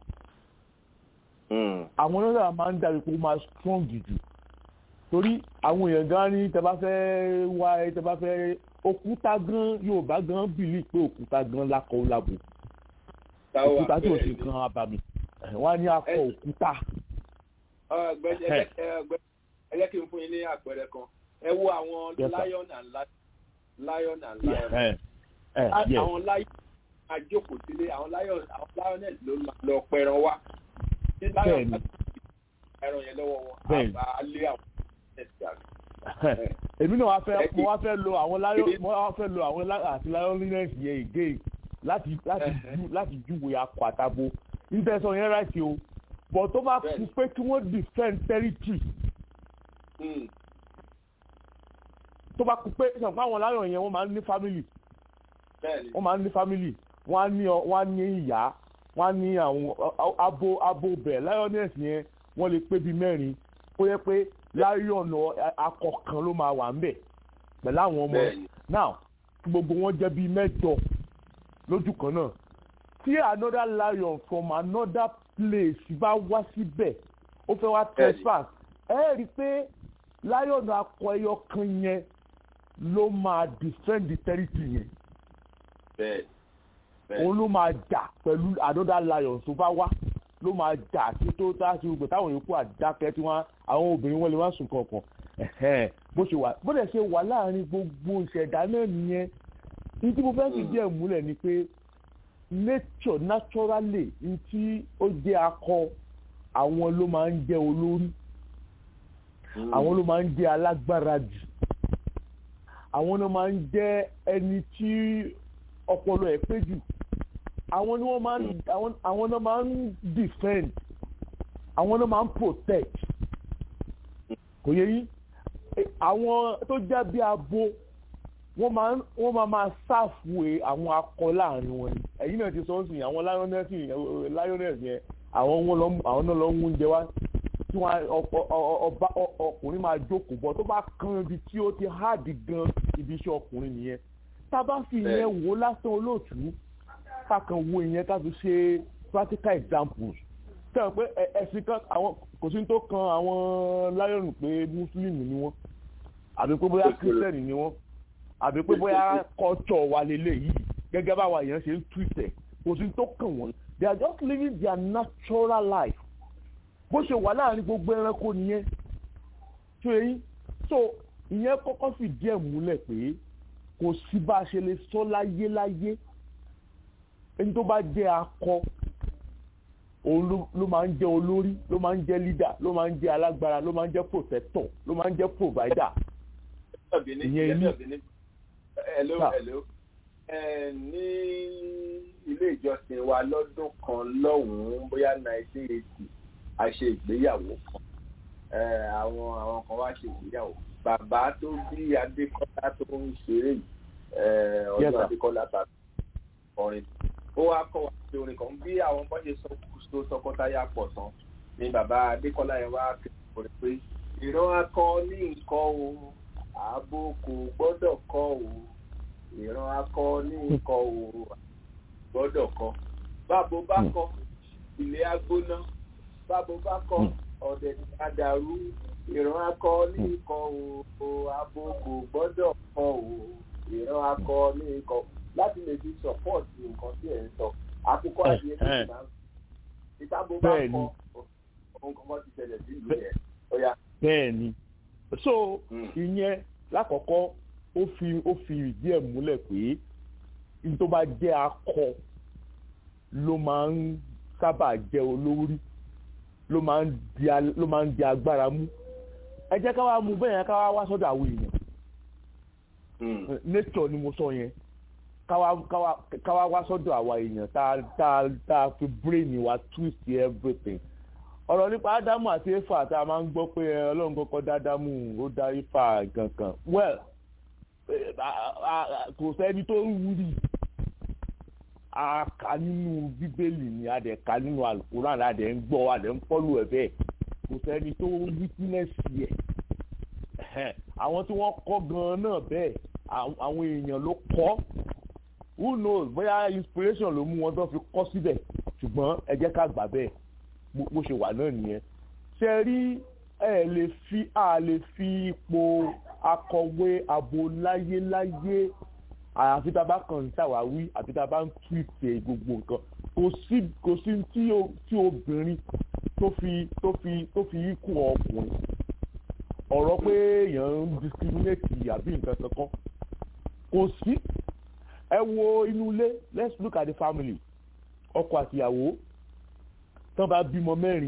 àwọn ni wọ́n dábàá máa ń dàbí pé ó máa strong jù torí àwọn èèyàn gan ní tẹ bá fẹ́ wá ẹ tẹ bá fẹ́ òkúta gan Yorùbá gan bìlí pé òkúta gan lákọ lábò òkúta tí ò sì kan abàmì wọ́n á ní akọ òkúta ọgbẹ́ni ẹ jẹ́ kí n fún yín ní àpẹẹrẹ kan ẹ wo àwọn lion and lion lion and lion Yes, sir. Eh, eh, yes. àwọn lion máa jókòó sílé àwọn lion àwọn lioness ló máa lọ pẹran wá tí lion bá ti ẹran yẹn lọ́wọ́ wọn àbá lé àwọn lioness dànù. èmi náà wá fẹ́ mo wá fẹ́ lo àwọn lion mo wá fẹ́ lo àwọn àti lioness yẹn again láti láti ju láti júwe akọ àtàbò ìtẹ̀sán yẹn ráìtì o but tó bá kú pé kí wọ́n defend territory tó bá kú pé sọ pé àwọn lion yẹn wọ́n máa ń ní family wọ́n máa ń ní family wọ́n á ní wọ́n á ní ìyá wọ́n á ní àwọn abo abo bẹ̀ lioness yẹn wọ́n lè pé bíi mẹ́rin ó yẹ pé lion akọ kan ló máa wà ń bẹ̀ pẹ̀lú àwọn ọmọ now gbogbo wọn jẹ́ bíi mẹ́jọ lójú kan náà tí another lion from another place bá wá síbẹ̀ ó fẹ́ wá trespass ẹ rí i pé lion akọ ẹyọ kan yẹn ló máa defend the territory yẹn òun ló máa jà pẹ̀lú another lion tó bá wá ló máa jà tí tó tá sí gbogbo táwọn yòókù àdákẹ́ tí wọ́n àwọn obìnrin wọn lè wá sùn kankan bó ṣe wà bó dẹ̀ ṣe wà láàrin gbogbo ìṣẹ̀dá náà nìyẹn ní tí mo fẹ́ fi díẹ̀ múlẹ̀ ni pé nature naturally ní tí ó jẹ́ akọ àwọn ló máa ń jẹ́ olórí àwọn ló máa ń jẹ́ alágbára jù àwọn ló máa ń jẹ́ ẹni tí ọpọlọ ẹ̀ pé jù àwọn ni wọ́n máa ń àwọn náà máa ń defend àwọn náà máa ń protect kò yẹ yín àwọn tó jẹ́ bí abo wọ́n máa wọ́n máa máa ṣàfùwé àwọn akọ láàrin wọn ni ẹ̀yin náà ti sọ ọ́ sìn àwọn lioness lioness yẹn àwọn wọn lọ àwọn náà lọ ń oúnjẹ wá tí wọn ọba ọkùnrin máa jókòó bọ tó bá kan ibi tí ó ti háàdì gan ibi iṣẹ́ ọkùnrin nìyẹn tá a bá fi ìyẹn wò lásán olóòtú ká kan wo ìyẹn ká fi ṣe practical examples sẹ́wọ̀n pé ẹ̀sìn kan àwọn kò sí tó kan àwọn lion pé muslim ni wọ́n àbí pé bóyá christian ni wọ́n àbí pé bóyá culture wa lélẹ̀ yìí gẹ́gẹ́ báwa èèyàn ṣe ń tweet ẹ̀ kò sí tó kàn wọ́n they are just living their natural life bó ṣe wà láàrin gbogbo ẹranko nìyẹn tó yẹn so ìyẹn kọ́kọ́ fìdí ẹ̀ múlẹ̀ pé kò sí bá a ṣe lè sọ láyé láyé ẹni tó bá jẹ́ akọ òun ló máa ń jẹ́ olórí ló máa ń jẹ́ leader ló máa ń jẹ́ alágbára ló máa ń jẹ́ protector ló máa ń jẹ́ provider ìyẹn ní. hello hello ní ilé ìjọsìn wa lọ́dún kan lọ́hùn-ún bóyá nineteen eighty a ṣe ìgbéyàwó kan àwọn àwọn kan wá ṣe ìgbéyàwó bàbá tó bí adékọ́lá tó ń ṣeré yìí ọdún adékọ́lá tàbí ọrin ó wá kọ́ wa sí orin kan bí àwọn bọ́n ṣe sọ tọkọtaya pọ̀ tán ni bàbá adékọ́lá yẹn wá kékeré pé ìran akọ ní nǹkan o ààbò kò gbọ́dọ̀ kọ́ o ìran akọ ní nǹkan o gbọ́dọ̀ kọ́ bábo bá kọ́ ilé agbóná bábo bá kọ́ ọ̀dẹ̀ àdàrú ìran akọ ní nǹkan o ààbò kò gbọ́dọ̀ kọ́ o ìran akọ ní nǹkan láti lè fi support nǹkan tí ẹ̀ ń sọ àkókò àdìyẹ tó ti máa ń ìtàbó bá kọ ohun kankan ti ṣẹlẹ̀ sí ìlú yẹn ọ̀yà. bẹ́ẹ̀ni so ìyẹn lákọ̀ọ́kọ́ ó fi ó fi ìdí ẹ̀ múlẹ̀ pé n tó bá jẹ́ akọ ló máa ń sábà jẹ́ olórí ló máa ń di ló máa ń di agbára mú ẹ jẹ́ ká wá mú bẹ́ẹ̀ yẹn ká wá wá sọ́dọ̀ àwọn èèyàn nature ni mo sọ yẹn káwá wá sọ́dọ̀ àwa èèyàn tá tá tá fi brain wa twist everything ọ̀rọ̀ nípa ádámù àti éfà tá a máa ń gbọ́ pé ọlọ́run kọ́kọ́ dá ádámù ó dá éfà gangan well kò sẹ́ni tó ń wúri a kà nínú bíbélì ni a dẹ̀ kà nínú alukuran a dẹ̀ ń gbọ́ a dẹ̀ ń fọ́lù ẹ̀ bẹ́ẹ̀ kò sẹ́ni tó witness yẹ àwọn tí wọ́n kọ́ gan-an náà bẹ́ẹ̀ àwọn èèyàn ló kọ́ who knows bóyá inspiration ló mú wọn tó fi kọ́ síbẹ̀ ṣùgbọ́n ẹ jẹ́ ká gbà bẹ́ẹ̀ bó ṣe wà náà nìyẹn ṣe rí ẹ lè fi a lè fi ipò akọ̀wé abo láyéláyé àfi tá a bá kàn ń ṣàwáwí àfi tá a bá ń túwìtì gbogbo nǹkan kò sí kò sí tí obìnrin tó fi tó fi tó fi ikú ọkùnrin ọ̀rọ̀ pé èèyàn ń discriminate àbí nǹkan kankan kò sí ẹ wo inú ilé let's look at the family ọkọ àtìyàwó tán bá bímọ mẹ́rin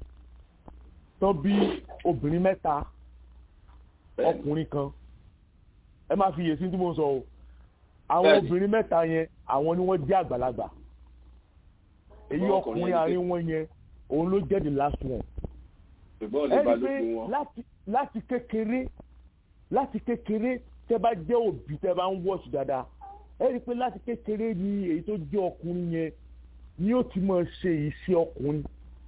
tán bí obìnrin mẹ́ta ọkùnrin kan ẹ má fi yèsí tí mo sọ o àwọn obìnrin mẹ́ta yẹn àwọn ni wọ́n jẹ́ àgbàlagbà èyí ọkùnrin àárín wọn yẹn òun ló jẹ́ the last one ẹ rí i pé láti láti kékeré láti kékeré tẹ́ bá jẹ́ òbí tẹ́ bá ń wọ̀ṣù dáadáa ẹ rí i pé láti kékeré ni èyí tó jẹ́ ọkùnrin yẹn ni ó ti máa ṣe iṣẹ́ ọkùnrin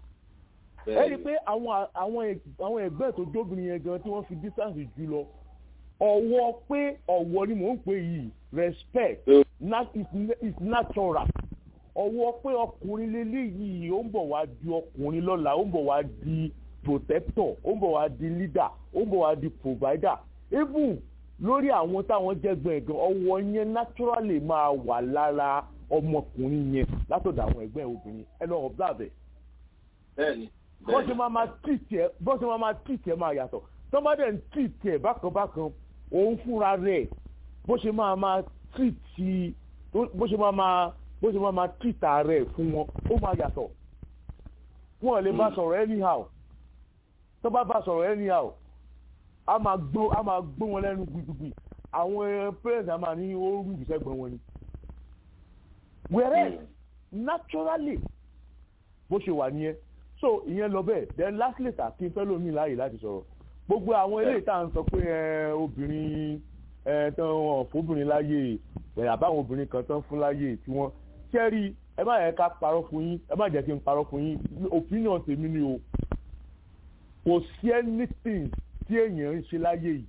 ẹ rí i pé àwọn àwọn àwọn ẹgbẹ́ tó jóbìnrin yẹn gan tí wọ́n fi distance jù lọ ọ̀wọ́ pé ọ̀wọ́ ni mò ń pè yìí respect is natural ọ̀wọ́ pé ọkùnrin lélẹ́yìí ó ń bọ̀ wá di ọkùnrin lọ́la ó ń bọ̀ wá di protector ó ń bọ̀ wá di leader ó ń bọ̀ wá di provider even lórí àwọn táwọn jẹ́gbọ́n ẹ̀gbọ́n ọwọ́ yẹn naturally máa wà lára ọmọkùnrin yẹn látọ̀dọ̀ àwọn ẹ̀gbọ́n obìnrin ẹ lọ observe ẹ̀. bẹ́ẹ̀ni bó ṣe máa máa tìtì ẹ bó ṣe máa máa tìtì ẹ máa yàtọ̀ tó bá dẹ̀ ń tìtì ẹ bákan bákan òun fúnra rẹ̀ bó ṣe máa máa tìtì bó ṣe máa máa bó ṣe máa máa tìtà rẹ̀ fún wọn ó máa yàtọ̀ wọn lè bá sọ̀rọ̀ anyhow tó bá bá sọ̀rọ̀ anyhow a máa gbó a máa gbó wọn lẹ́nu gbìgbìgbì àwọn parents a máa ní ó rú ìṣẹ́gbọ̀n wọn ni. whereas naturally bó ṣe wà nìyẹn so ìyẹn lọ bẹ́ẹ̀ then lastly ta kí n fẹ́ lómi láàyè láti sọ̀rọ̀ gbogbo àwọn eléyìí tá à ń sọ pé obìnrin tán wọn fóbìnrin láyè ẹ̀yà báwọn obìnrin kan tán fún láyè tí wọ́n kẹ́rì ẹ má yẹ ká parọ́ fún yín ẹ má jẹ́ kí n parọ́ fún yín opinion tèmi ni o kò sí anything tí èèyàn ń ṣe láyé yìí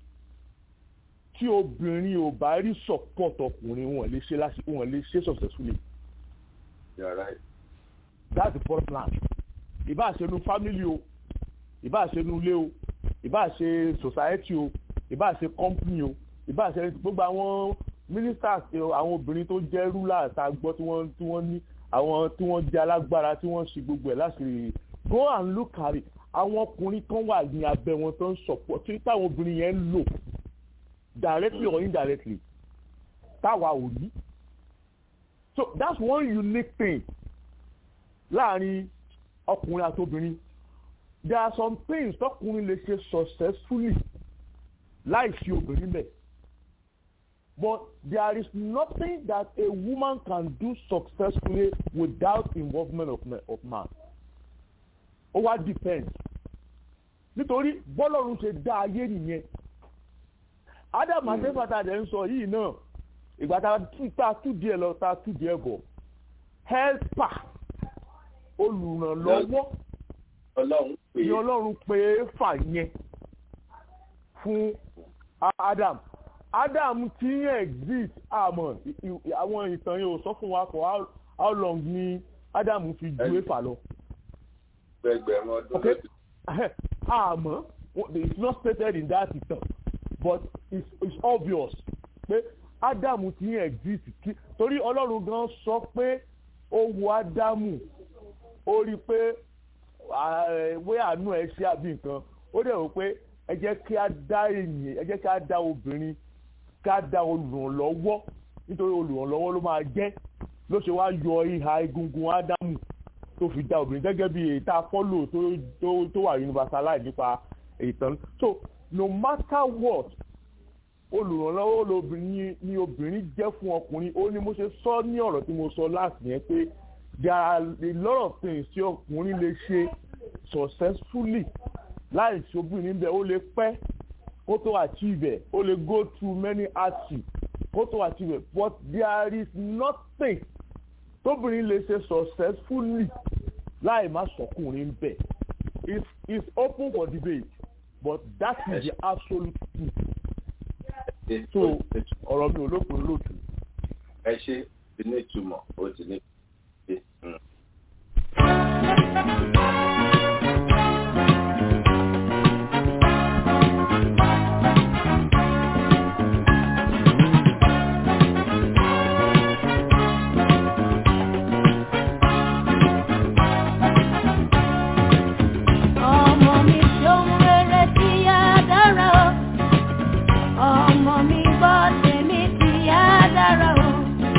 tí obìnrin ò bá rí support ọkùnrin wọn lè ṣe láti wọn lè ṣe successfully. You're right. that's the first plan. ìbá ṣe nu family o ìbá ṣe nu ilé o ìbá ṣe society o ìbá ṣe company o ìbá ṣe gbogbo àwọn ministers àwọn obìnrin tó jẹ́ rulers tá a gbọ́ tí wọ́n tí wọ́n ní àwọn tí wọ́n jẹ́ alágbára tí wọ́n ṣe gbogbo ẹ̀ láṣìírí go and look at it àwọn ọkùnrin kan wà ní abẹ́ wọn tó ń support tí táwọn obìnrin yẹn ń lò directly or indirectly táwa ò rí so that's one unique thing láàrin ọkùnrin àti obìnrin there are some things tọkùnrin lè ṣe successfully láì fi obìnrin bẹ̀ but there is nothing that a woman can do successfully without involvement of, of man ó wá depend nítorí bọ́lọ́run ṣe dá ayé nìyẹn adam adébàtà dẹ̀ ń sọ yìí náà ìgbà tá a tú díẹ̀ lọ tá a tú díẹ̀ bọ̀ helper olùrànlọ́wọ́ ni ọlọ́run pé fà yẹn fún adam adam ti ń exist àmọ́ àwọn ìtàn yẹn ò sọ fún wa for how long ni adam fi ju éfà lọ gbẹgbẹrún ọdún okay àmọ́ it's not stated in that ìtàn but it's, it's obvious pé ádámù ti ń exist kí torí ọlọ́run gan sọ pé ó wo ádámù ó rí i pé wé àánú ẹ ṣe àbí nǹkan ó dẹ̀ wò pé ẹ jẹ́ kí á dá ènìyàn ẹ jẹ́ kí á dá obìnrin ká dá olùrànlọ́wọ́ nítorí olùrànlọ́wọ́ ló máa jẹ́ ló ṣe wá yọ ìhà egungun ádámù tó fi dá obìnrin gẹ́gẹ́ bí èyí tá a fọ́lò tó wà universalize nípa ìtàn so no matter what olùrànlọ́wọ́ lobìnrin ni obìnrin jẹ́ fún ọkùnrin ó ní mo ṣe sọ ní ọ̀rọ̀ tí mo sọ láti yẹn pé there are a lot of things tí ọkùnrin lè ṣe successfully láì sí obìnrin bẹ́ẹ̀ ó lè pẹ́ kó tó achieve ẹ̀ ó lè go through many hardships kó tó achieve ẹ̀ but there is nothing tóbìnrin lè ṣe successfully láì má sọkùnrin bẹ́ẹ̀ it's it's open for debate but that is the absolute truth so ọ̀rọ̀ mi ò lópin lóòtú. ẹ ṣe ti ní ìtumọ̀ ó ti ní ìtumọ̀. ọmọ mi ṣóhun rere tí á dára o ọmọ mi gbọ́ tèmi tí á dára o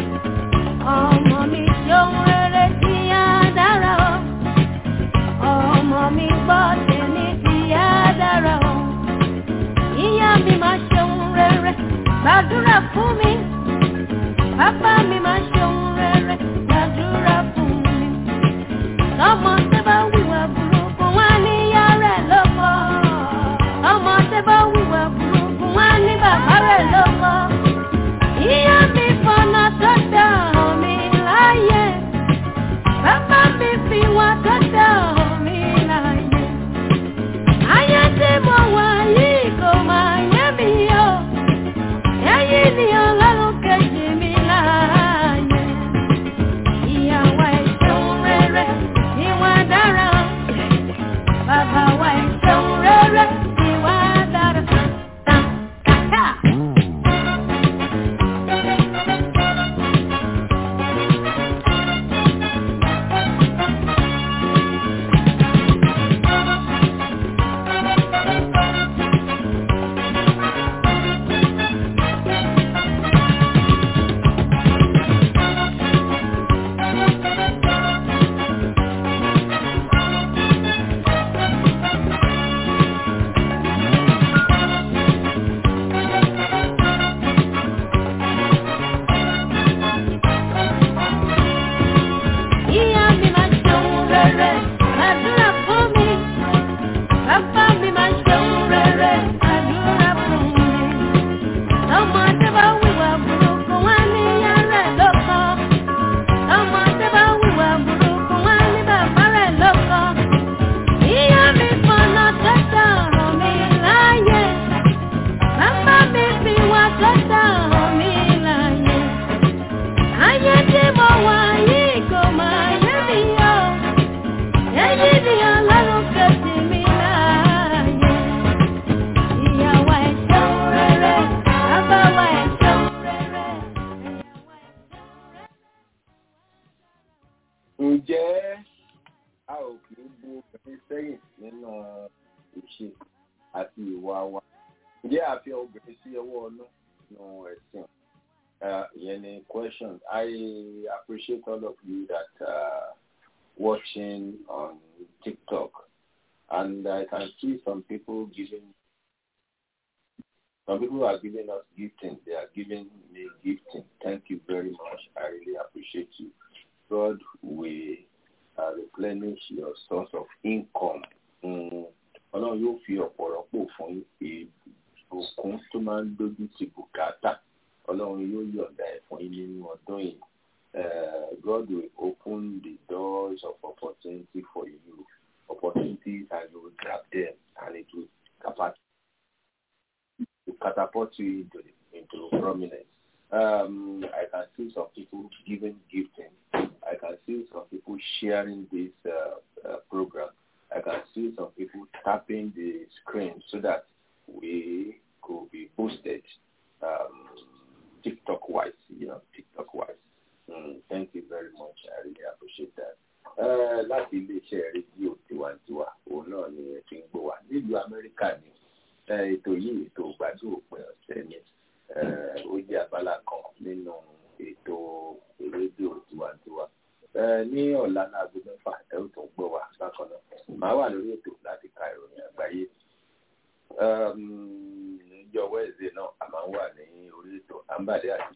ǹjẹ́ a ò kì í bu obìnrin sẹ́yìn nínú ìṣe àti ìwà wa ǹjẹ́ a fi obìnrin sí ọwọ́ ọ̀nà nínú ẹ̀sìn uh, ìyẹn ni question I appreciate all of you that uh, watching on TikTok and I can see some people giving some people are giving us gifting. They are giving me gifting. Thank you very much. I really appreciate you. God will uh, replenish your source of income. Ọlọ́run yóò fi ọ̀pọ̀lọpọ̀ fún ìbùkún tó máa ń dójú ti bùkátà. Ọlọ́run yóò yọ̀ǹda ẹ̀ fún yín nínú ọdún yìí. God will open the doors of opportunity for you. Opportunities and you will grab them and it will catapult to catapult you into, into prominence. Um, I can see some people giving gifting. I can see some people sharing this uh, uh, program. I can see some people tapping the screen so that we could be boosted um, TikTok-wise, you know, TikTok-wise. Mm, thank you very much. I really appreciate that. Uh, láti iléeṣẹ́ rédíò tiwantiwa òun náà ni ẹ fi ń gbọ́ wá nílùú Amẹ́ríkà ni ètò yìí ètò gbádùn òpin ọ̀sẹ̀ ni ó jẹ́ abala kan nínú ètò rédíò tiwantiwa ní ọ̀la náà aago mẹ́fà ẹ ó tún gbọ́ wá bákan náà màá wà lórí ètò láti ka ìròyìn àgbáyé níjọ́ wẹ́ẹ̀sì náà a máa ń wà ní orí ètò àǹbàdé àti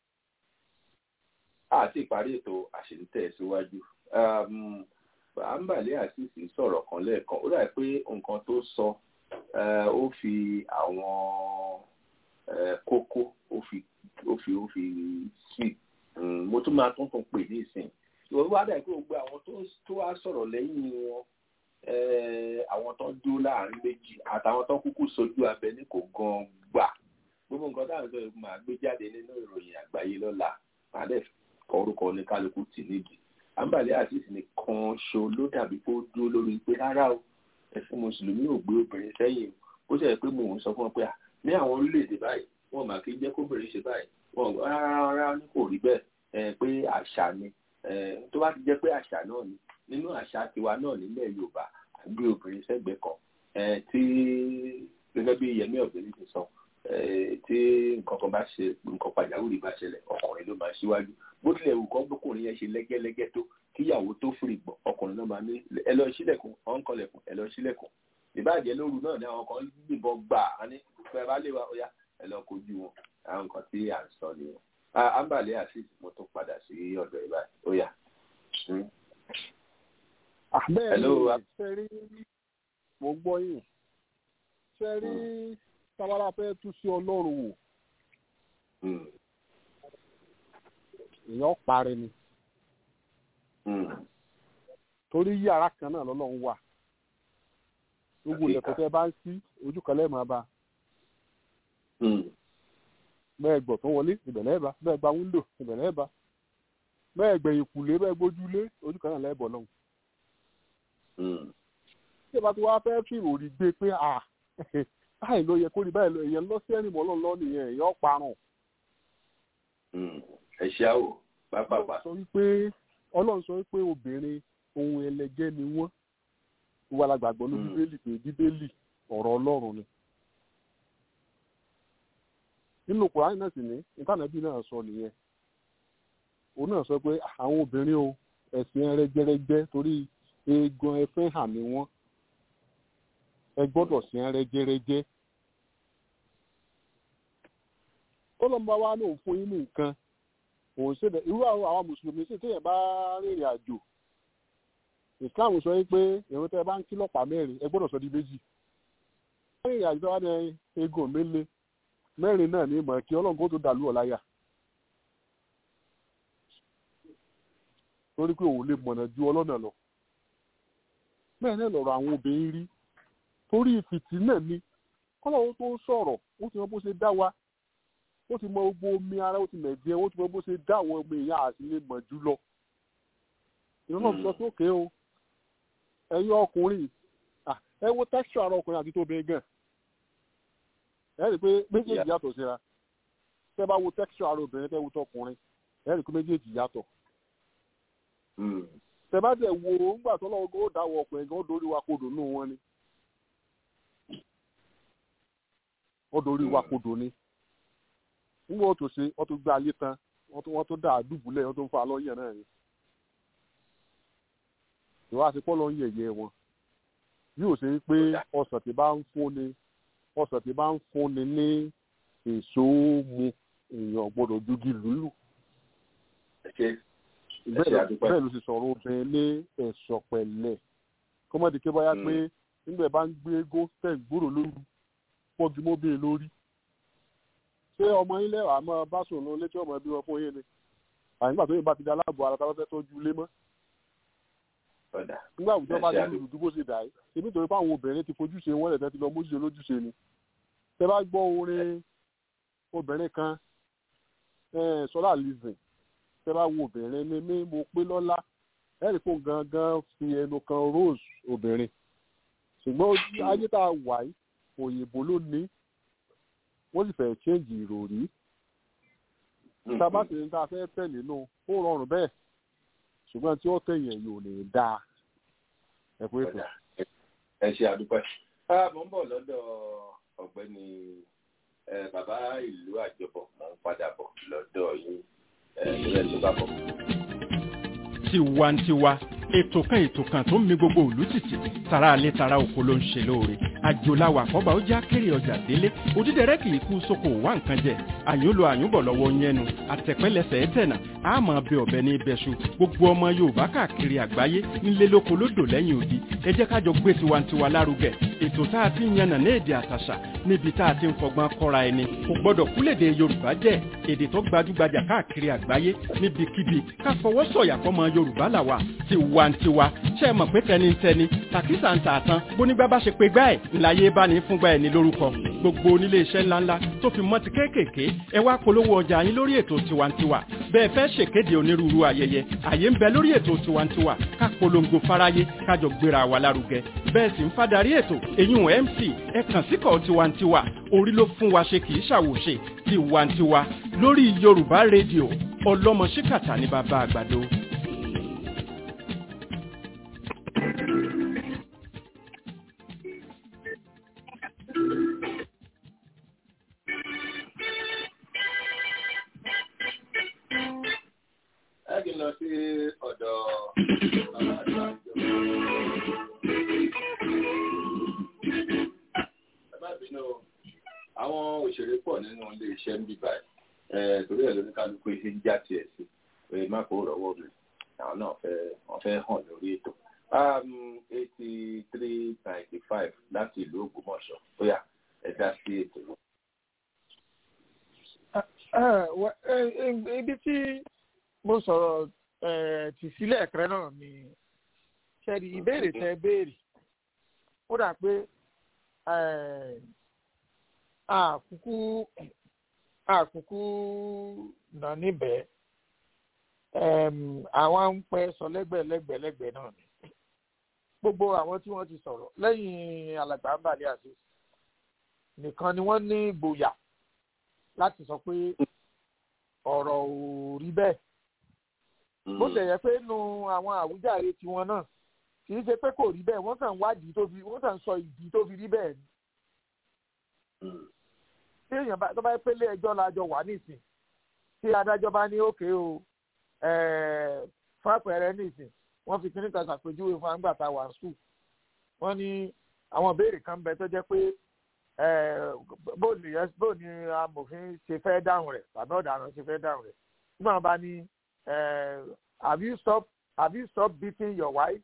àti ìparí ètò àṣetẹ̀ síwájú àǹbàdé àti sọ̀rọ̀ kan lẹ́ẹ̀kan ó dà pé nǹkan tó sọ ó fi àwọn kókó ó fi ó fi ó fi sí mo tún máa tún tún pè ní ìsìn ìwọ wá dà pé gbogbo àwọn tó wá sọ̀rọ̀ lẹ́yìn wọn àwọn tó dúró láàrin méjì àtàwọn tó kúkú sojú abẹ ní kò gan gbà gbogbo nǹkan táwọn sọ yìí máa gbé jáde nínú ìròyìn àgbáyé lọ́la máa dẹ̀ kọ orúkọ ní kálukú tì nídìí àǹbàlẹ́ àtìsí nìkan ṣo ló dàbí pé ó dúró lórí pé rárá o ẹ̀sìn mùsùlùmí ò gbé obìnrin sẹ́yìn ó ṣe pé mò ń sọ fún ọ pé ní àwọn orílẹ̀-èdè báyìí wọn mà kí jẹ́ kóbìnrin ṣe báyìí wọn rárá ní kò rí bẹ́ẹ̀ pé àṣà ni tó bá ti jẹ́ pé àṣà náà ni nínú àṣà tiwa náà nílẹ̀ Yorùbá àgbé obìnrin sẹ́gbẹ̀ẹ́ kan tí gẹ́gẹ́ bí Yẹmí Ọ̀gbẹ́ni ti sọ tí nǹkan kan bá ṣe nǹkan pàjáwìrì bá ṣẹlẹ̀ ọkùnrin ló máa ṣíwájú bó tilẹ̀ wù kọ́ gbókùnrin yẹn ṣe lẹ́gẹ́lẹ́gẹ́ tó kíyàwó tó fìrì gbọ́ ọkùnrin náà máa ní ẹ lọ sílẹ̀kùn ọ̀n kọlẹ̀kùn ẹ lọ sílẹ̀kùn ìbàjẹ́ lóru náà ni àwọn kan gbìbọn gbà á ní fẹ́ bá lè wá ọ̀yá ẹ lọ kojú wọn àwọn nǹkan tí à ń sọ nìyẹn. ambale asis mo tún padà sí ọ̀dọ̀ ìbá ó yá. bẹ́ẹ̀ ni ṣe rí mo gbọ́ yìí ṣe rí tábàlà fẹ́ tú sí ọlọ́run wò èèyàn parí ni torí yàrá kan náà lọ́lọ́run wà gbogbo ilẹ̀kùn tẹ́ bá ń sí ojú kan lẹ́ẹ̀mọ́ bá bẹ́ẹ̀ gbọ̀ tó wọlé ìbẹ̀lẹ́ bá bẹ́ẹ̀ gba wíńdò ìbẹ̀lẹ́ bá bẹ́ẹ̀ gbẹ̀yìn kùlé bẹ́ẹ̀ gbójúlé ojú kan náà lẹ́ẹ̀bọ̀ lọ́hùn. tí ìbá tí wàá fẹ́ fi ìròrí gbé pé à báyìí ló yẹ kó rí báyìí lọ èèyàn lọ sí ẹ̀rìnmọ́ lọ́nà nìyẹn èèyàn parun. ẹ ṣe àwò pápápá. ọlọ́run sọ wípé obìnrin ohun ẹlẹgẹ́ ni wọ́n wà lágbàgbọ́ ní bíbélì pé bíbélì ọ̀rọ̀ ọlọ́run ni. nínú kùránì náà sì ní ìtànàbí náà sọ nìyẹn òun náà sọ pé àwọn obìnrin o ẹ̀sìn ẹrẹ́jẹrẹjẹ torí eegun ẹfẹ́ hàn ní wọ́n ẹ gbọ́dọ̀ sí ẹrẹ́jẹrẹjẹ. ó lọ́n bá wá lóun fún yín ní nǹkan òun ṣe irú àwọn àwọn mùsùlùmí sì téèyàn bá rìnrìn àjò islam sọ pé èrò tẹ bá ń kí lọ́pàá mẹ́rin ẹ gbọ́dọ̀ sọ di méjì. wọ́n rìnrìn àjò wa ní eégún mélé mẹ́rin náà ní ìmọ̀ kí ọlọ́run kó tó dàlú ọ̀láyà. torí pé òun lè mọ̀nà ju ọlọ́nà lọ. bẹ́ẹ̀ náà lọ̀rọ̀ àwọn obìnrin rí torí ìfìtì náà ni kọ́lọ́run tó sọ̀rọ̀ ó ti mọ bó ṣe dá wa ó ti mọ gbogbo omi ara ó ti mẹ̀jẹ ó ti mọ bó ṣe dá àwọn ọmọ èèyàn àti lè mọ̀ jù lọ. ìrànlọ́ fi lọ sókè o ẹ̀yin ọkùnrin ẹ wo texture ara ọkùnrin àti tóbi gan ẹ rí i pé méjèèjì yàtọ̀ síra tẹ́ bá wo texture ara obìnrin tẹ́ wo tọkùnrin ẹ rí i pé méjèèjì yàtọ̀. tẹ̀bátẹ̀ wo ńgbà tó lọ́wọ́ ó dáwọ́ ọkùnrin gan ó dorí wa kodò nù wọn ni ó dorí wa kodò ni nígbà ó tó ṣe wọ́n tó gbé ayé tán wọ́n tó dà á dùbúlẹ̀ wọ́n tó ń fa lọ́yẹ̀ náà ni ìwà àti pọ́ lọ ń yẹ̀yẹ́ wọn bí ó ṣe ń pé ọsàn tí bá ń fúnni ọsàn tí bá ń fúnni ní èso mu èèyàn gbọ́dọ̀ jogi lùlù bẹ́ẹ̀ ló ti sọ̀rọ̀ obìnrin ní ẹ̀sọ̀ pẹ̀lẹ́ kọ́mọ́dé ké báyá pé nígbà bá ń gbé égó tẹ̀ gbòòrò lóru pọ́jú mọ́bìnrin lórí ṣé ọmọ yín lẹ́wàá máa bá sùn lọ létí ọmọ ẹbí wọn fún yín ni àyìnbá tó yẹ bá ti di aláàbò ara táwọn fẹ́ tọ́jú ilé mọ́ nígbà àwùjọ bá ti lùdú bó ṣe dà yìí ṣe nítorí pé àwọn obìnrin ti fojú ṣe wọ́n lẹ̀ tẹ́ ti lọ mójúṣe lójúṣe ni tẹ bá gbọ́ orin obìnrin kan sọlá lizin tẹ bá wo obìnrin ni mí mo pé lọ́lá ẹ̀rí fún gangan fi ẹnu kan rose obìnrin ṣùgbọ́n ayé tá a wà yìí òyìnbó ló ní wọ́n sì fẹ́ change ìròrí tá a bá sì ní tá a fẹ́ tẹ̀lé nù ó rọrùn bẹ́ẹ̀ ṣùgbọ́n tí ó tẹ̀yìn yóò lè dáa ẹ kú ètò. ẹ ṣe àdúpẹ́ mo ń bọ̀ lọ́dọ̀ ọ̀gbẹ́ni bàbá ìlú àjọbọ̀ mo ń padà bọ̀ lọ́dọ̀ yín ìrẹ́ tó bá bọ̀. tiwantiwa ètò kan ètò kan tó ń mi gbogbo òlú títì tara alẹ́ tara oko ló ń ṣe lóore àjòláwà àkọ́bà ó já kéré ọjà délé òdídẹrẹ́ kì í kú sóko wá nǹkan jẹ àyúnlò àyúnbọ̀ lọ́wọ́ yẹnu àtẹ̀pẹ́lẹsẹ̀ ẹ̀tẹ̀nà àmọ́ bẹ ọ̀bẹ ní ibẹ̀ṣu gbogbo ọmọ yorùbá káàkiri àgbáyé nílé lóko lódò lẹ́yìn odi ẹ jẹ́ kájọ gbé tiwantiwa lárugẹ ètò tá a ti ń yànnà ní èdè àtàṣà níbi tá a ti ń fọgbọ́n kọ́ra ẹni kò gbọ́dọ̀ kúlèdè yorùbá jẹ́ èdè tó gbajúgbajà káàkiri àgbáyé níbikíbi ká fọwọ́ sọ̀yà fọmọ yorùbá làwà tiwantiwa ṣe é mọ̀ pé tẹnitẹni tàkísà ń tà tán bónígbà bá ṣe pé gbá ẹ̀ ńláyé bá ní fúngbà ẹ̀ ní lórúkọ gbogbo onílé iṣẹ́ ńláńlá tó fi mọ́ ti kéékèèké ẹ wá polówó ọjà yín lórí ètò tiwantiwa bẹ́ẹ̀ fẹ́ ṣèkéde onírúurú ayẹyẹ àyè ń bẹ lórí ètò tiwantiwa ká polongo fáráyé kájọ gbéra wa lárugẹ bẹ́ẹ̀ sì ń fadarí ètò èyún mc ẹ kàn síkọ̀ tiwantiwa orí ló fún wa ṣe kì í ṣàwòṣe tiwantiwa lórí yorùbá rédíò ọlọ́mọ ṣíkàtà ní bàbá àgbàdo. láti lọ sí ọ̀dọ̀ bàbá àgbà ìjọba. ẹ má bínú àwọn òṣèré pọ̀ nínú ilé iṣẹ́ ń bí báyìí torí ẹ̀ lóní kálukú ṣe ń já tiẹ̀ sí pé má kó rọ̀wọ́ mi àwọn náà fẹ́ wọ́n fẹ́ hàn lórí ètò. eighty three ninety five láti ìlú Ògbómọ̀ṣọ́ bóyá ẹ dá sí ètò náà. ibi tí mo sọ̀rọ̀ tì sílẹ̀ ẹ̀kẹ́rẹ́ náà ni ṣẹ́ni ìbéèrè tẹ béèrè ó dà pé àkúkú àkúkú nà níbẹ̀ àwọn ń pẹ́ sọ lẹ́gbẹ̀lẹ́gbẹ̀lẹ́gbẹ̀ náà ni gbogbo àwọn tí wọ́n ti sọ̀rọ̀ lẹ́yìn alàgbà ń bàlẹ́ àti nìkan ni wọ́n ní ìgboyà láti sọ pé ọ̀rọ̀ ò rí bẹ́ẹ̀ bó ṣe yẹ pé nu àwọn àwùjáre tiwọn náà kì í ṣe pé kò rí bẹ́ẹ̀ wọ́n kàn wádìí tó fi wọ́n kàn sọ ìdí tó fi rí bẹ́ẹ̀ ni. tí èèyàn bá tó bá pélé ẹjọ́ la jọ wà nísìn tí adájọ́ bá ní òkè o fún àpẹẹrẹ nísìn wọ́n fi kíní kan ṣàpèjúwe fún àgbà tá a wà sùn wọ́n ní àwọn ìbéèrè kan bẹ tó jẹ́ pé bó ni amòfin ṣe fẹ́ dáhùn rẹ̀ tàbí ọ̀daràn ṣe fẹ́ dáhùn rẹ̀ nígbà wọn bá ní have you stopped have you stopped beating your wife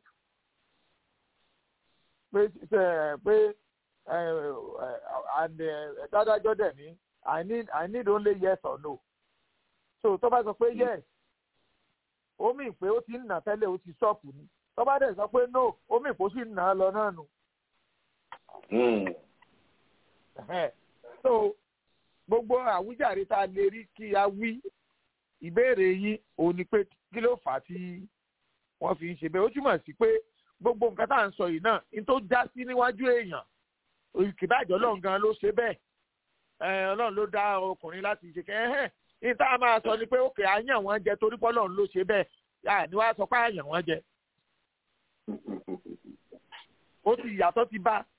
pé pé and dádájọ́ dẹ̀ ní i need i need only yes or no so tó bá sọ pé yes ó mì pé ó ti ń nà tẹ́lẹ̀ ó ti stop ni tó bá dẹ̀ sọ pé no ó mì pé ó sì ń nà á lọ náà nù. so gbogbo àwíjàre tá a lè rí kí a wí ìbéèrè yín òun ni pé kí ló fà á tí wọ́n fi ń ṣe bẹ́ẹ̀ ó túmọ̀ sí pé gbogbo nǹkan tá à ń sọ yìí náà ní tó já sí níwájú èèyàn ìkìbàjẹ́ ọlọ́run gan ló ṣe bẹ́ẹ̀ ọlọ́run ló dá ọkùnrin láti ṣe kẹ́ ẹ́ ní tá a máa sọ ni pé òkè àyàn wọn jẹ torí pé ọlọ́run ló ṣe bẹ́ẹ̀ yà ní wàá sọ pé àyàn wọn jẹ ó ti ìyàtọ̀ ti bá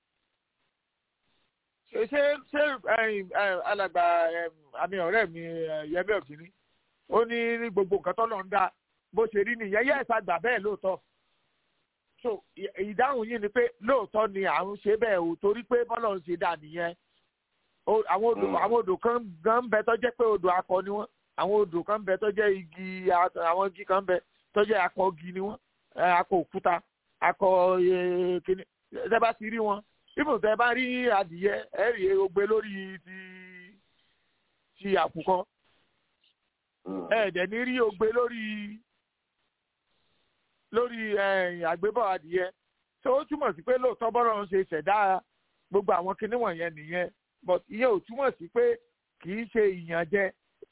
ṣe ṣe ṣe alàgbà àmì ọ̀rẹ́ mi yẹmí ọ̀kìnní ó ní ní gbogbo nǹkan tọ́lọ̀ ń dá bó ṣe rí nìyẹn yẹ́ ẹ̀sà gbà bẹ́ẹ̀ lóòótọ́ so ìdáhùn yìí ni pé lóòótọ́ ni à ń ṣe bẹ́ẹ̀ o torí pé bọ́lọ̀ ń ṣe dà nìyẹn àwọn odò àwọn odò kan gan bẹ tó jẹ́ pé odò akọ ni wọ́n àwọn odò kan bẹ tó jẹ́ igi àwọn igi kan bẹ tó jẹ́ akọ igi ni wọ́n akọ òkúta akọ kíni ẹ bá ti rí wọn ibùdó tẹ bá rí adìyẹ ẹ rí ogbe lórí ti ti àkùkọ ẹ dẹ̀ ní rí ogbe lórí lórí àgbébọ̀ adìyẹ tó ó túmọ̀ sí pé lóòótọ́ bọ́rọ̀ ń ṣe ṣẹ̀dá gbogbo àwọn kinní wọ̀nyẹn nìyẹn but ìyẹn ò túmọ̀ sí pé kì í ṣe ìyànjẹ.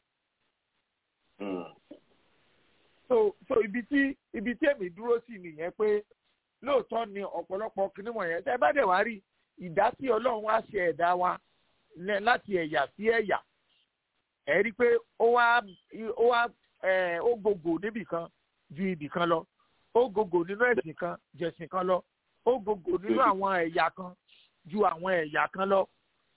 so so ibi tí ibi tí èmi dúró sí nìyẹn pé lóòótọ́ ni ọ̀pọ̀lọpọ̀ kinní wọ̀nyẹn tẹ́ bá dẹ̀ wá rí ìdásí ọlọ́run wá ṣe ẹ̀dá wa láti ẹ̀yà sí ẹ̀yà ẹ̀ rí i pé ó wá ó wá ó gògò níbì kan ju ibì kan lọ ó gògò nínú ẹ̀sìn kan jẹ̀sìn kan lọ ó gògò nínú àwọn ẹ̀yà kan ju àwọn ẹ̀yà kan lọ.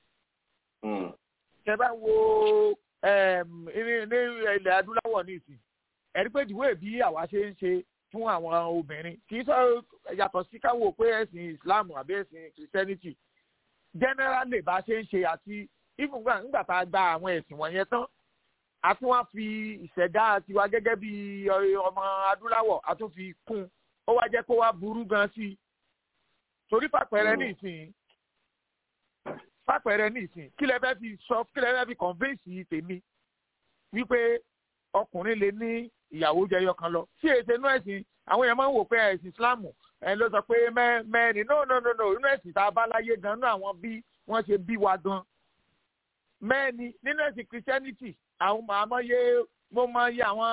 tẹ bá wo ní ilẹ̀ adúláwọ̀ nísìn ẹ̀ rí i pé ìdíwọ́ bí àwa ṣe ń ṣe fún àwọn obìnrin kì í sọ yàtọ̀ sí káwọ́ pé ẹ̀sìn islam àbí ẹ̀sìn christianity generally bá ṣe ń ṣe àti even nígbà tá a gba àwọn ẹ̀sìn wọ̀nyẹn tán a tún wá fi ìṣẹ̀dá tiwa gẹ́gẹ́ bí ọmọ adúláwọ̀ a tún fi kún ó wá jẹ́ kó wá burú gan sí i torí pàpẹrẹ ní ìsìn pàpẹrẹ ní ìsìn kí lẹ fẹ́ fi sọ kí lẹ fẹ́ fi convince tèmi wípé ọkùnrin lè ní ìyàwó jẹyọ kan lọ sí èsè inú ẹ̀sìn àwọn èèyàn máa ń wò pé ẹ̀sìn islamu ẹ ló sọ pé mẹ́rin no no no no inú ẹ̀sìn tá a bá láyé gan náà àwọn bí wọ́n ṣe bí wa gan mẹ́rin nínú ẹ̀sìn christianity àwọn àmọ́yé mo máa yẹ àwọn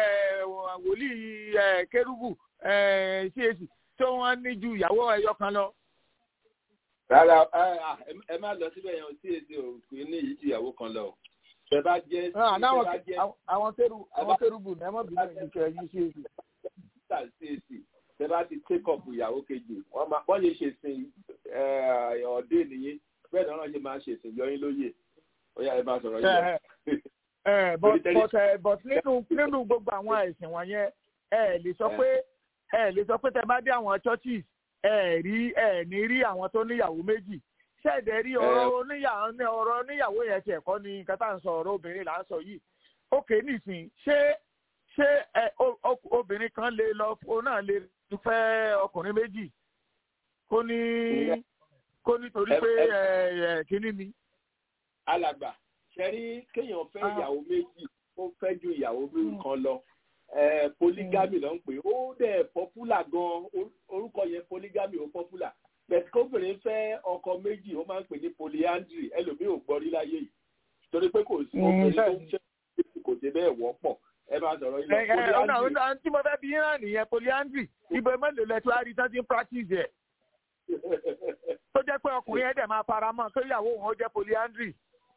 wòlíì kérúbù cac tó wọ́n ní ju ìyàwó ẹyọ kan lọ. rárá ẹ má lọ síbẹ̀ yẹn tí èsì òkú ní èyí ju ìyàwó kan lọ tẹ bá jẹ. àwọn kérú àwọn kérúbù ní ẹ má bínú ìdíkẹ yìí cac. cac tẹ bá ti take up ìyàwó kejì wọ́n lè ṣe sin ọ̀dẹ́ nìyí bẹ́ẹ̀ náà wọ́n ṣe máa ṣe sin yọyín lóye ó yà ẹ máa sọ̀rọ̀ yìí but but but nínú nínú gbogbo àwọn ẹ̀sìn wọ̀nyẹn ẹ lè sọ pé ẹ lè sọ pé tẹ bá dé àwọn churches ẹ rí ẹ ní rí àwọn tó níyàwó méjì ṣẹ̀dẹ̀ rí ọ̀rọ̀ oníyàwó ọ̀rọ̀ oníyàwó yẹn ti ẹ̀kọ́ ni nǹkan tá à ń sọ ọ̀rọ̀ obìnrin là ń sọ yìí ókè nísìn ṣé ṣé ẹ obìnrin kan lè lọ òun náà lè fẹ́ ọkùnrin méjì kó ní kó nítorí pé ẹ kínní ni. alàgbà ṣẹ́rí kéèyàn fẹ́ ìyàwó méjì ó fẹ́ ju ìyàwó kan lọ polygamy ló ń pè ó dẹ̀ popular gan orúkọ yẹn polygamy ó popular bẹ̀tí kóbìnrin fẹ́ ọkọ méjì ó máa ń pè ní polyandry ẹlòmíì ò gbọ́ rí láyé yìí torí pé kò sí obìnrin tó ń ṣe kò sí bẹ́ẹ̀ wọ́pọ̀ ẹ máa sọ̀rọ̀ ilé polyandry. ọ̀nà tí mo fẹ́ bí yín nìyẹn polyandry ibo mélòó lẹ́tọ́ á rí tán ti ń practice ẹ̀ tó jẹ́ pé ọkùnrin ẹ̀ dẹ̀ máa fara mọ́ tó ìyàwó òun ó jẹ́ polyandry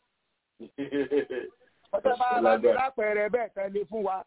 ọ̀sẹ̀ máa bá mi lápẹẹrẹ bẹ́ẹ̀ tẹ́lẹ̀ fún wa.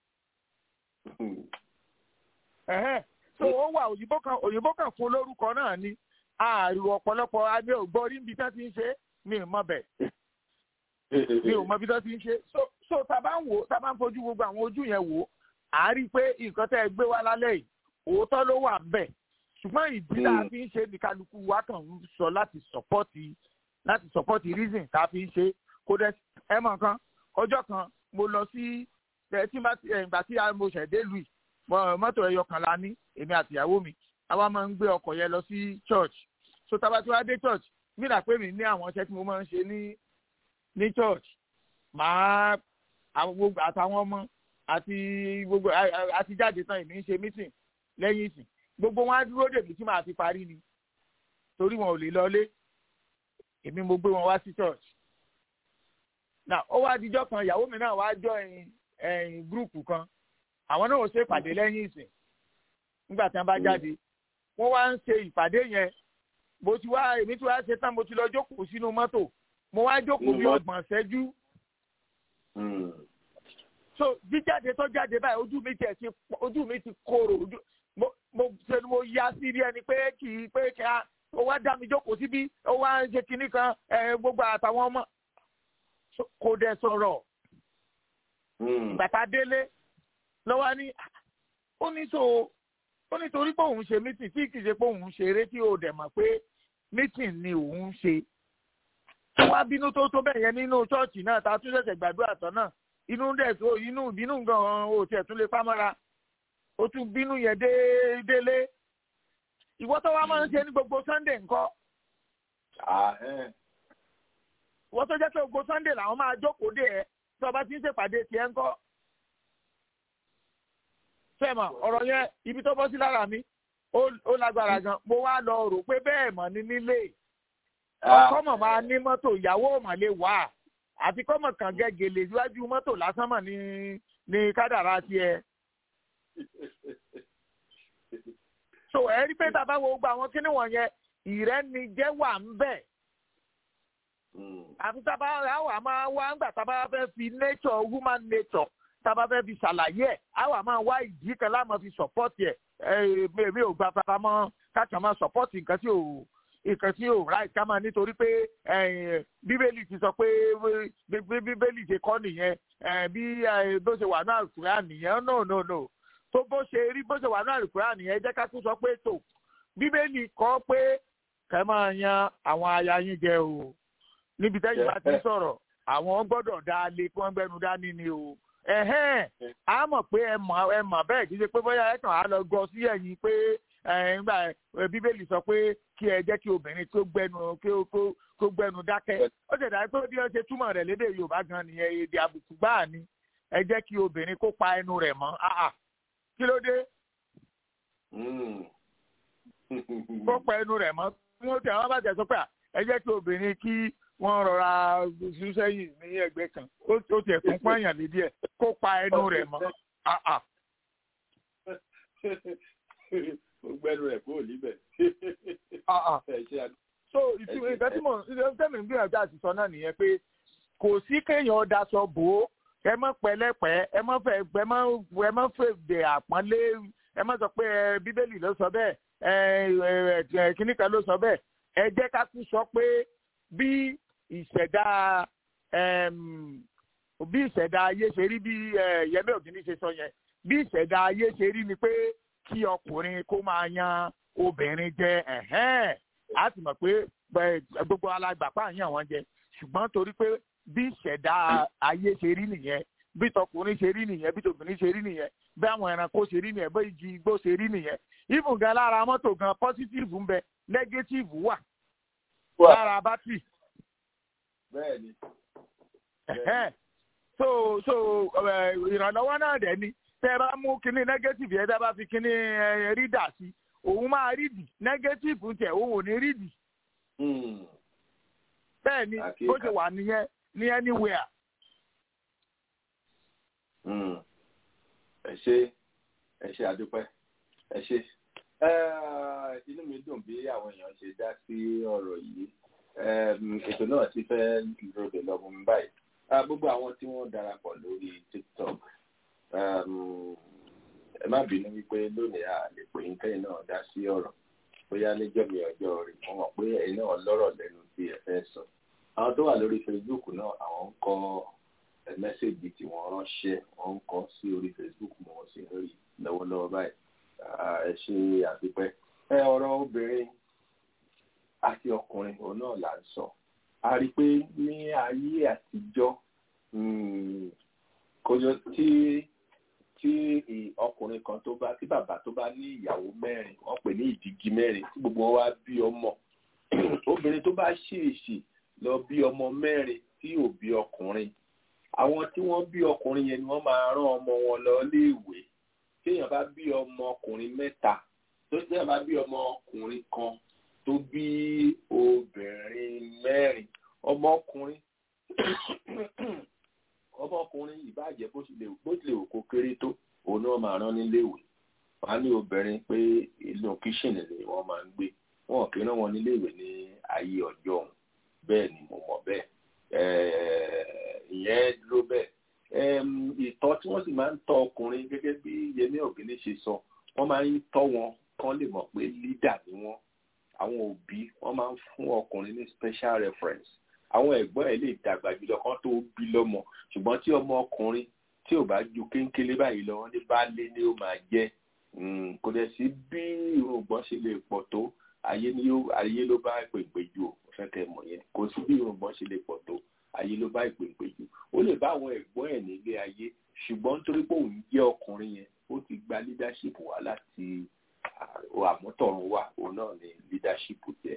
so ó wà òyìnbó kan òyìnbó kan fún lórúkọ náà ni ààrùn ọ̀pọ̀lọpọ̀ adé ògbọ́ orí níbi tí wọ́n ti ń ṣe mi ò mọ bẹ̀. mi ò mọ bí wọ́n ti ń ṣe so tá a bá ń wò tá a bá ń fojú gbogbo àwọn ojú yẹn wò á rí i pé nǹkan tẹ́ ẹ gbé wá lálẹ́ yìí òótọ́ ló wà ń bẹ̀ ṣùgbọ́n ìdí tá a fi ń ṣe ní kálukú wa kàn ń sọ láti sọ́pọ́tì láti sọ́pọ́tì reason tá a fi ń ṣe kó dẹ ẹ mọ nǹkan ọjọ́ kan mo lọ sí ẹ tí ìgbà tí mo ṣẹ̀ dé lu mọ́tò ẹyọ kan la ní èmi àti ìyàwó mi àwa máa ń gbé ọkọ̀ yẹn lọ sí church so tá a bá ti wá dé church nígbà pé mi ní àwọn iṣẹ́ tí mo máa ń ṣe ní ní church màá gbogbo àtàwọn ọmọ àti gbogbo àti jáde tán èmi ń ṣe meeting lẹ́yìn ìsìn gbogbo wọn á dúró dèbí tí màá fi parí ni torí wọn ò lè lọlé èmi mo gbé wọn wá sí church na ó wá dijọ́ kan ìyàwó mi náà wá jọ ẹ̀yìn ẹ̀yìn gúrùpù kan àwọn náà ò ṣe ìpàdé lẹ́yìn ìsìn nígbà tí wọ́n bá jáde wọ́n wá ń ṣe ìpàdé yẹn mo ti wá èmi ti wá ṣe tán mo ti lọ jókòó sínú mọ́tò mo wá jókòó bí ọgbọ̀n ṣẹ́jú. so jíjáde tó jáde báyìí ojú mi tiẹ̀ ti ojú mi ti korò ojú mo mo ṣe mo yá sí bí ẹni pé kì í pé kí a ó wá dá mi jókòó síbí ó wá ń ṣe kinní kan ẹ gbogbo àtàwọn ọmọ kò dẹ̀ sọ̀rọ̀ bàtà délé lọ́wọ́ ní ó ní so ó ní torí pé òun ṣe mítìn tí kì í ṣe pé òun ṣeré tí ó dẹ̀ mọ̀ pé mítìn ni òun ṣe wá bínú tó tó bẹ́ẹ̀ yẹn nínú ṣọ́ọ̀ṣì náà tá a tún ṣẹ̀ṣẹ̀ gbàdúrà tán náà inú dẹ̀ tó inú ìbínú gan-an ò tiẹ̀ tún lè pamọ́ra ó tún bínú yẹn dé délé ìwọ tó wá máa ń ṣe ní gbogbo sunday ńkọ́ ìwọ tó jẹ́ pé gbogbo sunday làwọn máa jókòó dé ẹ tí ọba ti ń ṣèpàdé tiẹ̀ ńkọ́ fẹ́ẹ̀mọ̀ ọ̀rọ̀ yẹn ibi tó bọ́ sí lára mi ó lágbára gan mo wá lọ rò pé bẹ́ẹ̀ mọ̀ ní nílé ọkọ mọ̀ máa ní mọ́tò ìyàwó mọ̀ lè wà àti kọ́mọ̀ kan gẹ́gẹ́lé síwájú mọ́tò lásán mọ̀ ní ní kádàrá tiẹ̀. so ẹ rí pé bàbá wo gba àwọn kíní wọ̀nyẹn ìrẹ́nijẹ́ wà ń bẹ̀. àfi tábà àwa máa wá ńgbà tábà fẹ́ fi nature human nature tábà fẹ́ fi ṣàlàyé ẹ̀ àwa máa wá ìdí kan láàmú fi support ẹ̀ èmi ò gba fara mọ́ káàkiri máa support nǹkan tí ò nǹkan tí ò ráì ká máa nítorí pé bíbélì ti sọ pé bíbélì ṣe kọ́ nìyẹn bí bó ṣe wà náà kúrẹ́ nìyẹn no no no tó bó ṣe rí bó ṣe wà náà kúrẹ́ nìyẹn jẹ́ ká tún sọ pé tó bíbélì kọ́ pé kẹ́ máa yan àwọn aya yín jẹ o níbi tẹ́yìn bá ti sọ̀rọ̀ àwọn gbọ́dọ̀ dá lé kí wọ́n gbẹ́nu dání ni o ẹ̀hẹ́n a mọ̀ pé ẹ mọ̀ ẹ mọ̀ bẹ́ẹ̀ kì í ṣe pé bóyá ẹ kàn á lọ gọ sí ẹ̀yìn pé nígbà bíbélì sọ pé kí ẹ jẹ́ kí obìnrin tó gbẹnu kó gbẹnu dákẹ́ ó ṣẹ̀dá pé bí wọ́n ṣe túmọ̀ rẹ̀ lédè yorùbá gan nìyẹn èdè àbùkù gbáà ni ẹ jẹ́ kí obìnrin kó pa ẹnu rẹ̀ mọ́ kí ló dé kó pa ẹnu rẹ̀ mọ́ tí wọ́n tẹ̀ wọ́n bá tẹ̀ sọ pé ẹ jẹ́ kí obìnrin kí wọ́n rọra sún sẹ́yìn ní ẹgbẹ́ kan ó tiẹ̀ tún pààyàn lédè ẹ̀ kó pa ẹnu rẹ̀ mọ́ gbẹnu rẹ kó níbẹ̀. so ìtumọ̀ ìgbà tí mo tẹ́mi ń gbìyànjú àti sọ náà nìyẹn pé kò sí kéèyàn daṣọ bò ó ẹ mọ pẹ̀lẹ́pẹ̀ ẹ mọ fẹ́ ẹ mọ ẹ mọ fèdè àpọ́nlé ẹ mọ sọ pé bíbélì ló sọ bẹ́ẹ̀ ẹ kíní kan ló sọ bẹ́ẹ̀ ẹ jẹ́ ká tún sọ pé bí ìṣẹ̀dá bí ìṣẹ̀dá ayé ṣe rí bí yẹmí ògìní ṣe sọ yẹn bí ìṣẹ̀dá ayé ṣe rí ni pé kí ọkùnrin kó máa yan obìnrin jẹ ẹ̀hẹ́n á sì mọ̀ pé gbogbo alágbàpá yàn wọ́n jẹ ṣùgbọ́n torí pé bí ìṣẹ̀dá ayé ṣe rí nìyẹn bí tọkùnrin ṣe rí nìyẹn bí tobìnrin ṣe rí nìyẹn bí àwọn ẹranko ṣe rí nìyẹn bí igi igbó ṣe rí nìyẹn even gan lára mọ́tò gan positive ń bẹ negative wà lára bátìrì. bẹ́ẹ̀ni. so so ìrànlọ́wọ́ náà dẹ̀ ni tẹ bá mú kinní negative yẹn tẹ bá fi kinní rídà sí òun máa rídì negative tẹ òun ò ní rídì. bẹ́ẹ̀ ni bó ṣe wà nìyẹn ní anywhere. ẹ ṣe ẹ ṣe àdúpẹ́ ẹ ṣe inú mi dùn bí àwọn èèyàn ṣe dá sí ọ̀rọ̀ yìí ètò náà ti fẹ́ ròdè lọ́mú mi báyìí gbogbo àwọn tí wọ́n darapọ̀ lórí tiktok ẹ má bínú wípé lónìí a lè pè ń kẹ́yìn náà dá sí ọ̀rọ̀ bóyá níjọ́ mi ọjọ́ rẹ̀ wọ́n mọ̀ pé ẹ̀yin náà lọ́rọ̀ lẹ́nu tí ẹ fẹ́ sọ. àwọn tó wà lórí facebook náà àwọn ń kọ mẹ́sẹ̀gì tí wọ́n ránṣẹ́ wọ́n ń kọ sí orí facebook mọ̀ wọ́n sì ń rí lọ́wọ́lọ́wọ́ báyìí ẹ ṣe àdúpẹ́. ẹ ọ̀rọ̀ obìnrin àti ọkùnrin òun náà là ń sọ. a rí i pé ní ayé àtijọ́ kójọ tí tí ọkùnrin kan tó bá tí bàbá tó bá ní ìyàwó mẹ́rin wọ́n pè ní ìdígi mẹ́rin tí gbogbo wọn wá bí ọmọ obìnrin tó bá ṣèèṣì lọ bí ọmọ mẹ́rin tí ò bí ọkùnrin àwọn tí wọ́n bí ọkùnrin yẹn ni wọ́n máa rán ọmọ wọn lọ léèwé téèyàn bá bí ọmọ ọkùnrin mẹ́ta tó téèyàn bá bí ọmọ ọkùnrin kan tó bí obìnrin mẹ́rin ọmọ ọkùnrin ọmọkùnrin ìbàjẹ́ bó tilẹ̀ bó tilẹ̀ òkò kéré tó òun náà máa rán níléèwé wọn á ní obìnrin pé inú kíṣìnì ni wọ́n máa ń gbé wọn kì í rán wọn níléèwé ní ayé ọjọ́ ọ̀hún bẹ́ẹ̀ ni mo mọ̀ bẹ́ẹ̀ ìyẹn dúró bẹ́ẹ̀ ìtọ́ tí wọ́n sì máa ń tọ́ ọkùnrin gẹ́gẹ́ bí Yẹmí Ògìní ṣe sọ wọ́n máa ń tọ́ wọn kán wọ́n lè mọ̀ pé leader ni wọ́n àwọn òbí wọ́n máa ń fún ọkùnrin ní special reference àwọn ẹ̀gbọ́n ẹ̀ lè dàgbà jùlọ kan tó bí lọ́mọ ṣùgbọ́n tí ọmọ ọkùnrin tí ò bá ju kéńkélé báyìí lọ wọ́n ní baálé ni ó máa jẹ́ kò dẹ̀ sí bí irùngbọ̀n ṣe lè pọ̀ tó ayé ni ó ayé ló bá ìpèǹpè jù ó fẹ́ kẹ́ mọ̀ yẹn kò sí bí irùngbọ̀n ṣe lè pọ̀ tó ayé ló bá ìpèǹpè jù ó lè bá àwọn ẹ̀gbọ́n ẹ̀ nílé ayé ṣùgbọ́n nítorí pé òun jẹ́ ọkùnrin yẹn ó ti gba leadership wá láti àmútọ̀run wá òun náà ni leadership jẹ́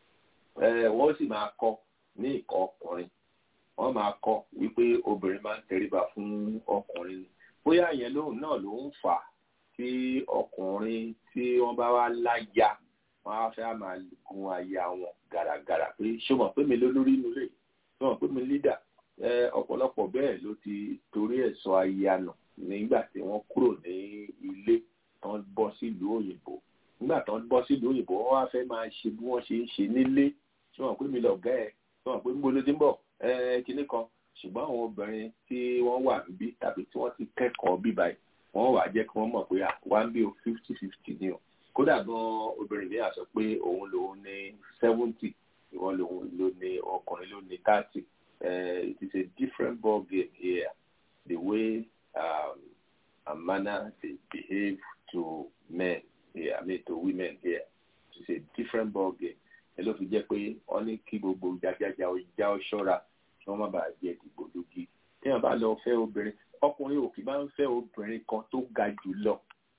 wọ́n sì máa kọ́ ní ìkọ́ ọkùnrin wọ́n máa kọ́ wípé obìnrin máa ń tẹríba fún ọkùnrin ni bóyá yẹn lóhùn náà ló ń fà á tí ọkùnrin tí wọ́n bá wá láya wọ́n á fẹ́ máa gun aya wọn gàràgàrà pé ṣé mọ̀ pé mi ló lórí inú rẹ̀ ṣé mọ̀ pé mi lídà ọ̀pọ̀lọpọ̀ bẹ́ẹ̀ ló ti torí ẹ̀ sọ aya nù nígbà tí wọ́n kúrò ní ilé tán bọ́ sílùú òyìnbó nígbà tán bọ́ sílùú òyìnbó wọ́n wá fẹ́ máa ṣe bí wọ́n ṣe ń ṣe nílé ṣé mọ̀ pé mi lọ̀gá ẹ̀ ṣé mọ̀ pé ń bolo ti ń bọ̀ kinní kan ṣùgbọ́n àwọn obìnrin tí wọ́n wà níbí tàbí tí wọ́n ti kẹ́kọ̀ọ́ bíbá yìí wọ́n wà jẹ́ kí wọ́n mọ̀ pé wá ń bí o fifty fifty ni o kódà gan obìnrin mi àsọ pé òun lòun ní seventy ìwọ́n lòun ló ní ọkùnrin ló ní thirty it is a different ball game here the way um, and manner they behave to men here I mean to women here it is a different ball game ẹ ló fi jẹ́ pé wọ́n ní kí gbogbo jajaja ọjà ọ̀ṣọ́ra kí wọ́n má bàa jẹ́ dìgbò lógi tí wọ́n bá lọ fẹ́ obìnrin ọkùnrin òkè máa ń fẹ́ obìnrin kan tó ga jù lọ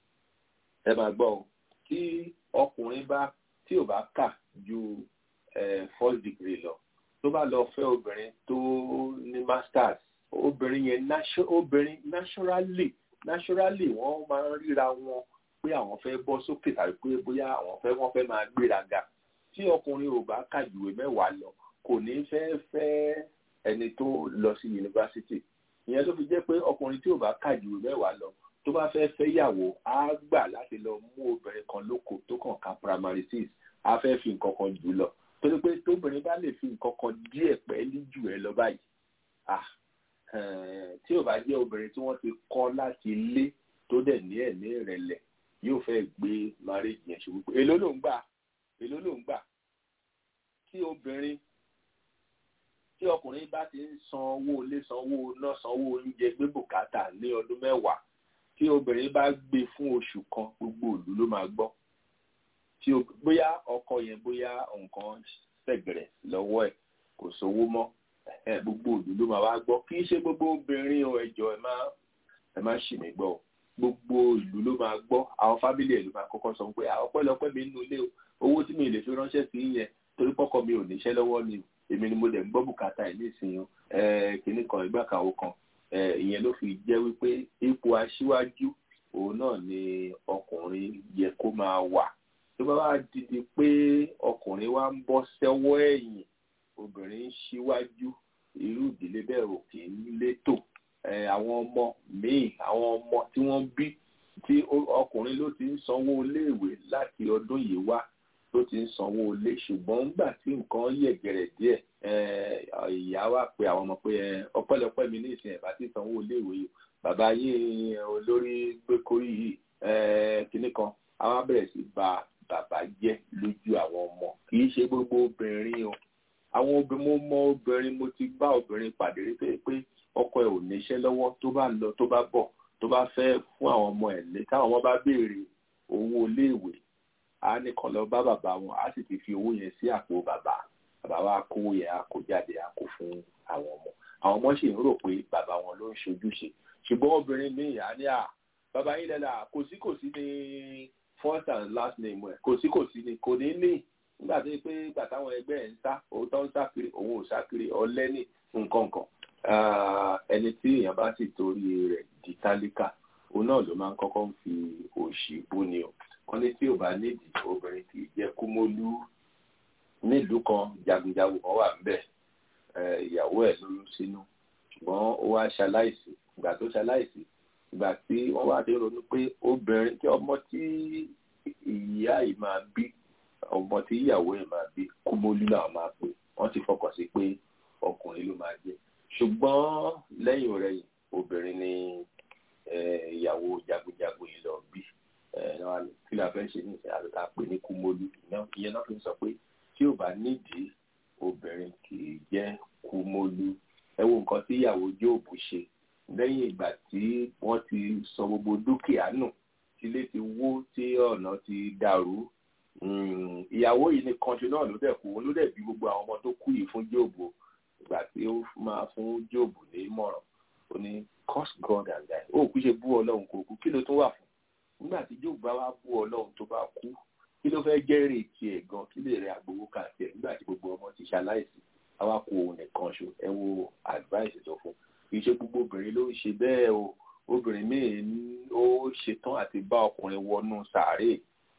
ẹ máa gbọ́ ọ tí ọkùnrin bá tí ò bá kà ju first degree lọ tó bá lọ fẹ́ obìnrin tó ní masters obìnrin yẹn obìnrin naturally naturally wọ́n máa ń ríra wọn pé àwọn fẹ́ bọ́ sókè tàbí pé bóyá àwọn fẹ́ wọ́n fẹ́ máa gbéraga tí ọkùnrin ò bá kà jùwé mẹ́wàá lọ kò ní fẹ́ fẹ́ ẹni tó lọ sí yunifásitì ìyẹn ló fi jẹ́ pé ọkùnrin tí ò bá kàjù mẹ́wàá lọ tó bá fẹ́ fẹ́ yàwó á gbà láti lọ mú obìnrin kan lóko tó kàn ká primary six á fẹ́ fi nǹkan kan jù lọ torí pé tóbìnrin bá lè fi nǹkan kan díẹ̀ pẹ́ẹ́lí jù ẹ lọ báyìí ah tí ò bá jẹ́ obìnrin tí wọ́n ti kọ́ láti ilé tó dẹ̀ ní ẹ̀mí ìrẹ̀lẹ̀ yóò fẹ́ gbé marriage yẹn ṣubú pé èló ló ń gbà èló ló ń gbà tí obìnrin tí ọkùnrin bá ti ń san owó ilé san owó iná san owó oúnjẹ gbé bùkátà ní ọdún mẹ́wàá tí obìnrin bá gbé fún oṣù kan gbogbo ìlú ló máa gbọ́ tí bóyá ọkọ yẹn bóyá nǹkan ṣẹ̀gẹ̀rẹ̀ lọ́wọ́ ẹ̀ kò sówó mọ́ gbogbo ìlú ló máa wá gbọ́ kì í ṣe gbogbo obìnrin o ẹjọ́ ẹ má ẹ má ṣì mí gbọ́ gbogbo ìlú ló máa gbọ́ àwọn fábílì ẹ̀ ló máa kọ́kọ́ sọ pé ọpẹ́lọpẹ́ mi nínú ilé o owó tí mi lè fi ránṣẹ́ sí yẹn torí pọ́kọ mi ò níṣẹ́ lọ́wọ́ ni èmi ni mo dẹ̀ ń gbọ́ bùkátà ẹ̀ nísìnyí kìnnì kan ìgbà kan kan ìyẹn ló fi jẹ́ wípé ipò aṣíwájú òun náà ni ọkùnrin yẹ kó máa wà tó bá wá dìde pé ọkùnrin wa ń bọ́ sẹ́wọ́ ẹ̀yìn obìnrin ń ṣíwájú irú ìdílé bẹ́ẹ̀ ò kì í létò àwọn ọmọ míì àwọn ọmọ tí wọ́n bí tí ọkùnrin ló ti ń sanwó iléèwé láti ọdún yìí wá tó ti ń sanwó ilé ṣùgbọ́n nígbà tí nǹkan yẹ̀gẹ̀rẹ̀ díẹ̀ ìyá wa pe àwọn ọmọ pé ọpẹ́lọpẹ́ mi ní ìsìn ẹ̀bá tí sanwó iléèwé yìí bàbá yín olórí gbékorí yìí kinní kan àwọn abẹ̀rẹ̀ sí ba bàbá jẹ́ lójú àwọn ọmọ kì í ṣe gbogbo obìnrin o àwọn obìnrin mo mọ obìnrin mo ti bá obìnrin pàdé rí pé pé ọkọ ẹ̀ ò níṣẹ́ lọ́wọ́ tó bá lọ tó bá bọ̀ tó bá fẹ́ fún àwọn ọmọ ẹ̀ lé táwọn ọmọ bá béèrè owó iléèwé a ní kàn lọ bá bàbá wọn a sì ti fi owó yẹn sí àpò bàbá bàbá wa kó yẹn a kó jáde a kó fún àwọn ọmọ àwọn ọmọ sì ń rò pé bàbá wọn ló ń ṣojúṣe ṣùgbọ́n obìnrin míì á ní à bàbá yín lẹ́la kò sí kò sí ní first and last name ẹ̀ kò sí kò sí ní kò ní ní nígbà tó yẹ pé ìgbà táwọn ẹgbẹ́ ẹ̀ ń sá òótọ́ ń sá kiri òun ò sá kiri ọlẹ́ni nǹkan kan ẹni tí èèyàn bá sì torí rẹ̀ di tálíkà òun náà ló máa ń kọ́kọ́ ń fi òṣì búni o wọ́n ní tí ò bá nídìí obìnrin kì í jẹ́ kúmólú nílùú kan jagunjagun kan wà níbẹ̀ ìyàwó ẹ̀ lóyún sínú ṣùgbọ́n ó wá ṣaláìsí ìgbà tó ṣaláìsí ìgbà tí wọ́n wá dé ronú pé obìnrin tí ọmọ tí ìyá yìí máa bí ọmọ tí ìyàwó ẹ̀ máa bí kúmólú làwọn máa pè wọ́n ti fọkàn sí pé ọkùnrin ló máa jẹ́ ṣùgbọ́n lẹ́yìn ọ̀rẹ́yìn obìnrin ni ìyàwó jagunjagun yìí lọ bí kí la fẹ́ ṣe ní ìsìn àti ká pè ní kúmólú ìyẹn náà fi sọ pé tí ò bá nídìí obìnrin kì í jẹ́ kúmólú ẹ wo nǹkan tí ìyàwó jóòbù ṣe lẹ́yìn ìgbà tí wọ́n ti sọ gbogbo dúkìá nù tílé ti wó tí ọ̀nà ti dàrú ìyàwó yìí nìkan ṣe náà ló dẹ̀ kú ló dẹ̀ bí gbogbo àwọn ọmọ tó kú yìí fún jóòbù ìgbà tí ó máa fún jóòbù ní ìmọ̀ràn ó ní curse God and die ó kú ṣe bú ọlọ́run kò kú kí ló tún wà fún nígbà tí jóòbù bá wá bú ọlọ́run tó bá kú kí ló fẹ́ jẹ́ èrè tiẹ̀ gan kí lè rẹ àgbowó kà tiẹ̀ nígbà tí gbogbo ọmọ ti ṣaláìsí àwa kò nìkan ṣo ẹ wo advice tó fún kì í ṣe gbogbo obìnrin ló ń ṣe bẹ́ẹ̀ o obìnrin míì ó ṣetán àti bá ọkùnrin wọnú sàárè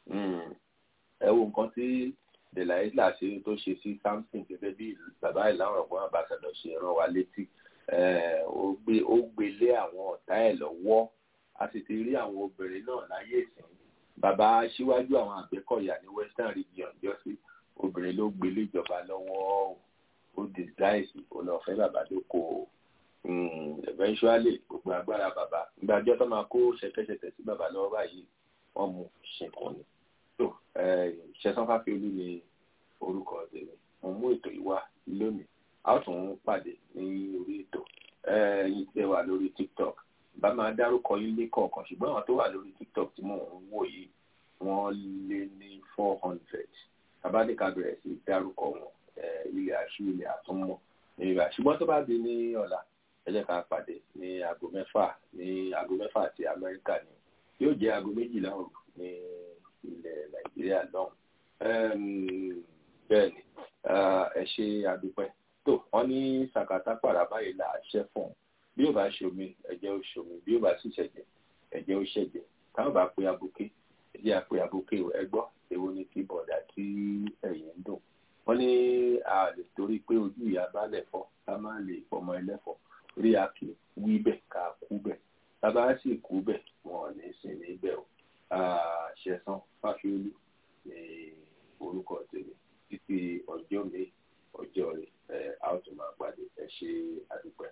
ẹ wo nǹkan tí delaila ṣe tó ṣe sí samson gẹ́gẹ́ bí bàbá ìlànà ọ̀gbọ́n àbàṣàdọ̀ ṣe rán wa létí ó gbé ó gbé lé àwọn ọ̀tá ẹ̀ lọ́wọ́ a sì ti rí àwọn obìnrin náà láyé ìsìn bàbá síwájú àwọn àgbẹ̀kọ̀yà ní western region jọ́sí obìnrin ló gbé lé ìjọba lọ́wọ́ ó disguise ó lọ fẹ́ bàbá lóko eventually gbogbo agbára bàbá ìgbàjọ́ tó máa kó ṣẹ̀kẹ̀ṣẹ̀kẹ̀ sí bàbá lọ́wọ́ báyìí wọ́n mú ṣìnkàn ni tó ṣẹ̀sán fáfiolú ni orúkọ tèmi mo mú ètò yìí wá lónìí a ó tún pàdé ní orí ètò yìí tẹ́ wà lórí tiktok bá máa dárúkọ yín lé kọ̀ọ̀kan ṣùgbọ́n àwọn tó wà lórí tiktok tí mò ń wò yìí wọ́n lé ní four hundred tàbádìka bẹ̀rẹ̀ sí dárúkọ wọn ilẹ̀ àṣù ilẹ̀ àtúnmọ̀ ní ìgbà ṣùgbọ́n tó bá di ní ọ̀la ẹ jẹ́ ká pàdé ní aago mẹ́fà ní aago mẹ́fà àti amẹ́ríkà ni yóò jẹ́ aago méjìlá òru ní ilẹ̀ nàìjíríà lọ́hùn bẹ́ẹ̀ ni ẹ ṣe àdúpẹ́ tó wọ́n ní sàkátà pàrà báyìí là á ṣẹ́ fún un bí ó bá ṣomi ẹ̀jẹ̀ ó ṣomi bí ó bá sì ṣẹ̀jẹ̀ ẹ̀jẹ̀ ó ṣẹ̀jẹ̀ táwọn bá pe abuké ẹ̀jẹ̀ àpe abuké ẹ gbọ́ èwo ni kí bọ̀dà tí ẹ̀yìn ń dùn wọ́n ní a lè torí pé ojú ìyá bá lẹ̀fọ́ ká má lè fọmọ ẹlẹ́fọ́ rí a kì í wí bẹ̀ ká kú bẹ̀ tábà sì kú bẹ̀ wọn ò ní sin níbẹ̀ o ṣẹ̀sán fáfiolú ní orúkọ tèmi títí ọjọ́ mi ọjọ́ rẹ̀ ẹ̀ a ó tún máa pàdé ẹ ṣe àdúpẹ́.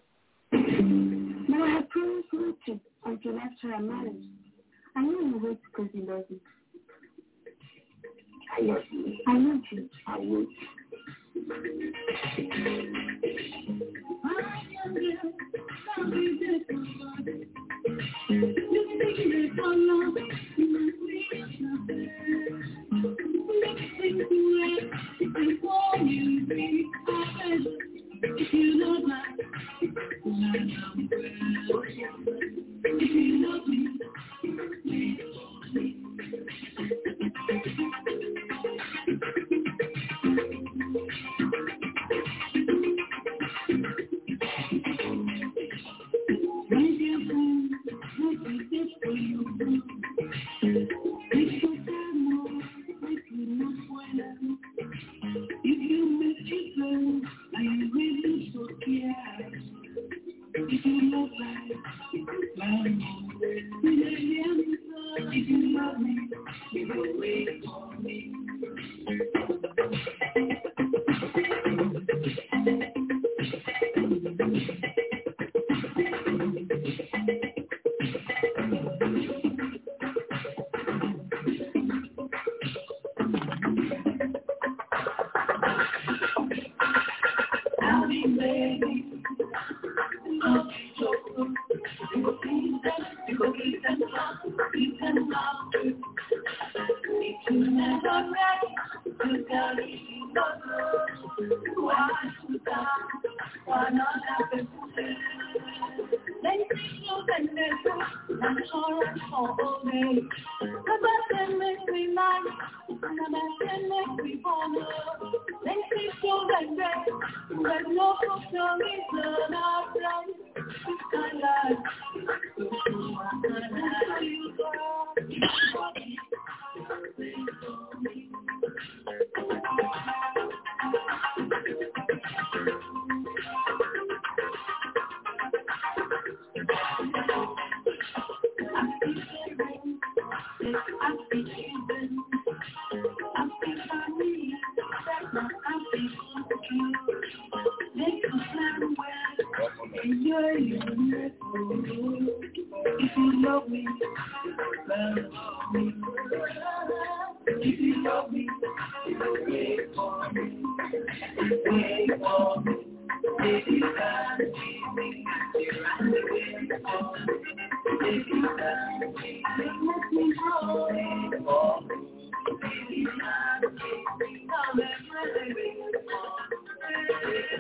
Now I promise not to until after our marriage. I know you wait because he loves you. I love you. I love you. I will. If you love me, love me. If you love me, wait for me. Wait for me. If you can't see me, you're on the way for me. If you can't see me, let me know. Wait for me. If you can't see me, come and wait for me.